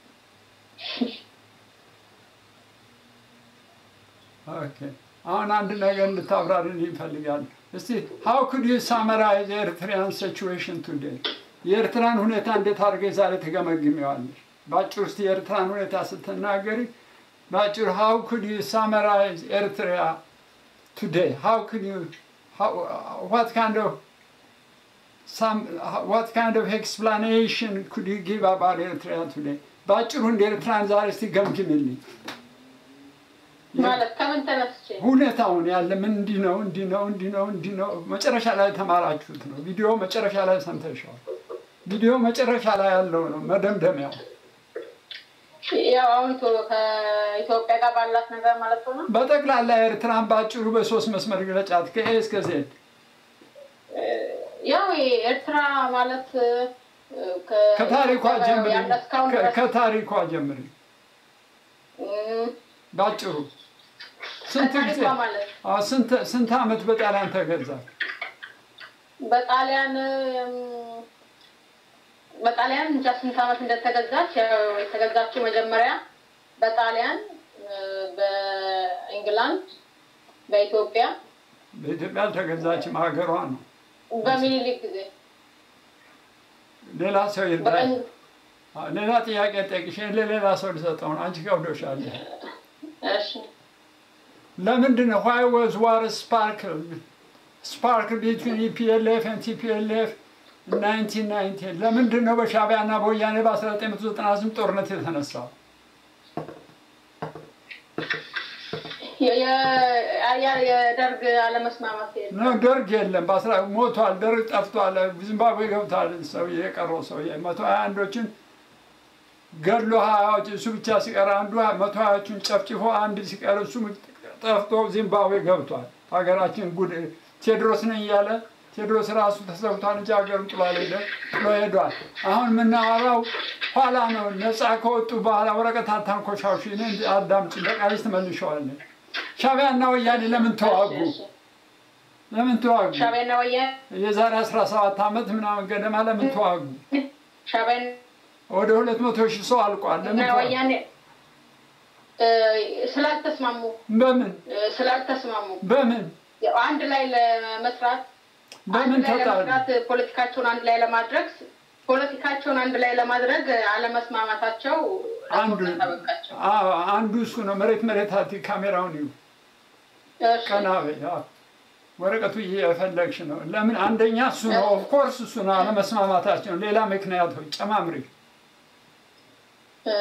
ኦኬ አሁን አንድ ነገር እንድታብራሪልኝ ይፈልጋል። እስቲ ሃው ኩድ ዩ ሳመራይዝ ኤርትሪያን ሲቹዌሽን ቱዴይ የኤርትራን ሁኔታ እንዴት አድርገሽ ዛሬ ትገመግሚዋለሽ? በአጭር ውስጥ የኤርትራን ሁኔታ ስትናገሪ በአጭር ሃው ኩድ ዩ ሳመራይዝ ኤርትሪያ ቱዴይ ሃው ኩድ ዩ ዋት ካይንድ ኦፍ some what kind of explanation could you give about Eritrea today? በአጭሩ እንደ ኤርትራን ዛሬ እስቲ ገምግምልኝ። ማለት ከምን ተነስቼ ሁኔታውን ያለ ምን እንዲህ ነው እንዲህ ነው እንዲህ ነው እንዲህ ነው መጨረሻ ላይ ተማራችሁት ነው። ቪዲዮ መጨረሻ ላይ ሰምተሻል። ቪዲዮ መጨረሻ ላይ ያለው ነው መደምደሚያው። ያው አሁን ኢትዮ- ከኢትዮጵያ ጋር ባላት ነገር ማለት ነው። በጠቅላላ ኤርትራን በአጭሩ በሶስት መስመር ግለጫት ከኤ እስከ ዜድ። ያው ኤርትራ ማለት እ፣ ከ- ከታሪኳ ጀምሪ፣ ያለ እስካሁን ከ- ድረስ ከታሪኳ ጀምሪ እም፣ ባጭሩ። ስንት ጊዜ ከታሪኳ ማለት አዎ፣ ስንት ስንት ዓመት በጣሊያን ተገዛ? በጣሊያን እም፣ በጣሊያን እንጃ ስንት ዓመት እንደተገዛች ያው የተገዛችው መጀመሪያ በጣሊያን እ፣ በኢንግላንድ በኢትዮጵያ በኢትዮጵያ አልተገዛችም፣ ሀገሯ ነው። በሚኒሊክ ጊዜ ሌላ ሰው ይርዳኝ። በቀኝ አዎ፣ ሌላ ጥያቄ ጠይቅሽ፣ ለሌላ ሰው ልሰጠው ነው። አንቺ ከብዶሻል። እሺ ለምንድን ነው ዋይ ወዝ ዋር ስፓርክል ስፓርክል ቢትዊን ኢፒኤልኤፍ ኤንድ ቲፒኤልኤፍ ናይንቲን ናይንቲን ለምንድን ነው በሻዕቢያ እና በወያኔ በ1998 ጦርነት የተነሳው? የ- የ- ያ- የደርግ አለመስማማት የለም። ነው ደርግ የለም። በአስራ ሞቷል። ደርግ ጠፍቷል። ዚምባብዌ ገብቷል። ሰው የቀረው ሰው መቶ ሀያ አንዶችን ገድሎ ሀያዎች እሱ ብቻ ሲቀር አንዱ መቶ ሀያዎቹን ጨፍጭፎ አንድ ሲቀር እሱ ጠፍቶ ዚምባብዌ ገብቷል። ሀገራችን ጉድ ቴዎድሮስ ነኝ እያለ ቴዎድሮስ ራሱ ተሰብቷል እንጂ ሀገሩን ጥሎ አልሄደም፣ ጥሎ ሄዷል። አሁን የምናወራው ኋላ ነው። ነፃ ከወጡ በኋላ ወረቀት አታንኮሻሹ። እኔ አዳምጪ፣ በቃልሽ ትመልሸዋለን። ሻዕቢያና ወያኔ ለምን ተዋጉ? ለምን ተዋጉ? ሻዕቢያና ወያኔ የዛሬ 17 ዓመት ምናምን ገደማ ለምን ተዋጉ? ሻዕቢያና ወደ ሁለት መቶ ሺህ ሰው አልቋል። ለምን ተዋጉ? ወያኔ እ፣ ስላልተስማሙ በምን እ፣ ስላልተስማሙ በምን ያው አንድ ላይ ለመስራት በምን አንድ ላይ ተጣሉ? ለመስራት ፖለቲካቸውን አንድ ላይ ለማድረግ ፖለቲካቸውን አንድ ላይ ለማድረግ አለመስማማታቸው አንዱ አዎ፣ አንዱ እሱ ነው። መሬት መሬት አቲ ካሜራውን ይሁ እሺ፣ ቀና በይ። አዎ። ወረቀቱ እየፈለግሽ ነው። ለምን አንደኛ እሱ ነው። ኦፍኮርስ እሱ ነው አለመስማማታቸው። ሌላ ምክንያቶች ጨማምሪ። እ፣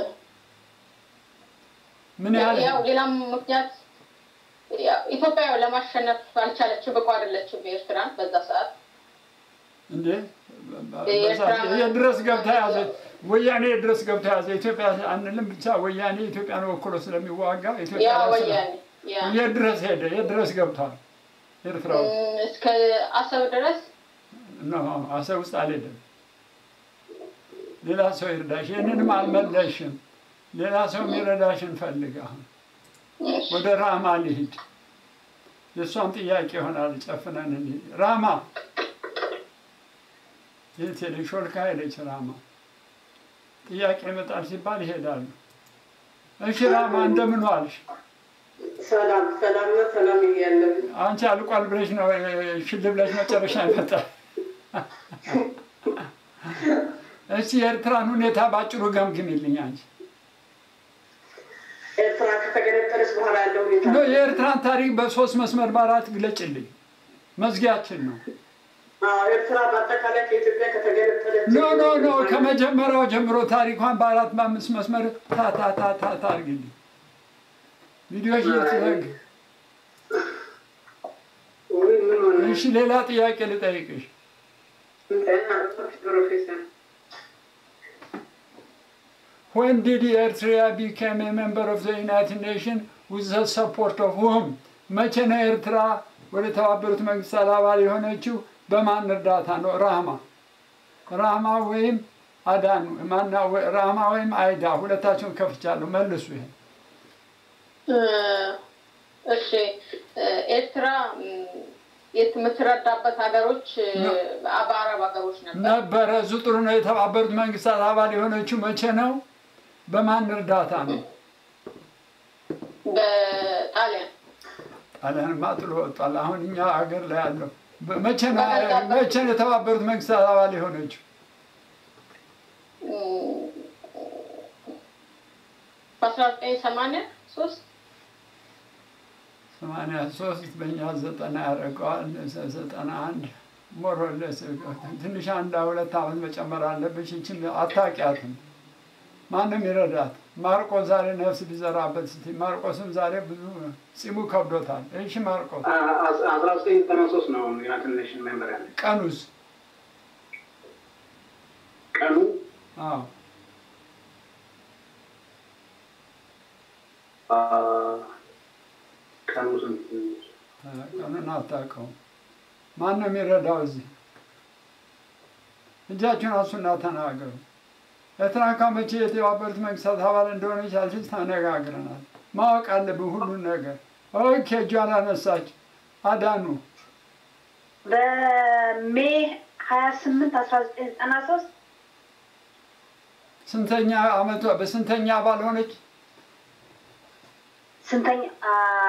ምን ያህል ያው ሌላም ምክንያት ያው ኢትዮጵያ ያው ለማሸነፍ አልቻለችም፣ ብቁ አይደለችም ኤርትራን በዛ ሰዓት እንዴ የት ድረስ ገብታ ያዘች? ወያኔ የት ድረስ ገብታ ያዘ? ኢትዮጵያ አንልም ብቻ ወያኔ ኢትዮጵያን ወክሎ ስለሚዋጋ ኢትዮጵያ ያ ላይ ስለ- ወያኔ ያ የት ድረስ ሄደ? የት ድረስ ገብቷል? ኤርትራ ውስጥ እም፣ እስከ አሰብ ድረስ ኖ አሰብ ውስጥ አልሄደም። ሌላ ሰው ይርዳሽ። ይህንንም አልመለሽም። ሌላ ሰው የሚረዳሽን ፈልግ። አሁን ወደ ራማ ልሂድ። የእሷም ጥያቄ ይሆናል። ጨፍነን እንሂድ። ራማ የት ሄደች? ሾልካ ሄደች። ራማ ጥያቄ ይመጣል ሲባል ይሄዳሉ። እሺ ራማ እንደምን ዋልሽ? ሰላም ሰላም ነው። ሰላም እያለን አንቺ አልቋል ብለሽ ነው ሽል ብለሽ መጨረሻ ይመጣል። እስቲ የኤርትራን ሁኔታ ባጭሩ ገምግሚልኝ አንቺ። ኤርትራ ከተገነጠለች በኋላ ያለው ሁኔታ ኖ የኤርትራን ታሪክ በሶስት መስመር በአራት ግለጭልኝ። መዝጊያችን ነው። አዎ፣ ኤርትራ በአጠቃላይ ከኢትዮጵያ ከተገነጠለች ኖ ኖ ኖ ከመጀመሪያው ጀምሮ ታሪኳን በአራት በአምስት መስመር ታ ታ ታ ታ ታ አድርግልኝ። ቪዲዮሽ እየተዘግ ውይ፣ ምን ሆነ? እሺ፣ ሌላ ጥያቄ ልጠይቅሽ። ፕሮፌሰር When did Eritrea become a member of the United Nations with the support of whom? መቼ ነው ኤርትራ ወደ ተባበሩት መንግስታት አባል የሆነችው? በማን እርዳታ ነው? ራማ ራማ ወይም አዳኑ ማና ራማ ወይም አይዳ ሁለታቸውን ከፍቻለሁ። መልሱ ይሄ እ፣ እሺ እ፣ ኤርትራ እም፣ የምትረዳበት ሀገሮች እ፣ በአረብ ሀገሮች ነበር። ነበረ። እዙ ጥሩ ነው። የተባበሩት መንግስታት አባል የሆነችው መቼ ነው? በማን እርዳታ ነው? በጣሊያን ጣሊያንማ ጥሎ ወጧል። አሁን እኛ ሀገር ላይ ያለው በ- መቼ ነው መቼ ነው የተባበሩት መንግስታት አባል የሆነችው? እም፣ በአስራ ዘጠኝ ሰማንያ ሶስት ሰማንያ ሶስት በእኛ ዘጠና ያደርገዋል። ዘ- ዘጠና አንድ ሞሮለስ ትንሽ አንድ ሁለት ዓመት መጨመር አለብሽ። ይችን አታውቂያትም። ማንም ይረዳት። ማርቆስ ዛሬ ነፍስ ቢዘራበት ስትይ ማርቆስም ዛሬ ብዙ ጺሙ ከብዶታል። እሺ ማርቆስ አስራ ዘጠኝ ዘጠና ሶስት ነው ዩናይትድ ኔሽን ሜምበር ያለ ቀኑስ? ቀኑ አዎ አ፣ ቀኑ ስንት ቀኑን አታውቀውም። ማን ነው የሚረዳው እዚህ? እጃችሁን አንሱና ተናገሩ። ኤርትራ ከመቼ የተባበሩት መንግስታት አባል እንደሆነች አልሽል ተነጋግረናል። ማወቅ አለብን ሁሉን ነገር። ኦኬ እጇን አነሳች። አዳኑ በሜ ሀያ ስምንት አስራ ዘጠኝ ዘጠና ሶስት ስንተኛ አመቷ በስንተኛ አባል ሆነች? ስንተኛ አ፣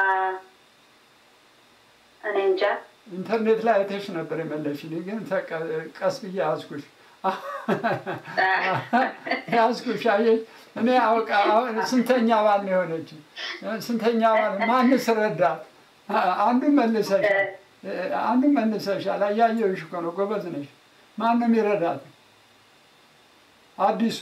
እኔ እንጃ ኢንተርኔት ላይ አይተሽ ነበር የመለሽልኝ፣ ግን ተቀ- ቀስ ብዬ ያዝኩሽ ያዝኩሽ። አየሽ እኔ አውቃ አሁን ስንተኛ አባል ነው የሆነችው? ስንተኛ አባል ማንስ ረዳት? አንዱን መልሰሻል፣ አንዱን መልሰሻል። አያየሁሽ እኮ ነው፣ ጎበዝ ነሽ። ማን ነው የሚረዳት? አዲሱ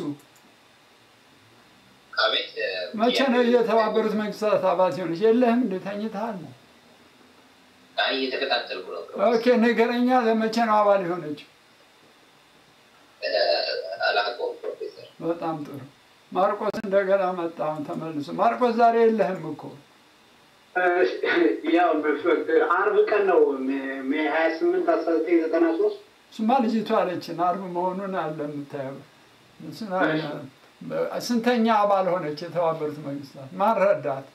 አቤት እ፣ መቼ ነው የተባበሩት መንግስታት አባል ሲሆነች? የለህም እንደ ተኝተሃል ነው። አይ እየተከታተልኩ ነው። ኦኬ ንገረኛ፣ ለመቼ ነው አባል የሆነችው? እ፣ አላውቀውም ፕሮፌሰር። በጣም ጥሩ። ማርቆስ እንደገና መጣ አሁን ተመልሶ። ማርቆስ ዛሬ የለህም እኮ ያው በፍ- አርብ ቀን ነው ሜ- ሜ ሀያ ስምንት አስራ ዘጠኝ ዘጠና ሶስት እሱማ ልጅቷ አለችን አርብ መሆኑን አለ የምታየው። እሱን አለ- ስንተኛ አባል ሆነች የተባበሩት መንግስታት? ማን ረዳት?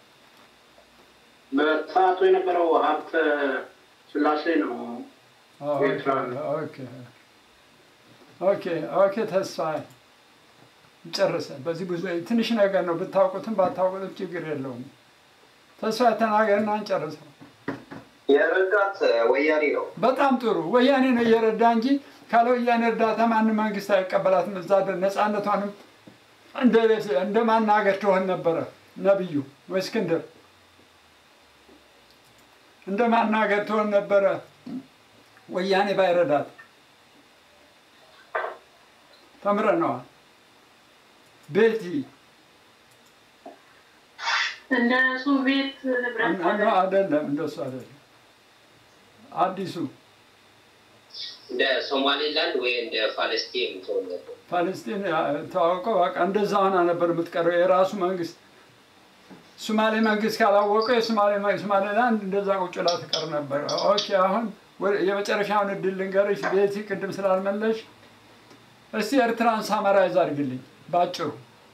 በሰዓቱ የነበረው ሀብተ ስላሴ ነው። ኤርትራ ኦኬ ኦኬ ኦኬ። ተስፋ ጨርሰን በዚህ ብዙ ትንሽ ነገር ነው። ብታውቁትም ባታውቁትም ችግር የለውም። ተስፋ ተናገርና እንጨርሰው። የረዳት ወያኔ ነው። በጣም ጥሩ። ወያኔ ነው እየረዳ እንጂ ካለ ወያኔ እርዳታ ማንም መንግስት አይቀበላትም። እዛ ደ- ነፃነቷንም እንደ እንደ ማናገር ትሆን ነበረ ነብዩ ወይ እስክንድር እንደ ማናገር ትሆን ነበረ ወያኔ ባይረዳት። ተምረነዋል። ቤቲ እንደ ሶቪየት ህብረት እነ- አይደለም፣ እንደሱ አይደለም። አዲሱ እንደ ሶማሌላንድ ወይ እንደ ፓለስቲን ተወለደ። ፓለስቲን ተዋውቀው በቃ እንደዛ ሆና ነበር የምትቀረው የራሱ መንግስት ሶማሌ መንግስት ካላወቀ የሶማሌ ሶማሌላንድ እንደዛ ቁጭ ብላ ትቀር ነበር። ኦኬ አሁን የመጨረሻውን እድል ልንገርሽ ቤቲ፣ ቅድም ስላልመለሽ እስቲ ኤርትራን ሳመራይዝ አድርግልኝ ባጭሩ።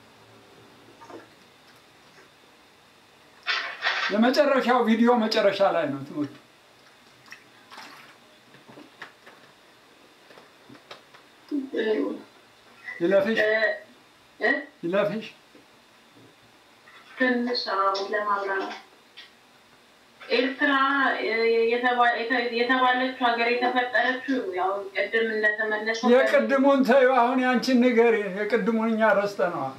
የመጨረሻው ቪዲዮ መጨረሻ ላይ ነው ትምህርቱ። ይለፍሽ ይለፍሽ ትንሽ ለማብራራት ኤርትራ የተባለችው ሀገር የተፈጠረችው ያው ቅድም እንደተመለሰው የቅድሙን ተይው፣ አሁን ያንቺን ንገሪ። የቅድሙን እኛ ረስተነዋል።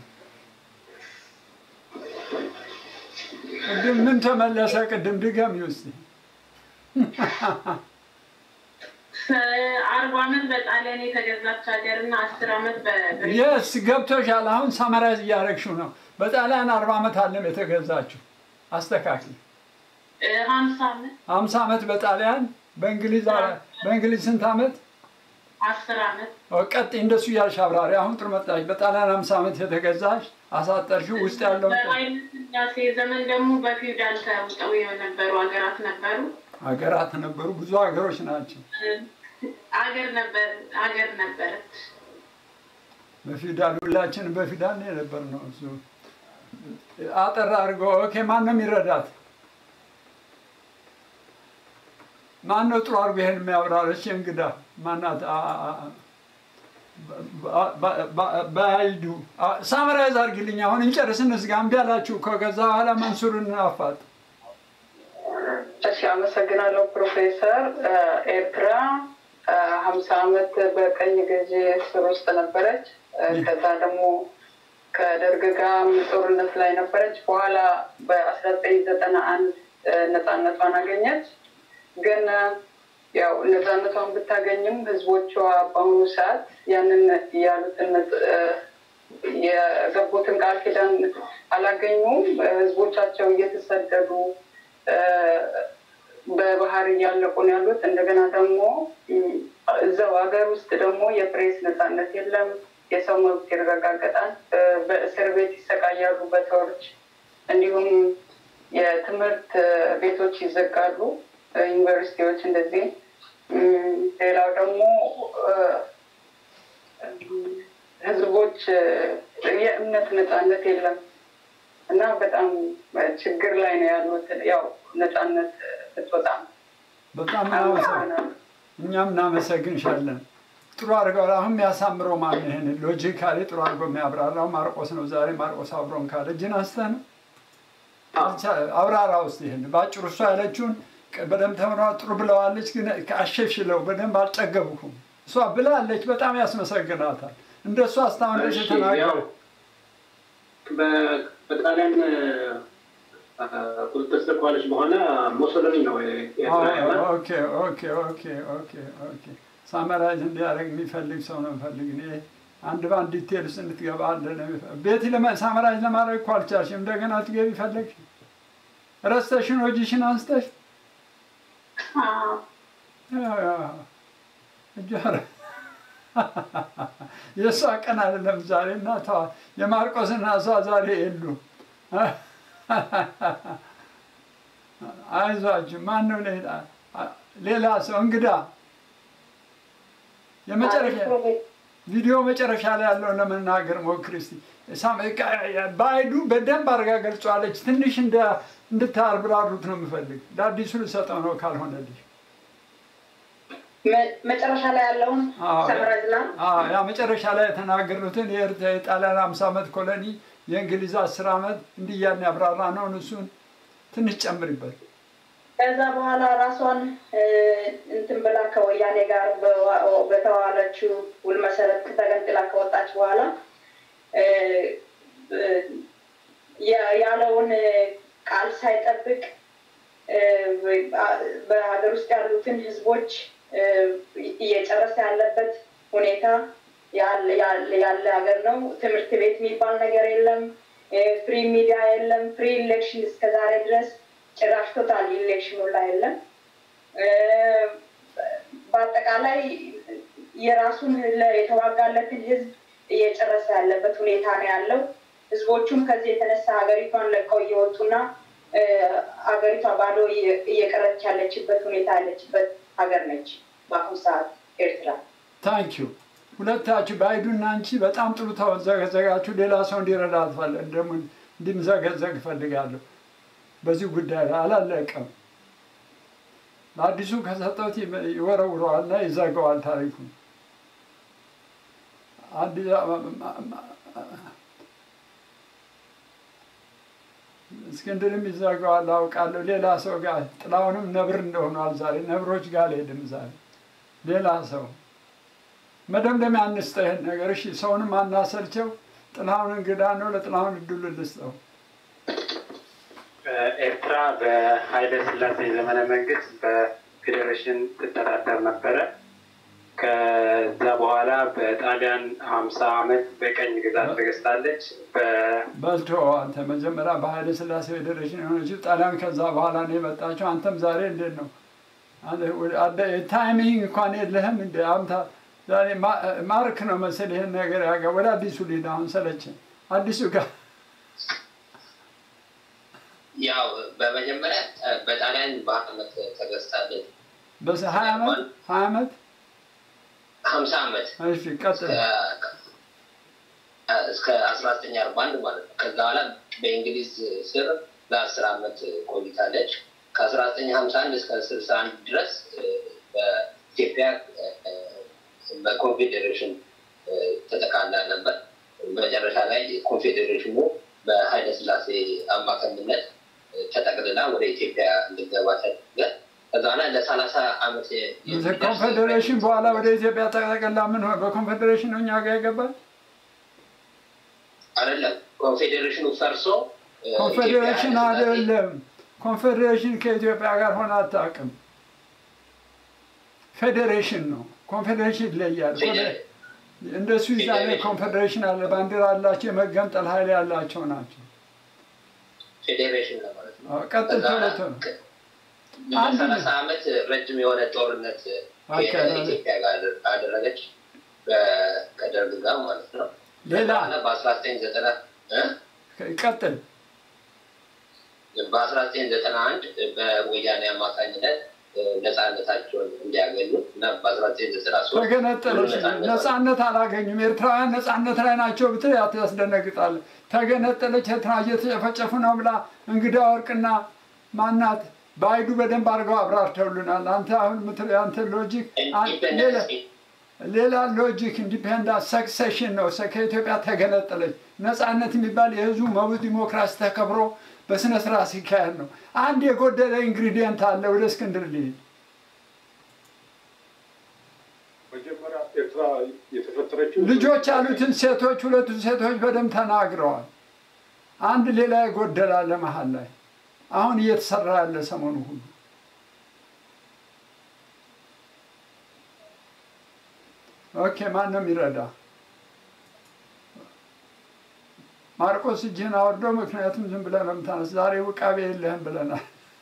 ቅድም ምን ተመለሰ? ቅድም ድገሚ ውስጥ አርባ ዓመት በጣሊያን የተገዛች ሀገር እና አስር ዓመት በብሪታንያ የስ ገብቶሻል። አሁን ሳመራይዝ እያደረግሽው ነው። በጣሊያን አርባ ዓመት አለም የተገዛችው። አስተካክል። ሀምሳ ዓመት ሀምሳ ዓመት በጣሊያን በእንግሊዝ በእንግሊዝ ስንት ዓመት? አስር ዓመት ቀጥ እንደሱ እያልሽ አብራሪ። አሁን ጥሩ መጣሽ። በጣሊያን ሀምሳ ዓመት የተገዛሽ አሳጠርሽው። ውስጥ ያለው በኃይለ ሥላሴ ዘመን ደግሞ በፊውዳል ተውጠው የነበሩ ሀገራት ነበሩ። ሀገራት ነበሩ። ብዙ ሀገሮች ናቸው። አገር ነበር አገር ነበረች። በፊውዳል ሁላችንም በፊውዳል ነው የነበርነው። እሱ አጠር አድርጎ ኦኬ። ማን ነው የሚረዳት? ማን ነው ጥሩ አድርጎ ይሄን የሚያብራረች? እንግዳ ማናት? በአይዱ ሳምራይዝ አድርግልኝ። አሁን እንጨርስ፣ እንዝጋ። እምቢ አላችሁ እኮ ከዛ በኋላ መንሱርን አፋጥ እሺ፣ አመሰግናለሁ ፕሮፌሰር። ኤርትራ ሀምሳ ዓመት በቀኝ ገዢ ስር ውስጥ ነበረች። ከዛ ደግሞ ከደርግ ጋር ጦርነት ላይ ነበረች። በኋላ በአስራ ዘጠኝ ዘጠና አንድ ነፃነቷን አገኘች። ግን ያው ነፃነቷን ብታገኝም ህዝቦቿ በአሁኑ ሰዓት ያንን ያሉትን የገቡትን ቃል ኪዳን አላገኙም። ህዝቦቻቸው እየተሰደዱ በባህር እያለቁ ነው ያሉት። እንደገና ደግሞ እዛው ሀገር ውስጥ ደግሞ የፕሬስ ነፃነት የለም። የሰው መብት ይረጋገጣል። በእስር ቤት ይሰቃያሉ በሰዎች እንዲሁም የትምህርት ቤቶች ይዘጋሉ፣ ዩኒቨርሲቲዎች እንደዚህ። ሌላው ደግሞ ህዝቦች የእምነት ነፃነት የለም እና በጣም ችግር ላይ ነው ያሉት። ያው ነፃነት ብትወጣ በጣም እኛም እናመሰግንሻለን። ጥሩ አድርገው አሁን የሚያሳምረው ማን ይሄን ሎጂካሊ ጥሩ አድርገው የሚያብራራው ማርቆስ ነው። ዛሬ ማርቆስ አብሮን ካለ እጅን አንስተህ ነው አብራራ ውስጥ ይሄን በአጭሩ እሷ ያለችውን በደንብ ተምራ ጥሩ ብለዋለች፣ ግን አሸሽለው በደንብ አልጠገቡኩም። እሷ ብላለች፣ በጣም ያስመሰግናታል። እንደ እሷ እስካሁን ድረስ የተናገረ በጣሊያን ቁጥጥር ስር ከዋለች በኋላ ሞሶሎኒ ነው ኦኬ ኦኬ ኦኬ ኦኬ ኦኬ ሳመራይዝ እንዲያደርግ የሚፈልግ ሰው ነው የምፈልግ እኔ አንድ በአንድ ዲቴል ውስጥ እንድትገባ ቤቲ ሳመራይዝ ለማድረግ እኮ አልቻልሽም። እንደገና ትገቢ ፈለግሽ ረስተሽን ወጂሽን አንስተሽ እጃረ የእሷ ቀን አይደለም ዛሬ እና ተዋ የማርቆስና እሷ ዛሬ የሉ አይዟችሁ ማን ነው ሌላ ሰው እንግዳ የመጨረሻ ቪዲዮ መጨረሻ ላይ ያለውን ለመናገር ሞክር እስቲ። በአይዱ በደንብ አድርጋ ገልጿለች። ትንሽ እንድታብራሩት ነው የምፈልግ። ለአዲሱ ልሰጠው ነው ካልሆነልሽ መጨረሻ ላይ ያለውን ሰምረዝላ ያ መጨረሻ ላይ የተናገሩትን የጣሊያን አምሳ ዓመት ኮሎኒ የእንግሊዝ አስር ዓመት እንዲህ እያልን ያብራራ ነው። እሱን ትንሽ ጨምሪበት። ከዛ በኋላ ራሷን እንትን ብላ ከወያኔ ጋር በተዋለችው ውል መሰረት ተገንጥላ ከወጣች በኋላ ያለውን ቃል ሳይጠብቅ በሀገር ውስጥ ያሉትን ህዝቦች እየጨረሰ ያለበት ሁኔታ ያለ ሀገር ነው። ትምህርት ቤት የሚባል ነገር የለም። ፍሪ ሚዲያ የለም። ፍሪ ኢሌክሽን እስከዛሬ ድረስ ጭራሽ ቶታል ኢሌክሽኑ ላይ የለም። በአጠቃላይ የራሱን ለ- የተዋጋለትን ህዝብ እየጨረሰ ያለበት ሁኔታ ነው ያለው። ህዝቦቹም ከዚህ የተነሳ ሀገሪቷን ለቀው እየወጡና እ፣ ሀገሪቷ ባዶ እየ- እየቀረች ያለችበት ሁኔታ ያለችበት ሀገር ነች በአሁኑ ሰዓት ኤርትራ። ታንኪዩ ሁለታችሁ ባይዱና አንቺ በጣም ጥሩ ተዘገዘጋችሁ። ሌላ ሰው እንዲረዳ ትፈል- ደግሞ እንዲምዘገዘግ እፈልጋለሁ። በዚህ ጉዳይ ላይ አላለቀም። ለአዲሱ ከሰጠሁት ይመ- ይወረውረዋል እና ይዘጋዋል ታሪኩን። አዲ- እስክንድርም ይዘጋዋል አውቃለሁ። ሌላ ሰው ጋር ጥላሁንም ነብር እንደሆኗል ዛሬ ነብሮች ጋር አልሄድም ዛሬ ሌላ ሰው መደምደሚያ አንስጠው ይህን ነገር እሺ። ሰውንም አናሰልቸው። ጥላሁን እንግዳ ነው። ለጥላሁን እድሉ ልስጠው። ኤርትራ በኃይለ ሥላሴ ዘመነ መንግስት በፌዴሬሽን ትተዳደር ነበረ። ከዛ በኋላ በጣሊያን ሀምሳ ዓመት በቀኝ ግዛት ተገዝታለች። በ- በልቶ አንተ መጀመሪያ በኃይለ ሥላሴ ፌዴሬሽን የሆነችው ጣሊያን ከዛ በኋላ ነው የመጣችው። አንተም ዛሬ እንዴት ነው ታይሚንግ እንኳን የለህም እንደ አምታ ዛሬ ማ- ማርክ ነው መሰል ይህን ነገር ያገ ወደ አዲሱ ሊድ አሁን ሰለችን አዲሱ ጋር ያው በመጀመሪያ እ፣ በጣሊያን በዓመት ተገዝታለች። በስ ሀያ ዓመት ሀያ ዓመት ሀምሳ ዓመት እሺ ቀጥል። እስከ አስራ ዘጠኝ አርባ አንድ ማለት ነው። ከዛ በኋላ በእንግሊዝ ስር ለአስር ዓመት ቆይታለች። ከአስራ ዘጠኝ ሀምሳ አንድ እስከ ስልሳ አንድ ድረስ እ፣ በኢትዮጵያ እ፣ በኮንፌዴሬሽን እ፣ ተጠቃላ ነበር። መጨረሻ ላይ ኮንፌዴሬሽኑ በኃይለ ሥላሴ አማካኝነት እ፣ ተጠቅልላ ወደ ኢትዮጵያ እንድገባ ተደረገ። ከዛ በኋላ ለሰላሳ ዓመት የ- ኮንፌዴሬሽን በኋላ ወደ ኢትዮጵያ ተጠቅልላ ምን ሆነ? በኮንፌዴሬሽን ነው እኛ ጋር የገባል። አይደለም ኮንፌዴሬሽኑ ፈርሶ እ፣ ኮንፌዴሬሽን ኢትዮጵያ ኃይለ ሥላሴ አይደለም። ኮንፌዴሬሽን ከኢትዮጵያ ጋር ሆነ አታውቅም። ፌዴሬሽን ነው። ኮንፌዴሬሽን ይለያል። ፌዴሬ- እንደ ስዊዝ አይነት ኮንፌዴሬሽን አለ። ባንዲራ አላቸው። የመገንጠል ኃይል ያላቸው ናቸው። ፌዴሬሽን ለማለት ነው። አዎ፣ ቀጥል ከዛ ቶሎ ቶሎ። አንድ ለሰላሳ ዓመት ረጅም የሆነ ጦርነት አካሄዳለች። ኢትዮጵያ ጋር አደረገች በ- ከደርግ ጋር ማለት ነው። ሌላ በአስራ ዘጠኝ ዘጠና ቀጥል። በአስራ ዘጠኝ ዘጠና አንድ በወያኔ አማካኝነት እ፣ ነፃነታቸውን እንዲያገኙ እና በአስራ ዘጠኝ ዘጠና ሶስት ተገነጠለች። ነፃነት አላገኙም። ኤርትራውያን ነፃነት ላይ ናቸው ብትል ያት- ያስደነግጣል። ተገነጠለች፣ ኤርትራ እየተጨፈጨፉ ነው ብላ እንግዳ ወርቅና ማናት በአይዱ በደንብ አድርገው አብራርተውልናል። አንተ አሁን ምትል ያንተ ሎጂክ አን- ሌላ ሌላ ሎጂክ ኢንዲፔንዳንት ሰክሴሽን ነው። ሰ- ከኢትዮጵያ ተገነጠለች። ነፃነት የሚባል የህዝቡ መብት ዲሞክራሲ ተከብሮ በስነ ስርዓት ሲካሄድ ነው። አንድ የጎደለ ኢንግሪዲየንት አለ። ወደ እስክንድር ልሂድ። መጀመሪያ ኤርትራ የተፈጠረችው ልጆች ያሉትን ሴቶች ሁለቱን ሴቶች በደንብ ተናግረዋል። አንድ ሌላ የጎደለ አለ መሀል ላይ አሁን እየተሰራ ያለ ሰሞኑ ሁሉ ኦኬ፣ ማን ነው የሚረዳ? ማርቆስ እጅህን አወርዶ፣ ምክንያቱም ዝም ብለህ ነው የምታነስ። ዛሬ ውቃቤ የለህም ብለናል።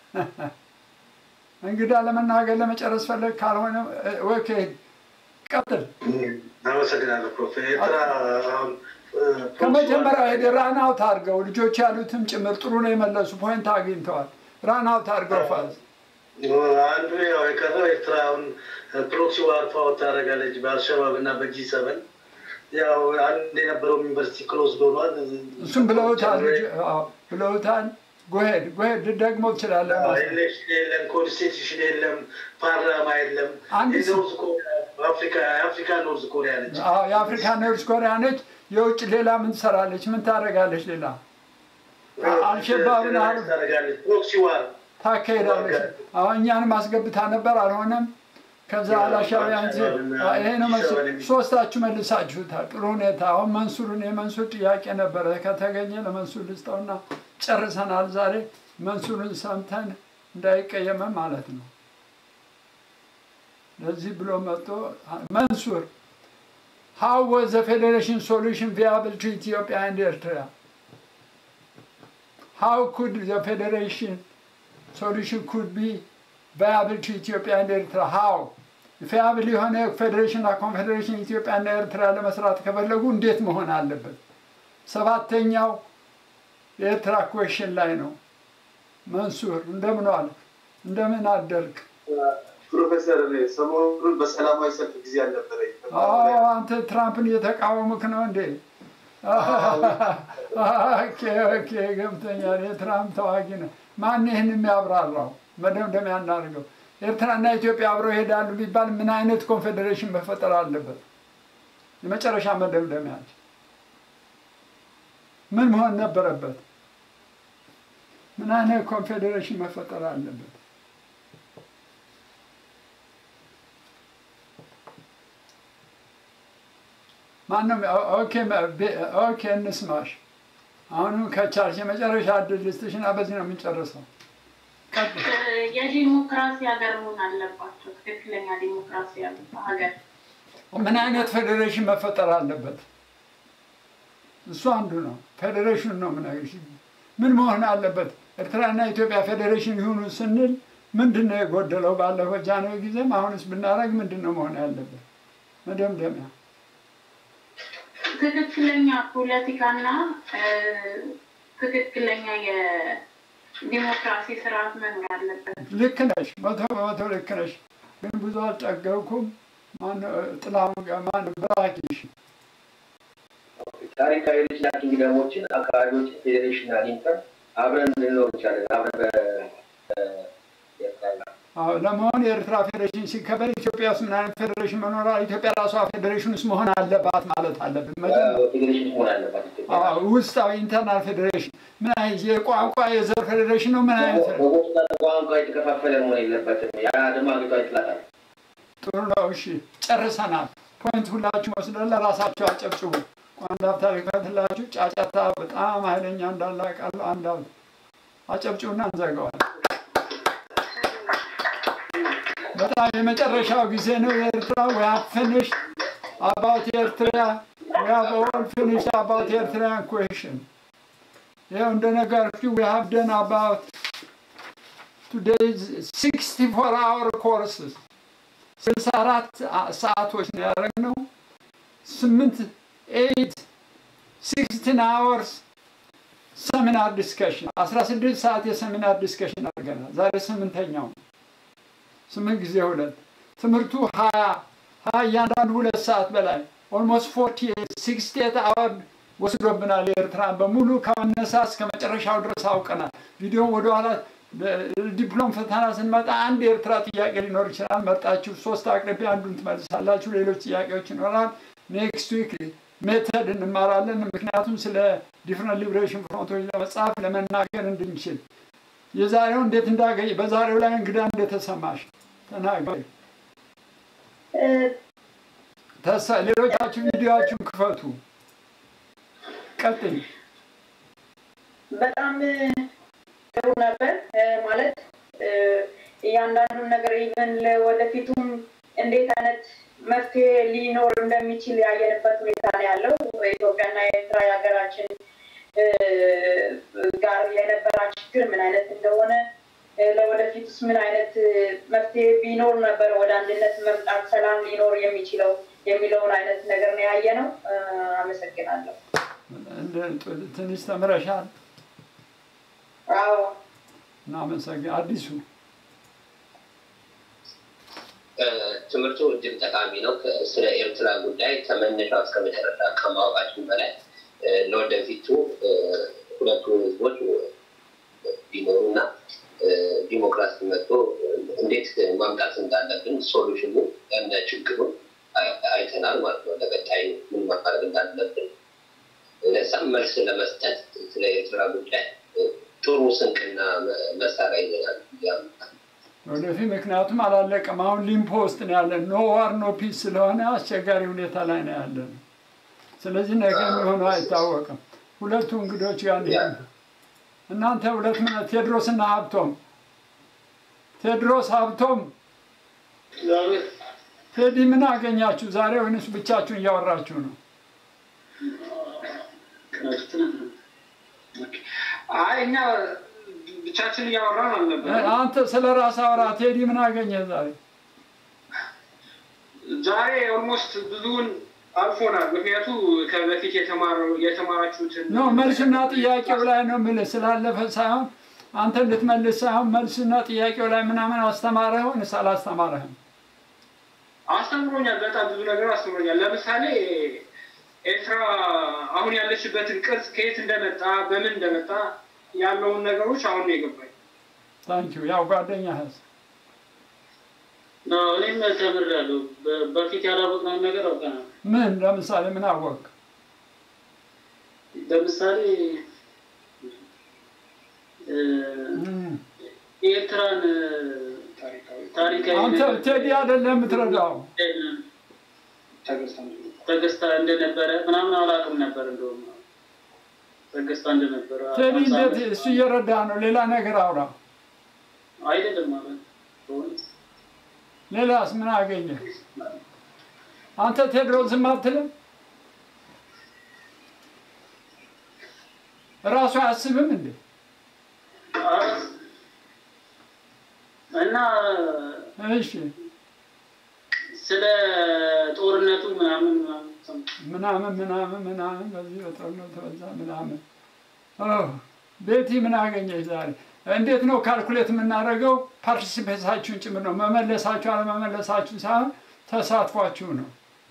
እንግዳ ለመናገር ለመጨረስ ፈለግ ካልሆነ ኦኬ፣ ቀጥል። አመሰግናለሁ ፕሮፌ ኤርትራ አሁን ከመጀመሪያው ሄደ ራን አውት አድርገው ልጆች ያሉትም ጭምር ጥሩ ነው የመለሱ ፖይንት አግኝተዋል። ራን አውት አድርገው ፋዝ አንዱ ያው የቀረው ኤርትራ አሁን ፕሮክሲ ዋር ፋውት ታደርጋለች በአልሸባብ እና በጂ ሰቨን ያው አንድ የነበረው ዩኒቨርሲቲ ክሎዝ ሆኗል። እሱም ብለውታል ልጅ- አዎ፣ ብለውታል። ጎሄድ ጎሄድ ደግሞ ትችላለህ። ኤሌክሽን የለም፣ ኮንስቲቱሽን የለም፣ ፓርላማ የለም። አንድ የኖርዝ ኮሪያ አፍሪካ የአፍሪካ ኖርዝ ኮሪያ ነች። አዎ፣ የአፍሪካ ኖርዝ ኮሪያ ነች። የውጭ ሌላ ምን ትሰራለች? ምን ታደርጋለች? ሌላ አልሸባብን አሉ ታደርጋለች። ፕሮክሲ ዋር ታካሄዳለች። አሁን እኛንም አስገብታ ነበር፣ አልሆነም። ከዛ አላሻቢያን ይሄ ነው መስ- ሶስታችሁ መልሳችሁታል። ጥሩ ሁኔታ። አሁን መንሱርን የመንሱር ጥያቄ ነበረ ከተገኘ ለመንሱር ልስጠውና ጨርሰናል። ዛሬ መንሱርን ሰምተን እንዳይቀየመን ማለት ነው። ለዚህ ብሎ መጥቶ መንሱር how was the federation solution viable to Ethiopia and Eritrea? How could the federation solution could be viable to Ethiopia and Eritrea? How? ፊያብል የሆነ ፌዴሬሽንና ኮንፌዴሬሽን ኢትዮጵያና ኤርትራ ለመስራት ከፈለጉ እንዴት መሆን አለበት? ሰባተኛው የኤርትራ ኩዌሽን ላይ ነው። መንሱር እንደምን ዋልክ? እንደምን አደርክ? ፕሮፌሰር እኔ ሰሞኑን በሰላማዊ ሰልፍ ጊዜ አልነበረኝ። አዎ አንተ ትራምፕን እየተቃወምክ ነው እንዴ? ኦኬ ኦኬ ገብቶኛል። የትራምፕ ተዋጊ ነው። ማን ይህን የሚያብራራው? መደምደሚያ እናድርገው። ኤርትራና ኢትዮጵያ አብረው ይሄዳሉ ቢባል ምን አይነት ኮንፌዴሬሽን መፈጠር አለበት? የመጨረሻ መደምደሚያ ምን መሆን ነበረበት? ምን አይነት ኮንፌዴሬሽን መፈጠር አለበት? ማንም ኦኬ ኦኬ እንስማሽ። አሁንም ከቻልሽ የመጨረሻ እድል ልስጥሽ እና በዚህ ነው የምንጨርሰው። የዲሞክራሲ ሀገር መሆን አለባቸው። ትክክለኛ ዲሞክራሲ ሀገር ምን አይነት ፌዴሬሽን መፈጠር አለበት? እሱ አንዱ ነው። ፌዴሬሽን ነው የምነግርሽ። ምን መሆን አለበት? ኤርትራና ኢትዮጵያ ፌዴሬሽን ይሁኑ ስንል ምንድን ነው የጎደለው? ባለፈው ጃንሆይ ጊዜም አሁንስ ብናደርግ ምንድን ነው መሆን ያለበት? መደምደሚያ ትክክለኛ ፖለቲካና ትክክለኛ የዲሞክራሲ ስርዓት መኖር አለበት። ልክ ነሽ፣ መቶ በመቶ ልክ ነሽ። ግን ብዙ አልጠገብኩም። ጥላሁን ማን ብራኪሽ ታሪካዊ ልጅ ና ኪንግደሞችን አካባቢዎችን ፌዴሬሽን አግኝተን አብረን ልንኖር እንችላለን። አብረን አዎ ለመሆን የኤርትራ ፌዴሬሽን ሲከበር ኢትዮጵያ ውስጥ ምን አይነት ፌዴሬሽን መኖር ኢትዮጵያ ራሷ ፌዴሬሽን ውስጥ መሆን አለባት ማለት አለብን። ፌዴሬሽን መሆን አለባት ኢትዮጵያ። አዎ ውስጣዊ ኢንተርናል ፌዴሬሽን ምን አይነት የቋንቋ የዘር ፌዴሬሽን ነው? ምን አይነት በጎጥና በቋንቋ የተከፋፈለ መሆን የለበትም። ያ ደግሞ አገሪቷ ይጥላታል። ጥሩ ነው። እሺ ጨርሰናል። ፖይንት ሁላችሁ ወስደን ለራሳችሁ አጨብጭቡ። አንድ ሀብታ ልክፈትላችሁ። ጫጫታ በጣም ኃይለኛ እንዳለ አውቃለሁ። አንድ ሀብት አጨብጭቡና እንዘጋዋለን። በጣም የመጨረሻው ጊዜ ነው የኤርትራ we have finished about ኤርትራ we have all finished about ኤርትራን question ይኸው እንደነገርኩ we have done about today's 64 hour courses 64 ሰዓቶች ነው ያደረግነው ስምንት ኤይት ሲክስቲን አወርስ ሰሚናር ዲስከሽን 16 ሰዓት የሰሚናር ዲስከሽን አድርገናል። ዛሬ ስምንተኛው ስምንት ጊዜ ሁለት ትምህርቱ ሀያ ሀያ እያንዳንዱ ሁለት ሰዓት በላይ ኦልሞስት ፎርቲ ሲክስቲ ኤት አወር ወስዶብናል። የኤርትራን በሙሉ ከመነሳት እስከ መጨረሻው ድረስ አውቀናል። ቪዲዮን ወደኋላ ዲፕሎም ፈተና ስንመጣ አንድ የኤርትራ ጥያቄ ሊኖር ይችላል። መርጣችሁ ሶስት አቅርቤ አንዱን ትመልሳላችሁ። ሌሎች ጥያቄዎች ይኖራል። ኔክስት ዊክ ሜተድ እንማራለን። ምክንያቱም ስለ ዲፍረንት ሊብሬሽን ፍሮንቶች ለመጻፍ ለመናገር እንድንችል የዛሬው እንዴት እንዳገኝ በዛሬው ላይ እንግዳ እንደተሰማሽ ተናገሪ። ተሳ ሌሎቻችሁ ቪዲዮችሁን ክፈቱ። ቀጥኝ። በጣም ጥሩ ነበር ማለት እያንዳንዱን ነገር ኢቨን ወደፊቱም እንዴት አይነት መፍትሄ ሊኖር እንደሚችል ያየንበት ሁኔታ ነው ያለው። ኢትዮጵያና ኤርትራ የሀገራችን ጋር የነበራ ችግር ምን አይነት እንደሆነ ለወደፊቱስ ምን አይነት መፍትሄ ቢኖር ነበር ወደ አንድነት መምጣት ሰላም ሊኖር የሚችለው የሚለውን አይነት ነገር ነው ያየ ነው። አመሰግናለሁ። ትንሽ ተምረሻል። አዎ እናመሰግን። አዲሱ ትምህርቱ እጅግ ጠቃሚ ነው። ስለ ኤርትራ ጉዳይ ከመነሻው እስከ መጨረሻ ከማወቃችን በላይ ለወደፊቱ ሁለቱ ህዝቦች ቢኖሩና ዲሞክራሲ መጥቶ እንዴት ማምጣት እንዳለብን ሶሉሽኑ ያነ ችግሩን አይተናል ማለት ነው። ለቀጣይ ምን ማድረግ እንዳለብን ለዛም መልስ ለመስጠት ስለ ኤርትራ ጉዳይ ጥሩ ስንቅና መሳሪያ ይዘናል ያምጣል። ወደፊት ምክንያቱም አላለቀም። አሁን ሊምፖ ውስጥ ነው ያለን። ኖ ዋር ኖ ፒስ ስለሆነ አስቸጋሪ ሁኔታ ላይ ነው ያለን። ስለዚህ ነገ የሚሆነው አይታወቅም። ሁለቱ እንግዶች ጋር እንሄድ። እናንተ ሁለት ምን ቴድሮስና ሀብቶም ቴድሮስ ሀብቶም ቴዲ ምን አገኛችሁ ዛሬ ወይንስ ብቻችሁን እያወራችሁ ነው? አይ እኛ ብቻችን እያወራን አልነበር። አንተ ስለ ራስ አውራ። ቴዲ ምን አገኘ ዛሬ? ዛሬ ኦልሞስት ብዙውን አልፎናል። ምክንያቱ ከበፊት የተማራችሁትን ኖ መልስና ጥያቄው ላይ ነው የምልህ ስላለፈ ሳይሆን አንተ እንድትመልስ ሳይሆን መልስና ጥያቄው ላይ ምናምን አስተማረህ ወይስ አላስተማረህም? አስተምሮኛል። በጣም ብዙ ነገር አስተምሮኛል። ለምሳሌ ኤርትራ አሁን ያለችበትን ቅርጽ ከየት እንደመጣ በምን እንደመጣ ያለውን ነገሮች አሁን ነው የገባኝ። ታንኪዩ ያው ጓደኛህስ እኔም ተምሬያለሁ። በፊት ያላወቅነውን ነገር አውቀናል። ምን ለምሳሌ ምን አወቅ? ለምሳሌ የኤርትራን ታሪካዊ አንተ ቴዲ አይደለም የምትረዳው ተገዝታ እንደነበረ ምናምን አላውቅም ነበር። እንደውም ተገዝታ እንደነበረ ቴዲ እንዴት እሱ እየረዳ ነው። ሌላ ነገር አውራ። አይደለም ማለት በእውነት ሌላስ ምን አገኘ? አንተ ቴድሮስ ዝም አትልም? እራሱ አያስብም እንዴ? እና እሺ ስለ ጦርነቱ ምናምን ምናምን ምናምን ምናምን በዚህ በጦርነቱ በዛ ምናምን ቤቲ ምን አገኘች ዛሬ? እንዴት ነው ካልኩሌት የምናደርገው? ፓርቲሲፔታችሁን ጭምር ነው። መመለሳችሁ አለመመለሳችሁ ሳይሆን ተሳትፏችሁ ነው።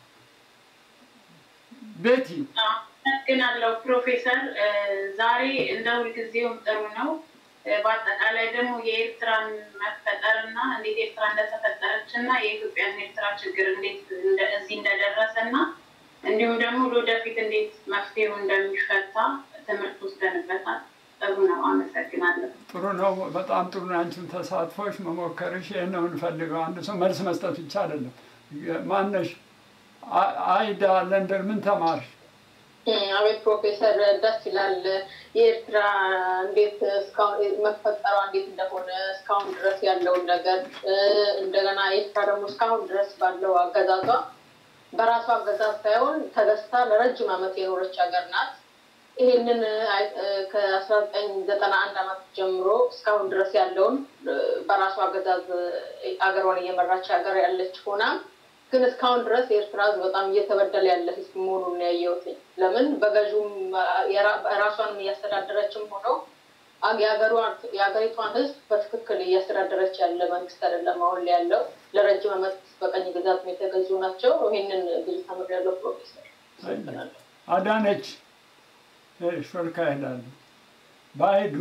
ቤቲ አመሰግናለሁ ፕሮፌሰር። ዛሬ እንደ ሁልጊዜውም ጥሩ ነው። በአጠቃላይ ደግሞ የኤርትራን መፈጠር እና እንዴት ኤርትራ እንደተፈጠረች እና የኢትዮጵያን ኤርትራ ችግር እንዴት እዚህ እንደደረሰ እና እንዲሁም ደግሞ ለወደፊት እንዴት መፍትሄው እንደሚፈታ ትምህርት ወስደንበታል። ጥሩ ነው። አመሰግናለሁ። ጥሩ ነው። በጣም ጥሩ ነው። አንቺም ተሳትፎች መሞከርሽ ይህን ነው የምንፈልገው። አንድ ሰው መልስ መስጠት ብቻ አይደለም። ማነሽ አይዳ ለንደን ምን ተማርሽ? አቤት ፕሮፌሰር ደስ ይላል። የኤርትራ እንዴት እስካሁን መፈጠሯ እንዴት እንደሆነ እስካሁን ድረስ ያለውን ነገር እንደገና ኤርትራ ደግሞ እስካሁን ድረስ ባለው አገዛዟ በራሷ አገዛዝ ሳይሆን ተገዝታ ለረጅም ዓመት የኖረች ሀገር ናት። ይህንን ከአስራ ዘጠኝ ዘጠና አንድ ዓመት ጀምሮ እስካሁን ድረስ ያለውን በራሷ አገዛዝ አገሯን እየመራች ሀገር ያለች ሆና ግን እስካሁን ድረስ የኤርትራ ሕዝብ በጣም እየተበደለ ያለ ሕዝብ መሆኑን ነው ያየሁት። ለምን በገዥውም ራሷንም እያስተዳደረችም ሆነው የሀገሪቷን ሕዝብ በትክክል እያስተዳደረች ያለ መንግስት አይደለም አሁን ላይ ያለው። ለረጅም ዓመት በቀኝ ግዛት የተገዙ ናቸው። ይህንን ብዙ ተምሬያለሁ ፕሮፌሰር። አዳነች ሾልካ ይሄዳሉ። ባይዱ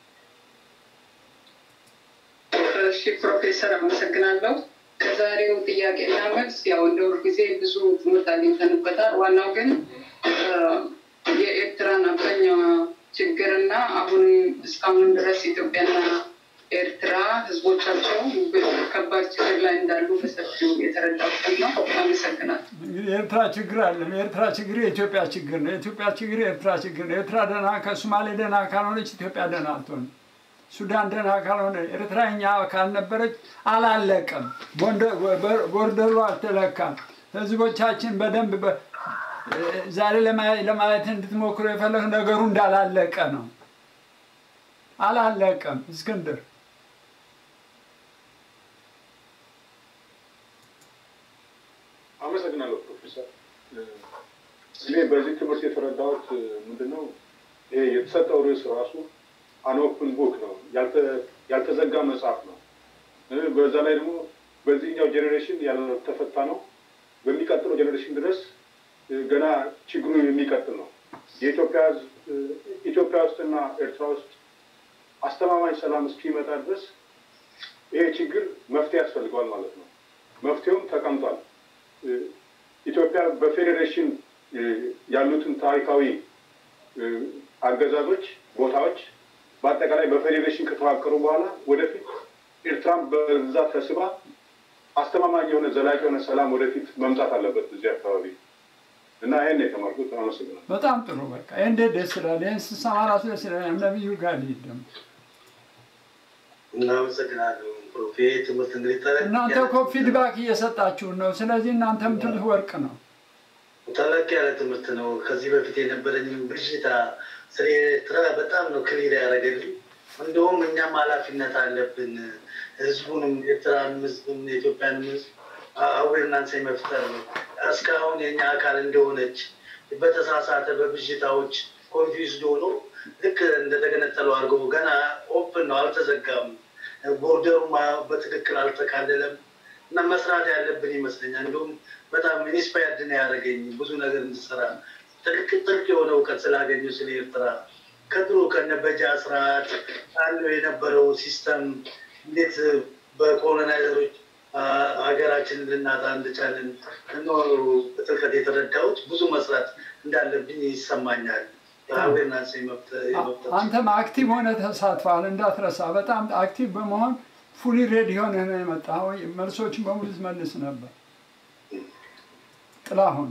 እሺ ፕሮፌሰር አመሰግናለሁ። ከዛሬው ጥያቄና መልስ ያው እንደ ሁልጊዜ ብዙ ትምህርት አግኝተንበታል። ዋናው ግን የኤርትራን አብዛኛው ችግርና አሁን እስካሁን ድረስ ኢትዮጵያና ኤርትራ ህዝቦቻቸው ከባድ ችግር ላይ እንዳሉ በሰፊው የተረዳሁት ነው። አመሰግናለሁ። እንግዲህ የኤርትራ ችግር አለም። የኤርትራ ችግር የኢትዮጵያ ችግር ነው። የኢትዮጵያ ችግር የኤርትራ ችግር ነው። ኤርትራ ደህና ከሶማሌ ደህና ካልሆነች ኢትዮጵያ ደህና አትሆንም። ሱዳን ደህና ካልሆነ ኤርትራ እኛ ካልነበረች አላለቀም። ቦርደሩ አልተለካም። ህዝቦቻችን በደንብ ዛሬ ለማየት እንድትሞክሩ የፈለግ ነገሩ እንዳላለቀ ነው። አላለቀም። እስክንድር አመሰግናለሁ ፕሮፌሰር። እኔ በዚህ ትምህርት የተረዳሁት ምንድን ነው ይሄ የተሰጠው ርዕስ ራሱ አንኦፕን ቡክ ነው፣ ያልተዘጋ መጽሐፍ ነው። በዛ ላይ ደግሞ በዚህኛው ጄኔሬሽን ያልተፈታ ነው። በሚቀጥለው ጄኔሬሽን ድረስ ገና ችግሩ የሚቀጥል ነው። የኢትዮጵያ ኢትዮጵያ ውስጥና ኤርትራ ውስጥ አስተማማኝ ሰላም እስኪመጣ ድረስ ይሄ ችግር መፍትሄ ያስፈልገዋል ማለት ነው። መፍትሄውም ተቀምጧል። ኢትዮጵያ በፌዴሬሽን ያሉትን ታሪካዊ አገዛዞች፣ ቦታዎች በአጠቃላይ በፌዴሬሽን ከተዋቀሩ በኋላ ወደፊት ኤርትራን በዛ ተስባ አስተማማኝ የሆነ ዘላቂ የሆነ ሰላም ወደፊት መምጣት አለበት እዚህ አካባቢ እና ይህን የተማርኩት። አመሰግናለሁ። በጣም ጥሩ። በቃ ይህ እንዴት ደስ ይላል! ይህን ስሰማ ራሱ ደስ ይላል። ነቢዩ ጋር ልሂድ ደግሞ እናመሰግናለሁ ፕሮፌ ትምህርት እንግዲህ ተለቅ እናንተ እኮ ፊድባክ እየሰጣችሁን ነው። ስለዚህ እናንተ የምትሉት ወርቅ ነው። ተለቅ ያለ ትምህርት ነው። ከዚህ በፊት የነበረኝ ብዥታ ስለ ኤርትራ በጣም ነው ክሊር ያደረገልኝ። እንደውም እኛም ኃላፊነት አለብን ህዝቡንም ኤርትራን ህዝብም የኢትዮጵያንም ህዝብ አዌርናንስ የመፍጠር ነው። እስካሁን የኛ አካል እንደሆነች በተሳሳተ በብዥታዎች ኮንፊውዝድ ሆኖ ልክ እንደተገነጠሉ አድርገው ገና ኦፕን ነው፣ አልተዘጋም፣ ቦርደሩም በትክክል አልተካለለም እና መስራት ያለብን ይመስለኛል። እንዲሁም በጣም ኢንስፓየርድ ነው ያደረገኝ ብዙ ነገር እንድሰራ ጥልቅ ጥልቅ የሆነ እውቀት ስላገኙ ስለ ኤርትራ ከድሮ ከነበጃ ስርዓት አለው የነበረው ሲስተም እንዴት በኮሎናይዘሮች ሀገራችንን ልናጣ እንደቻለን ነው በጥልቀት የተረዳሁት። ብዙ መስራት እንዳለብኝ ይሰማኛል። አዌርናንስ የመፍጠር አንተም አክቲቭ ሆነ ተሳትፈሃል፣ እንዳትረሳ። በጣም አክቲቭ በመሆን ፉሊ ሬዲ ሆነ ነው የመጣኸው። መልሶችን በሙሉ ትመልስ ነበር። ጥላሁን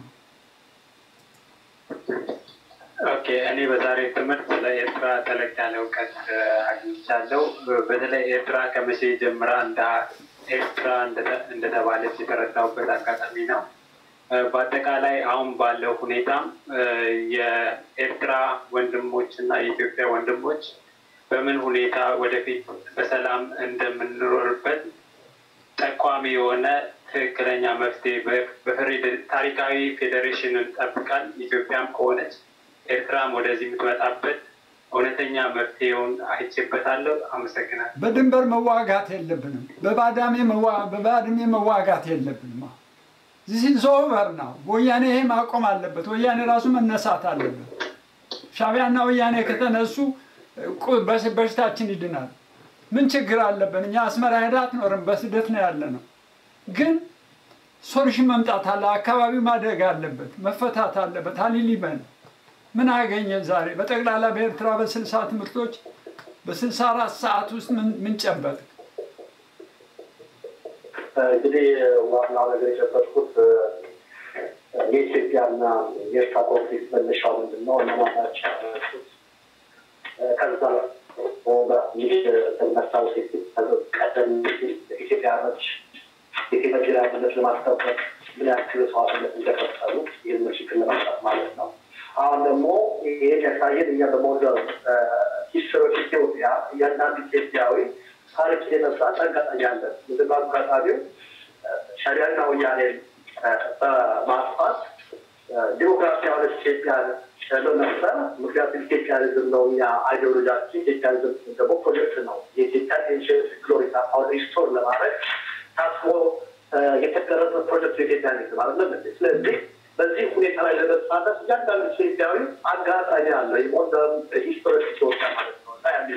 ኦኬ፣ እኔ በዛሬ ትምህርት ስለ ኤርትራ ጠለቅ ያለ እውቀት አግኝቻለሁ። በተለይ ኤርትራ ከመቼ ጀምራ እንደ ኤርትራ እንደተባለች የተረዳሁበት አጋጣሚ ነው። በአጠቃላይ አሁን ባለው ሁኔታ የኤርትራ ወንድሞች እና የኢትዮጵያ ወንድሞች በምን ሁኔታ ወደፊት በሰላም እንደምንኖርበት ጠቋሚ የሆነ ትክክለኛ መፍትሄ ታሪካዊ ፌዴሬሽንን ጠብቃል። ኢትዮጵያም ከሆነች ኤርትራም ወደዚህ የምትመጣበት እውነተኛ መፍትሄውን አይቼበታለሁ። አመሰግናለሁ። በድንበር መዋጋት የለብንም። በባዳሜ በባድሜ መዋጋት የለብንም። ዚስ ኦቨር ነው። ወያኔ ይሄ ማቆም አለበት። ወያኔ ራሱ መነሳት አለበት። ሻቢያና ወያኔ ከተነሱ በሽታችን ይድናል። ምን ችግር አለብን? እኛ አስመራ ሄዳ አትኖርም። በስደት ነው ያለ ነው። ግን ሶሉሽን መምጣት አለ። አካባቢው ማደግ አለበት፣ መፈታት አለበት። አሊሊበን ምን አገኘ ዛሬ በጠቅላላ በኤርትራ በስልሳ ትምህርቶች በስልሳ አራት ሰዓት ውስጥ ምን ጨበጥ? እንግዲህ ዋናው ነገር የጨበጥኩት የኢትዮጵያና የኤርትራ ኮንፍሊክት መነሻው ምንድን ነው? እነማን ናቸው ያነሱት? ከዛ ማስታወስ ቀደም ኢትዮጵያኖች የቴክኖሎጂ አንድነት ለማስጠበቅ ምን ያክል መስዋዕትነት እንደከፈሉ ይህን ችግር ለማምጣት ማለት ነው። አሁን ደግሞ ይሄን ያሳየን እኛ በሞደርን ሂስትሮች ኢትዮጵያ እያንዳንዱ ኢትዮጵያዊ ታሪክ የመስራት አጋጣሚ አለን። ምንድን ነው አጋጣሚው? ሻዕቢያና ወያኔን በማጥፋት ዲሞክራሲ የሆነች ኢትዮጵያ ለመፍጠር ምክንያቱም ኢትዮጵያኒዝም ነው እኛ አይዲዮሎጂያችን። ኢትዮጵያኒዝም ደግሞ ፕሮጀክት ነው። የኢትዮጵያ ኤንሽንት ግሎሪ አሁን ሪስቶር ለማድረግ ታስቦ የተቀረጸ ፕሮጀክት የኢትዮጵያኒዝም አይደለም። ስለዚህ በዚህ ሁኔታ ላይ ለመሳተፍ እያንዳንዱ ኢትዮጵያዊ አጋጣሚ አለው። የሞደርን ሂስቶሪክ ኢትዮጵያ ማለት ነው እና ያን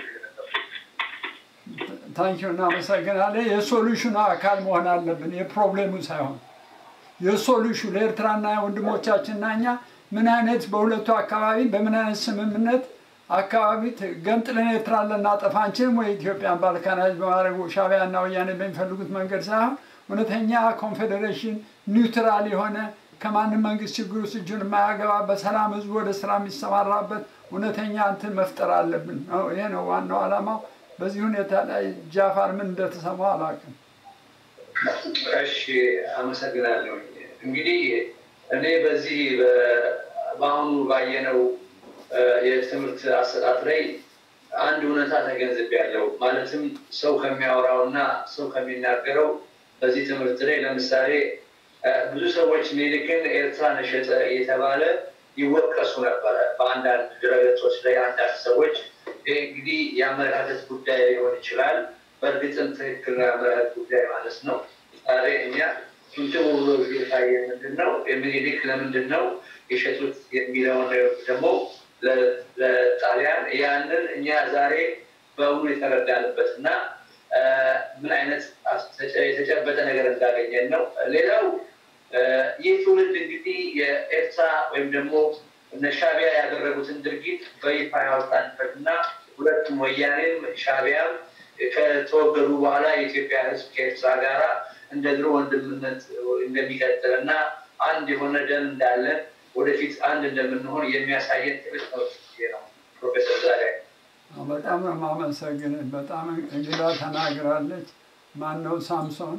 ታንኪዩ እናመሰግናለን። የሶሉሽኑ አካል መሆን አለብን፣ የፕሮብሌሙ ሳይሆን የሶሉሽኑ ለኤርትራና ወንድሞቻችንና እኛ ምን አይነት በሁለቱ አካባቢ በምን አይነት ስምምነት አካባቢ ገንጥለን ኤርትራን ልናጠፋ አንችልም ወይ ኢትዮጵያን ባልካናይዝ በማድረግ ሻዕቢያና ወያኔ በሚፈልጉት መንገድ ሳይሆን እውነተኛ ኮንፌዴሬሽን ኒውትራል የሆነ ከማንም መንግስት ችግር ውስጥ እጁን የማያገባ በሰላም ህዝቡ ወደ ስራ የሚሰማራበት እውነተኛ እንትን መፍጠር አለብን። ይሄ ነው ዋናው ዓላማው። በዚህ ሁኔታ ላይ ጃፋር ምን እንደተሰማው አላውቅም። እሺ፣ አመሰግናለሁ። እንግዲህ እኔ በዚህ በአሁኑ ባየነው የትምህርት አሰጣጥ ላይ አንድ እውነታ ተገንዝቤያለሁ። ማለትም ሰው ከሚያወራው እና ሰው ከሚናገረው በዚህ ትምህርት ላይ ለምሳሌ ብዙ ሰዎች ሚኒልክን ኤርትራን ሸጠ እየተባለ ይወቀሱ ነበረ በአንዳንድ ድረገጾች ላይ አንዳንድ ሰዎች። ይህ እንግዲህ የአመለካከት ጉዳይ ሊሆን ይችላል። በእርግጥም ትክክል ነው፣ የአመለካከት ጉዳይ ማለት ነው። ዛሬ እኛ እንትኑ ብሎ የታየ ምንድን ነው የሚኒሊክ ለምንድን ነው የሸጡት የሚለውን ደግሞ ለጣሊያን ያንን እኛ ዛሬ በእውኑ የተረዳንበት እና ምን አይነት የተጨበጠ ነገር እንዳገኘን ነው። ሌላው ይህ ትውልድ እንግዲህ የኤርትራ ወይም ደግሞ እነ ሻዕቢያ ያደረጉትን ድርጊት በይፋ ያወጣንበት እና ሁለቱም ወያኔም ሻዕቢያም ከተወገዱ በኋላ የኢትዮጵያ ሕዝብ ከኤርትራ ጋራ እንደ ድሮ ወንድምነት እንደሚቀጥል እና አንድ የሆነ ደም እንዳለን ወደፊት አንድ እንደምንሆን የሚያሳየን ትልቅ ነው ነው ፕሮፌሰር ዛሪያ በጣም ነው የማመሰግንህ። በጣም እንግዳ ተናግራለች። ማን ነው ሳምሶን?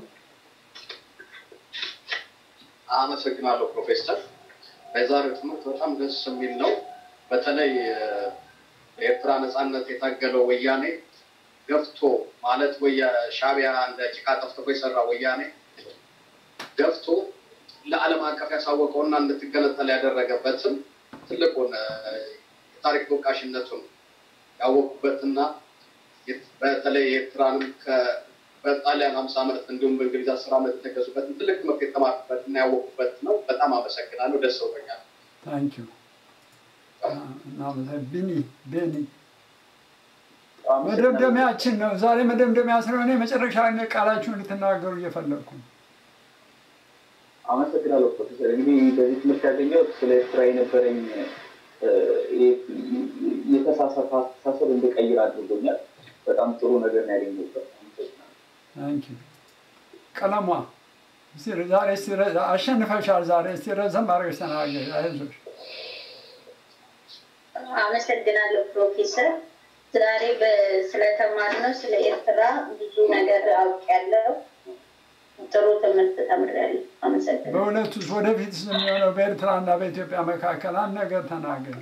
አመሰግናለሁ ፕሮፌሰር። የዛሬው ትምህርት በጣም ደስ የሚል ነው። በተለይ የኤርትራ ነፃነት የታገለው ወያኔ ገፍቶ ማለት ወይ ሻዕቢያ እንደ ጭቃ ጠፍጥፎ የሰራ ወያኔ ገፍቶ ለዓለም አቀፍ ያሳወቀውና እንድትገነጠል ያደረገበትም ትልቁን የታሪክ ተወቃሽነቱን ያወቁበትና በተለይ ኤርትራንም በጣሊያን ሀምሳ ዓመት እንዲሁም በእንግሊዝ አስር ዓመት የተገዙበትን ትልቅ ትምህርት የተማርኩበት እና ያወቁበት ነው። በጣም አመሰግናለሁ። ደስ ብሎኛል። ታንኪዩ እናመሰግናለን። ቢኒ ቤኒ መደምደሚያችን ነው ዛሬ መደምደሚያ ስለሆነ የመጨረሻ ቃላችሁን እንድትናገሩ እየፈለግኩ ነው። አመሰግናለሁ ፕሮፌሰር። እንግዲህ በዚህ ትምህርት ያገኘሁት ስለ ኤርትራ የነበረኝ የተሳሳተ አስተሳሰብ እንድቀይር አድርጎኛል። በጣም ጥሩ ነገር ነው ያገኘሁበት። ታንኪዩ ቀለሟ ዛሬ አሸንፈሻል። ዛሬ እስቲ ረዘም አድርገሽ ተናገሪ። አይዞሽ። አመሰግናለሁ ፕሮፌሰር። ዛሬ ስለተማርነው ስለ ኤርትራ ብዙ ነገር አውቄያለሁ። ጥሩ ትምህርት ተምሬያለሁ። አመሰግናለሁ። በእውነቱ ወደፊት የሚሆነው በኤርትራና በኢትዮጵያ መካከል አንድ ነገር ተናገር።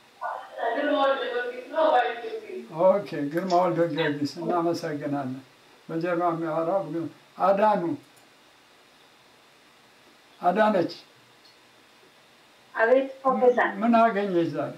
ኦኬ፣ ግርማ ወልደ ጊዮርጊስ እናመሰግናለን። በጀርባ የሚያወራው አዳኑ አዳነች፣ አቤት ፕሮፌሰር። ምን አገኘች ዛሬ?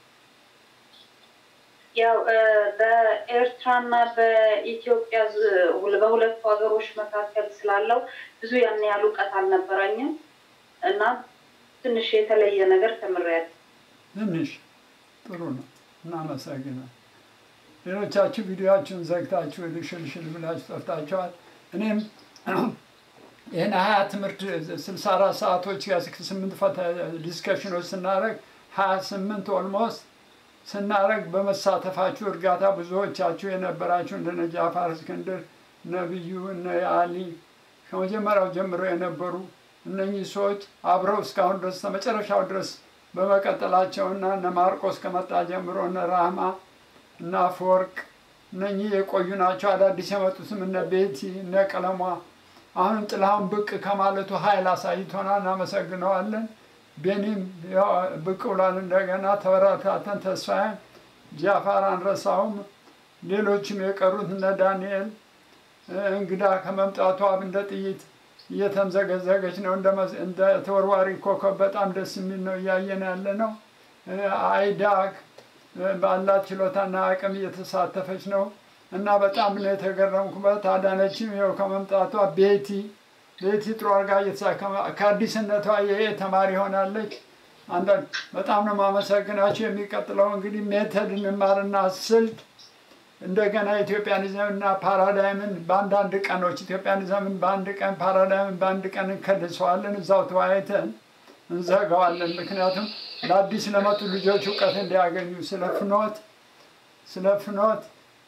ያው በኤርትራና በኢትዮጵያ በሁለቱ ሀገሮች መካከል ስላለው ብዙ ያን ያህል እውቀት አልነበረኝም እና ትንሽ የተለየ ነገር ተምሬያለሁ። ትንሽ ጥሩ ነው። እናመሰግናል። ሌሎቻችሁ ቪዲዮችሁን ዘግታችሁ ሽልሽል ብላችሁ ጠፍታችኋል። እኔም ይህን ሀያ ትምህርት ስልሳ አራት ሰዓቶች ስምንት ዲስከሽኖች ስናደርግ ሀያ ስምንት ኦልሞስት ስናደርግ በመሳተፋችሁ እርጋታ ብዙዎቻችሁ የነበራችሁ እንደነ ጃፋር እስክንድር፣ ነብዩ፣ እነ አሊ ከመጀመሪያው ጀምሮ የነበሩ እነኚህ ሰዎች አብረው እስካሁን ድረስ መጨረሻው ድረስ በመቀጠላቸውና እነ ማርቆስ ከመጣ ጀምሮ እነ ራህማ እና አፈወርቅ እነኚህ የቆዩ ናቸው። አዳዲስ የመጡትም እነ ቤቲ እነ ቀለሟ አሁንም ጥላሁን ብቅ ከማለቱ ኃይል አሳይቶናል። እናመሰግነዋለን። ቤኒም ብቅ ብሏል። እንደገና ተበረታተን ተስፋዬን ጃፋር አንረሳውም። ሌሎችም የቀሩት እነ ዳንኤል እንግዳ ከመምጣቷ እንደ ጥይት እየተምዘገዘገች ነው። እንደ ተወርዋሪ ኮከብ በጣም ደስ የሚል ነው እያየን ያለ ነው። አይዳክ ባላት ችሎታና አቅም እየተሳተፈች ነው እና በጣም ነው የተገረምኩበት። አዳነችም ይኸው ከመምጣቷ ቤቲ ቤቲ ጥሩ አድርጋ እየተሳከመ ከአዲስነቷ የኤ ተማሪ ሆናለች። አንዳንድ በጣም ነው ማመሰግናቸው። የሚቀጥለው እንግዲህ ሜተድ እንማርና ስልት እንደገና ኢትዮጵያኒዝም እና ፓራዳይምን በአንዳንድ ቀኖች ኢትዮጵያኒዝምን በአንድ ቀን ፓራዳይምን በአንድ ቀን እንከልሰዋለን። እዛው ተወያይተን እንዘጋዋለን። ምክንያቱም ለአዲስ ለመጡ ልጆች እውቀት እንዲያገኙ ስለ ፍኖት ስለ ፍኖት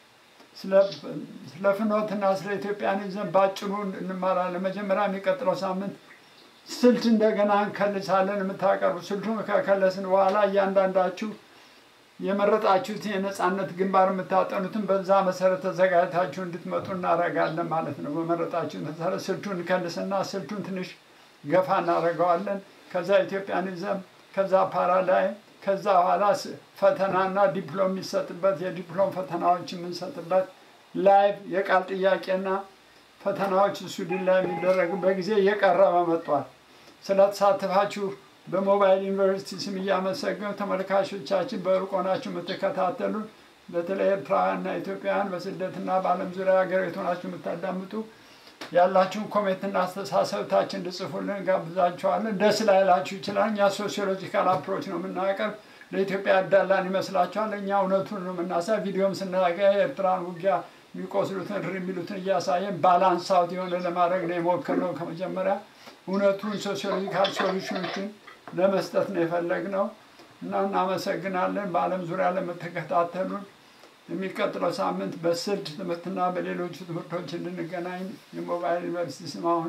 ስለ ፍኖትና ስለ ኢትዮጵያኒዝም ባጭሩ እንማራለን። መጀመሪያ የሚቀጥለው ሳምንት ስልት እንደገና እንከልሳለን። የምታቀርቡ ስልቱን ከከለስን በኋላ እያንዳንዳችሁ የመረጣችሁት የነፃነት ግንባር የምታጠኑትን በዛ መሰረት ተዘጋጅታችሁ እንድትመጡ እናደርጋለን ማለት ነው። በመረጣችሁ መሰረት ስልቱን እንከልስና ስልቱን ትንሽ ገፋ እናደርገዋለን። ከዛ ኢትዮጵያኒዝም፣ ከዛ ፓራዳይም፣ ከዛ በኋላ ፈተናና ዲፕሎም የሚሰጥበት የዲፕሎም ፈተናዎች የምንሰጥበት ላይቭ የቃል ጥያቄና ፈተናዎች ስዊድን ላይ የሚደረግ በጊዜ እየቀረበ መጥቷል። ስለተሳተፋችሁ በሞባይል ዩኒቨርሲቲ ስም እያመሰገኑ ተመልካቾቻችን በሩቅ ሆናችሁ የምትከታተሉ በተለይ ኤርትራውያንና ኢትዮጵያውያን በስደትና በዓለም ዙሪያ ሀገር ቤት ሆናችሁ የምታዳምጡ ያላችሁን ኮሜንትና አስተሳሰብታችን እንድጽፉልን ጋብዛችኋለን። ደስ ላይላችሁ ይችላል። እኛ ሶሲዮሎጂካል አፕሮች ነው የምናቀርብ። ለኢትዮጵያ ያዳላን ይመስላችኋል። እኛ እውነቱን ነው የምናሳይ። ቪዲዮም ስናገ የኤርትራን ውጊያ የሚቆስሉትን ር የሚሉትን እያሳየን ባላንስ አውት የሆነ ለማድረግ ነው የሞከርነው። ከመጀመሪያ እውነቱን ሶሲዮሎጂካል ሶሉሽኖችን ለመስጠት ነው የፈለግነው እና እናመሰግናለን። በዓለም ዙሪያ ለምትከታተሉን የሚቀጥለው ሳምንት በስልት ትምህርትና በሌሎቹ ትምህርቶች እንድንገናኝ የሞባይል ዩኒቨርሲቲ ስም አሁን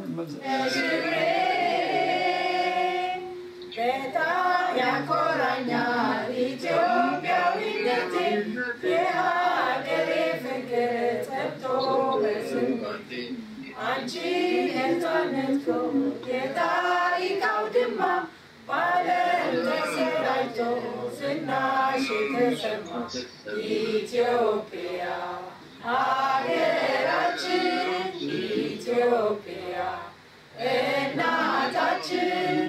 በጣም ያኮራኛል ኢትዮጵያዊነቴ የሀገሬ ፍቅር ጠብቶ በስንቴ አንቺ ነፃነት የታሪክ አውድማ በዓለም ተሰራጭቶ ዝናሽ የተሰማ ኢትዮጵያ ሀገራችን ኢትዮጵያ እና ሀገራችን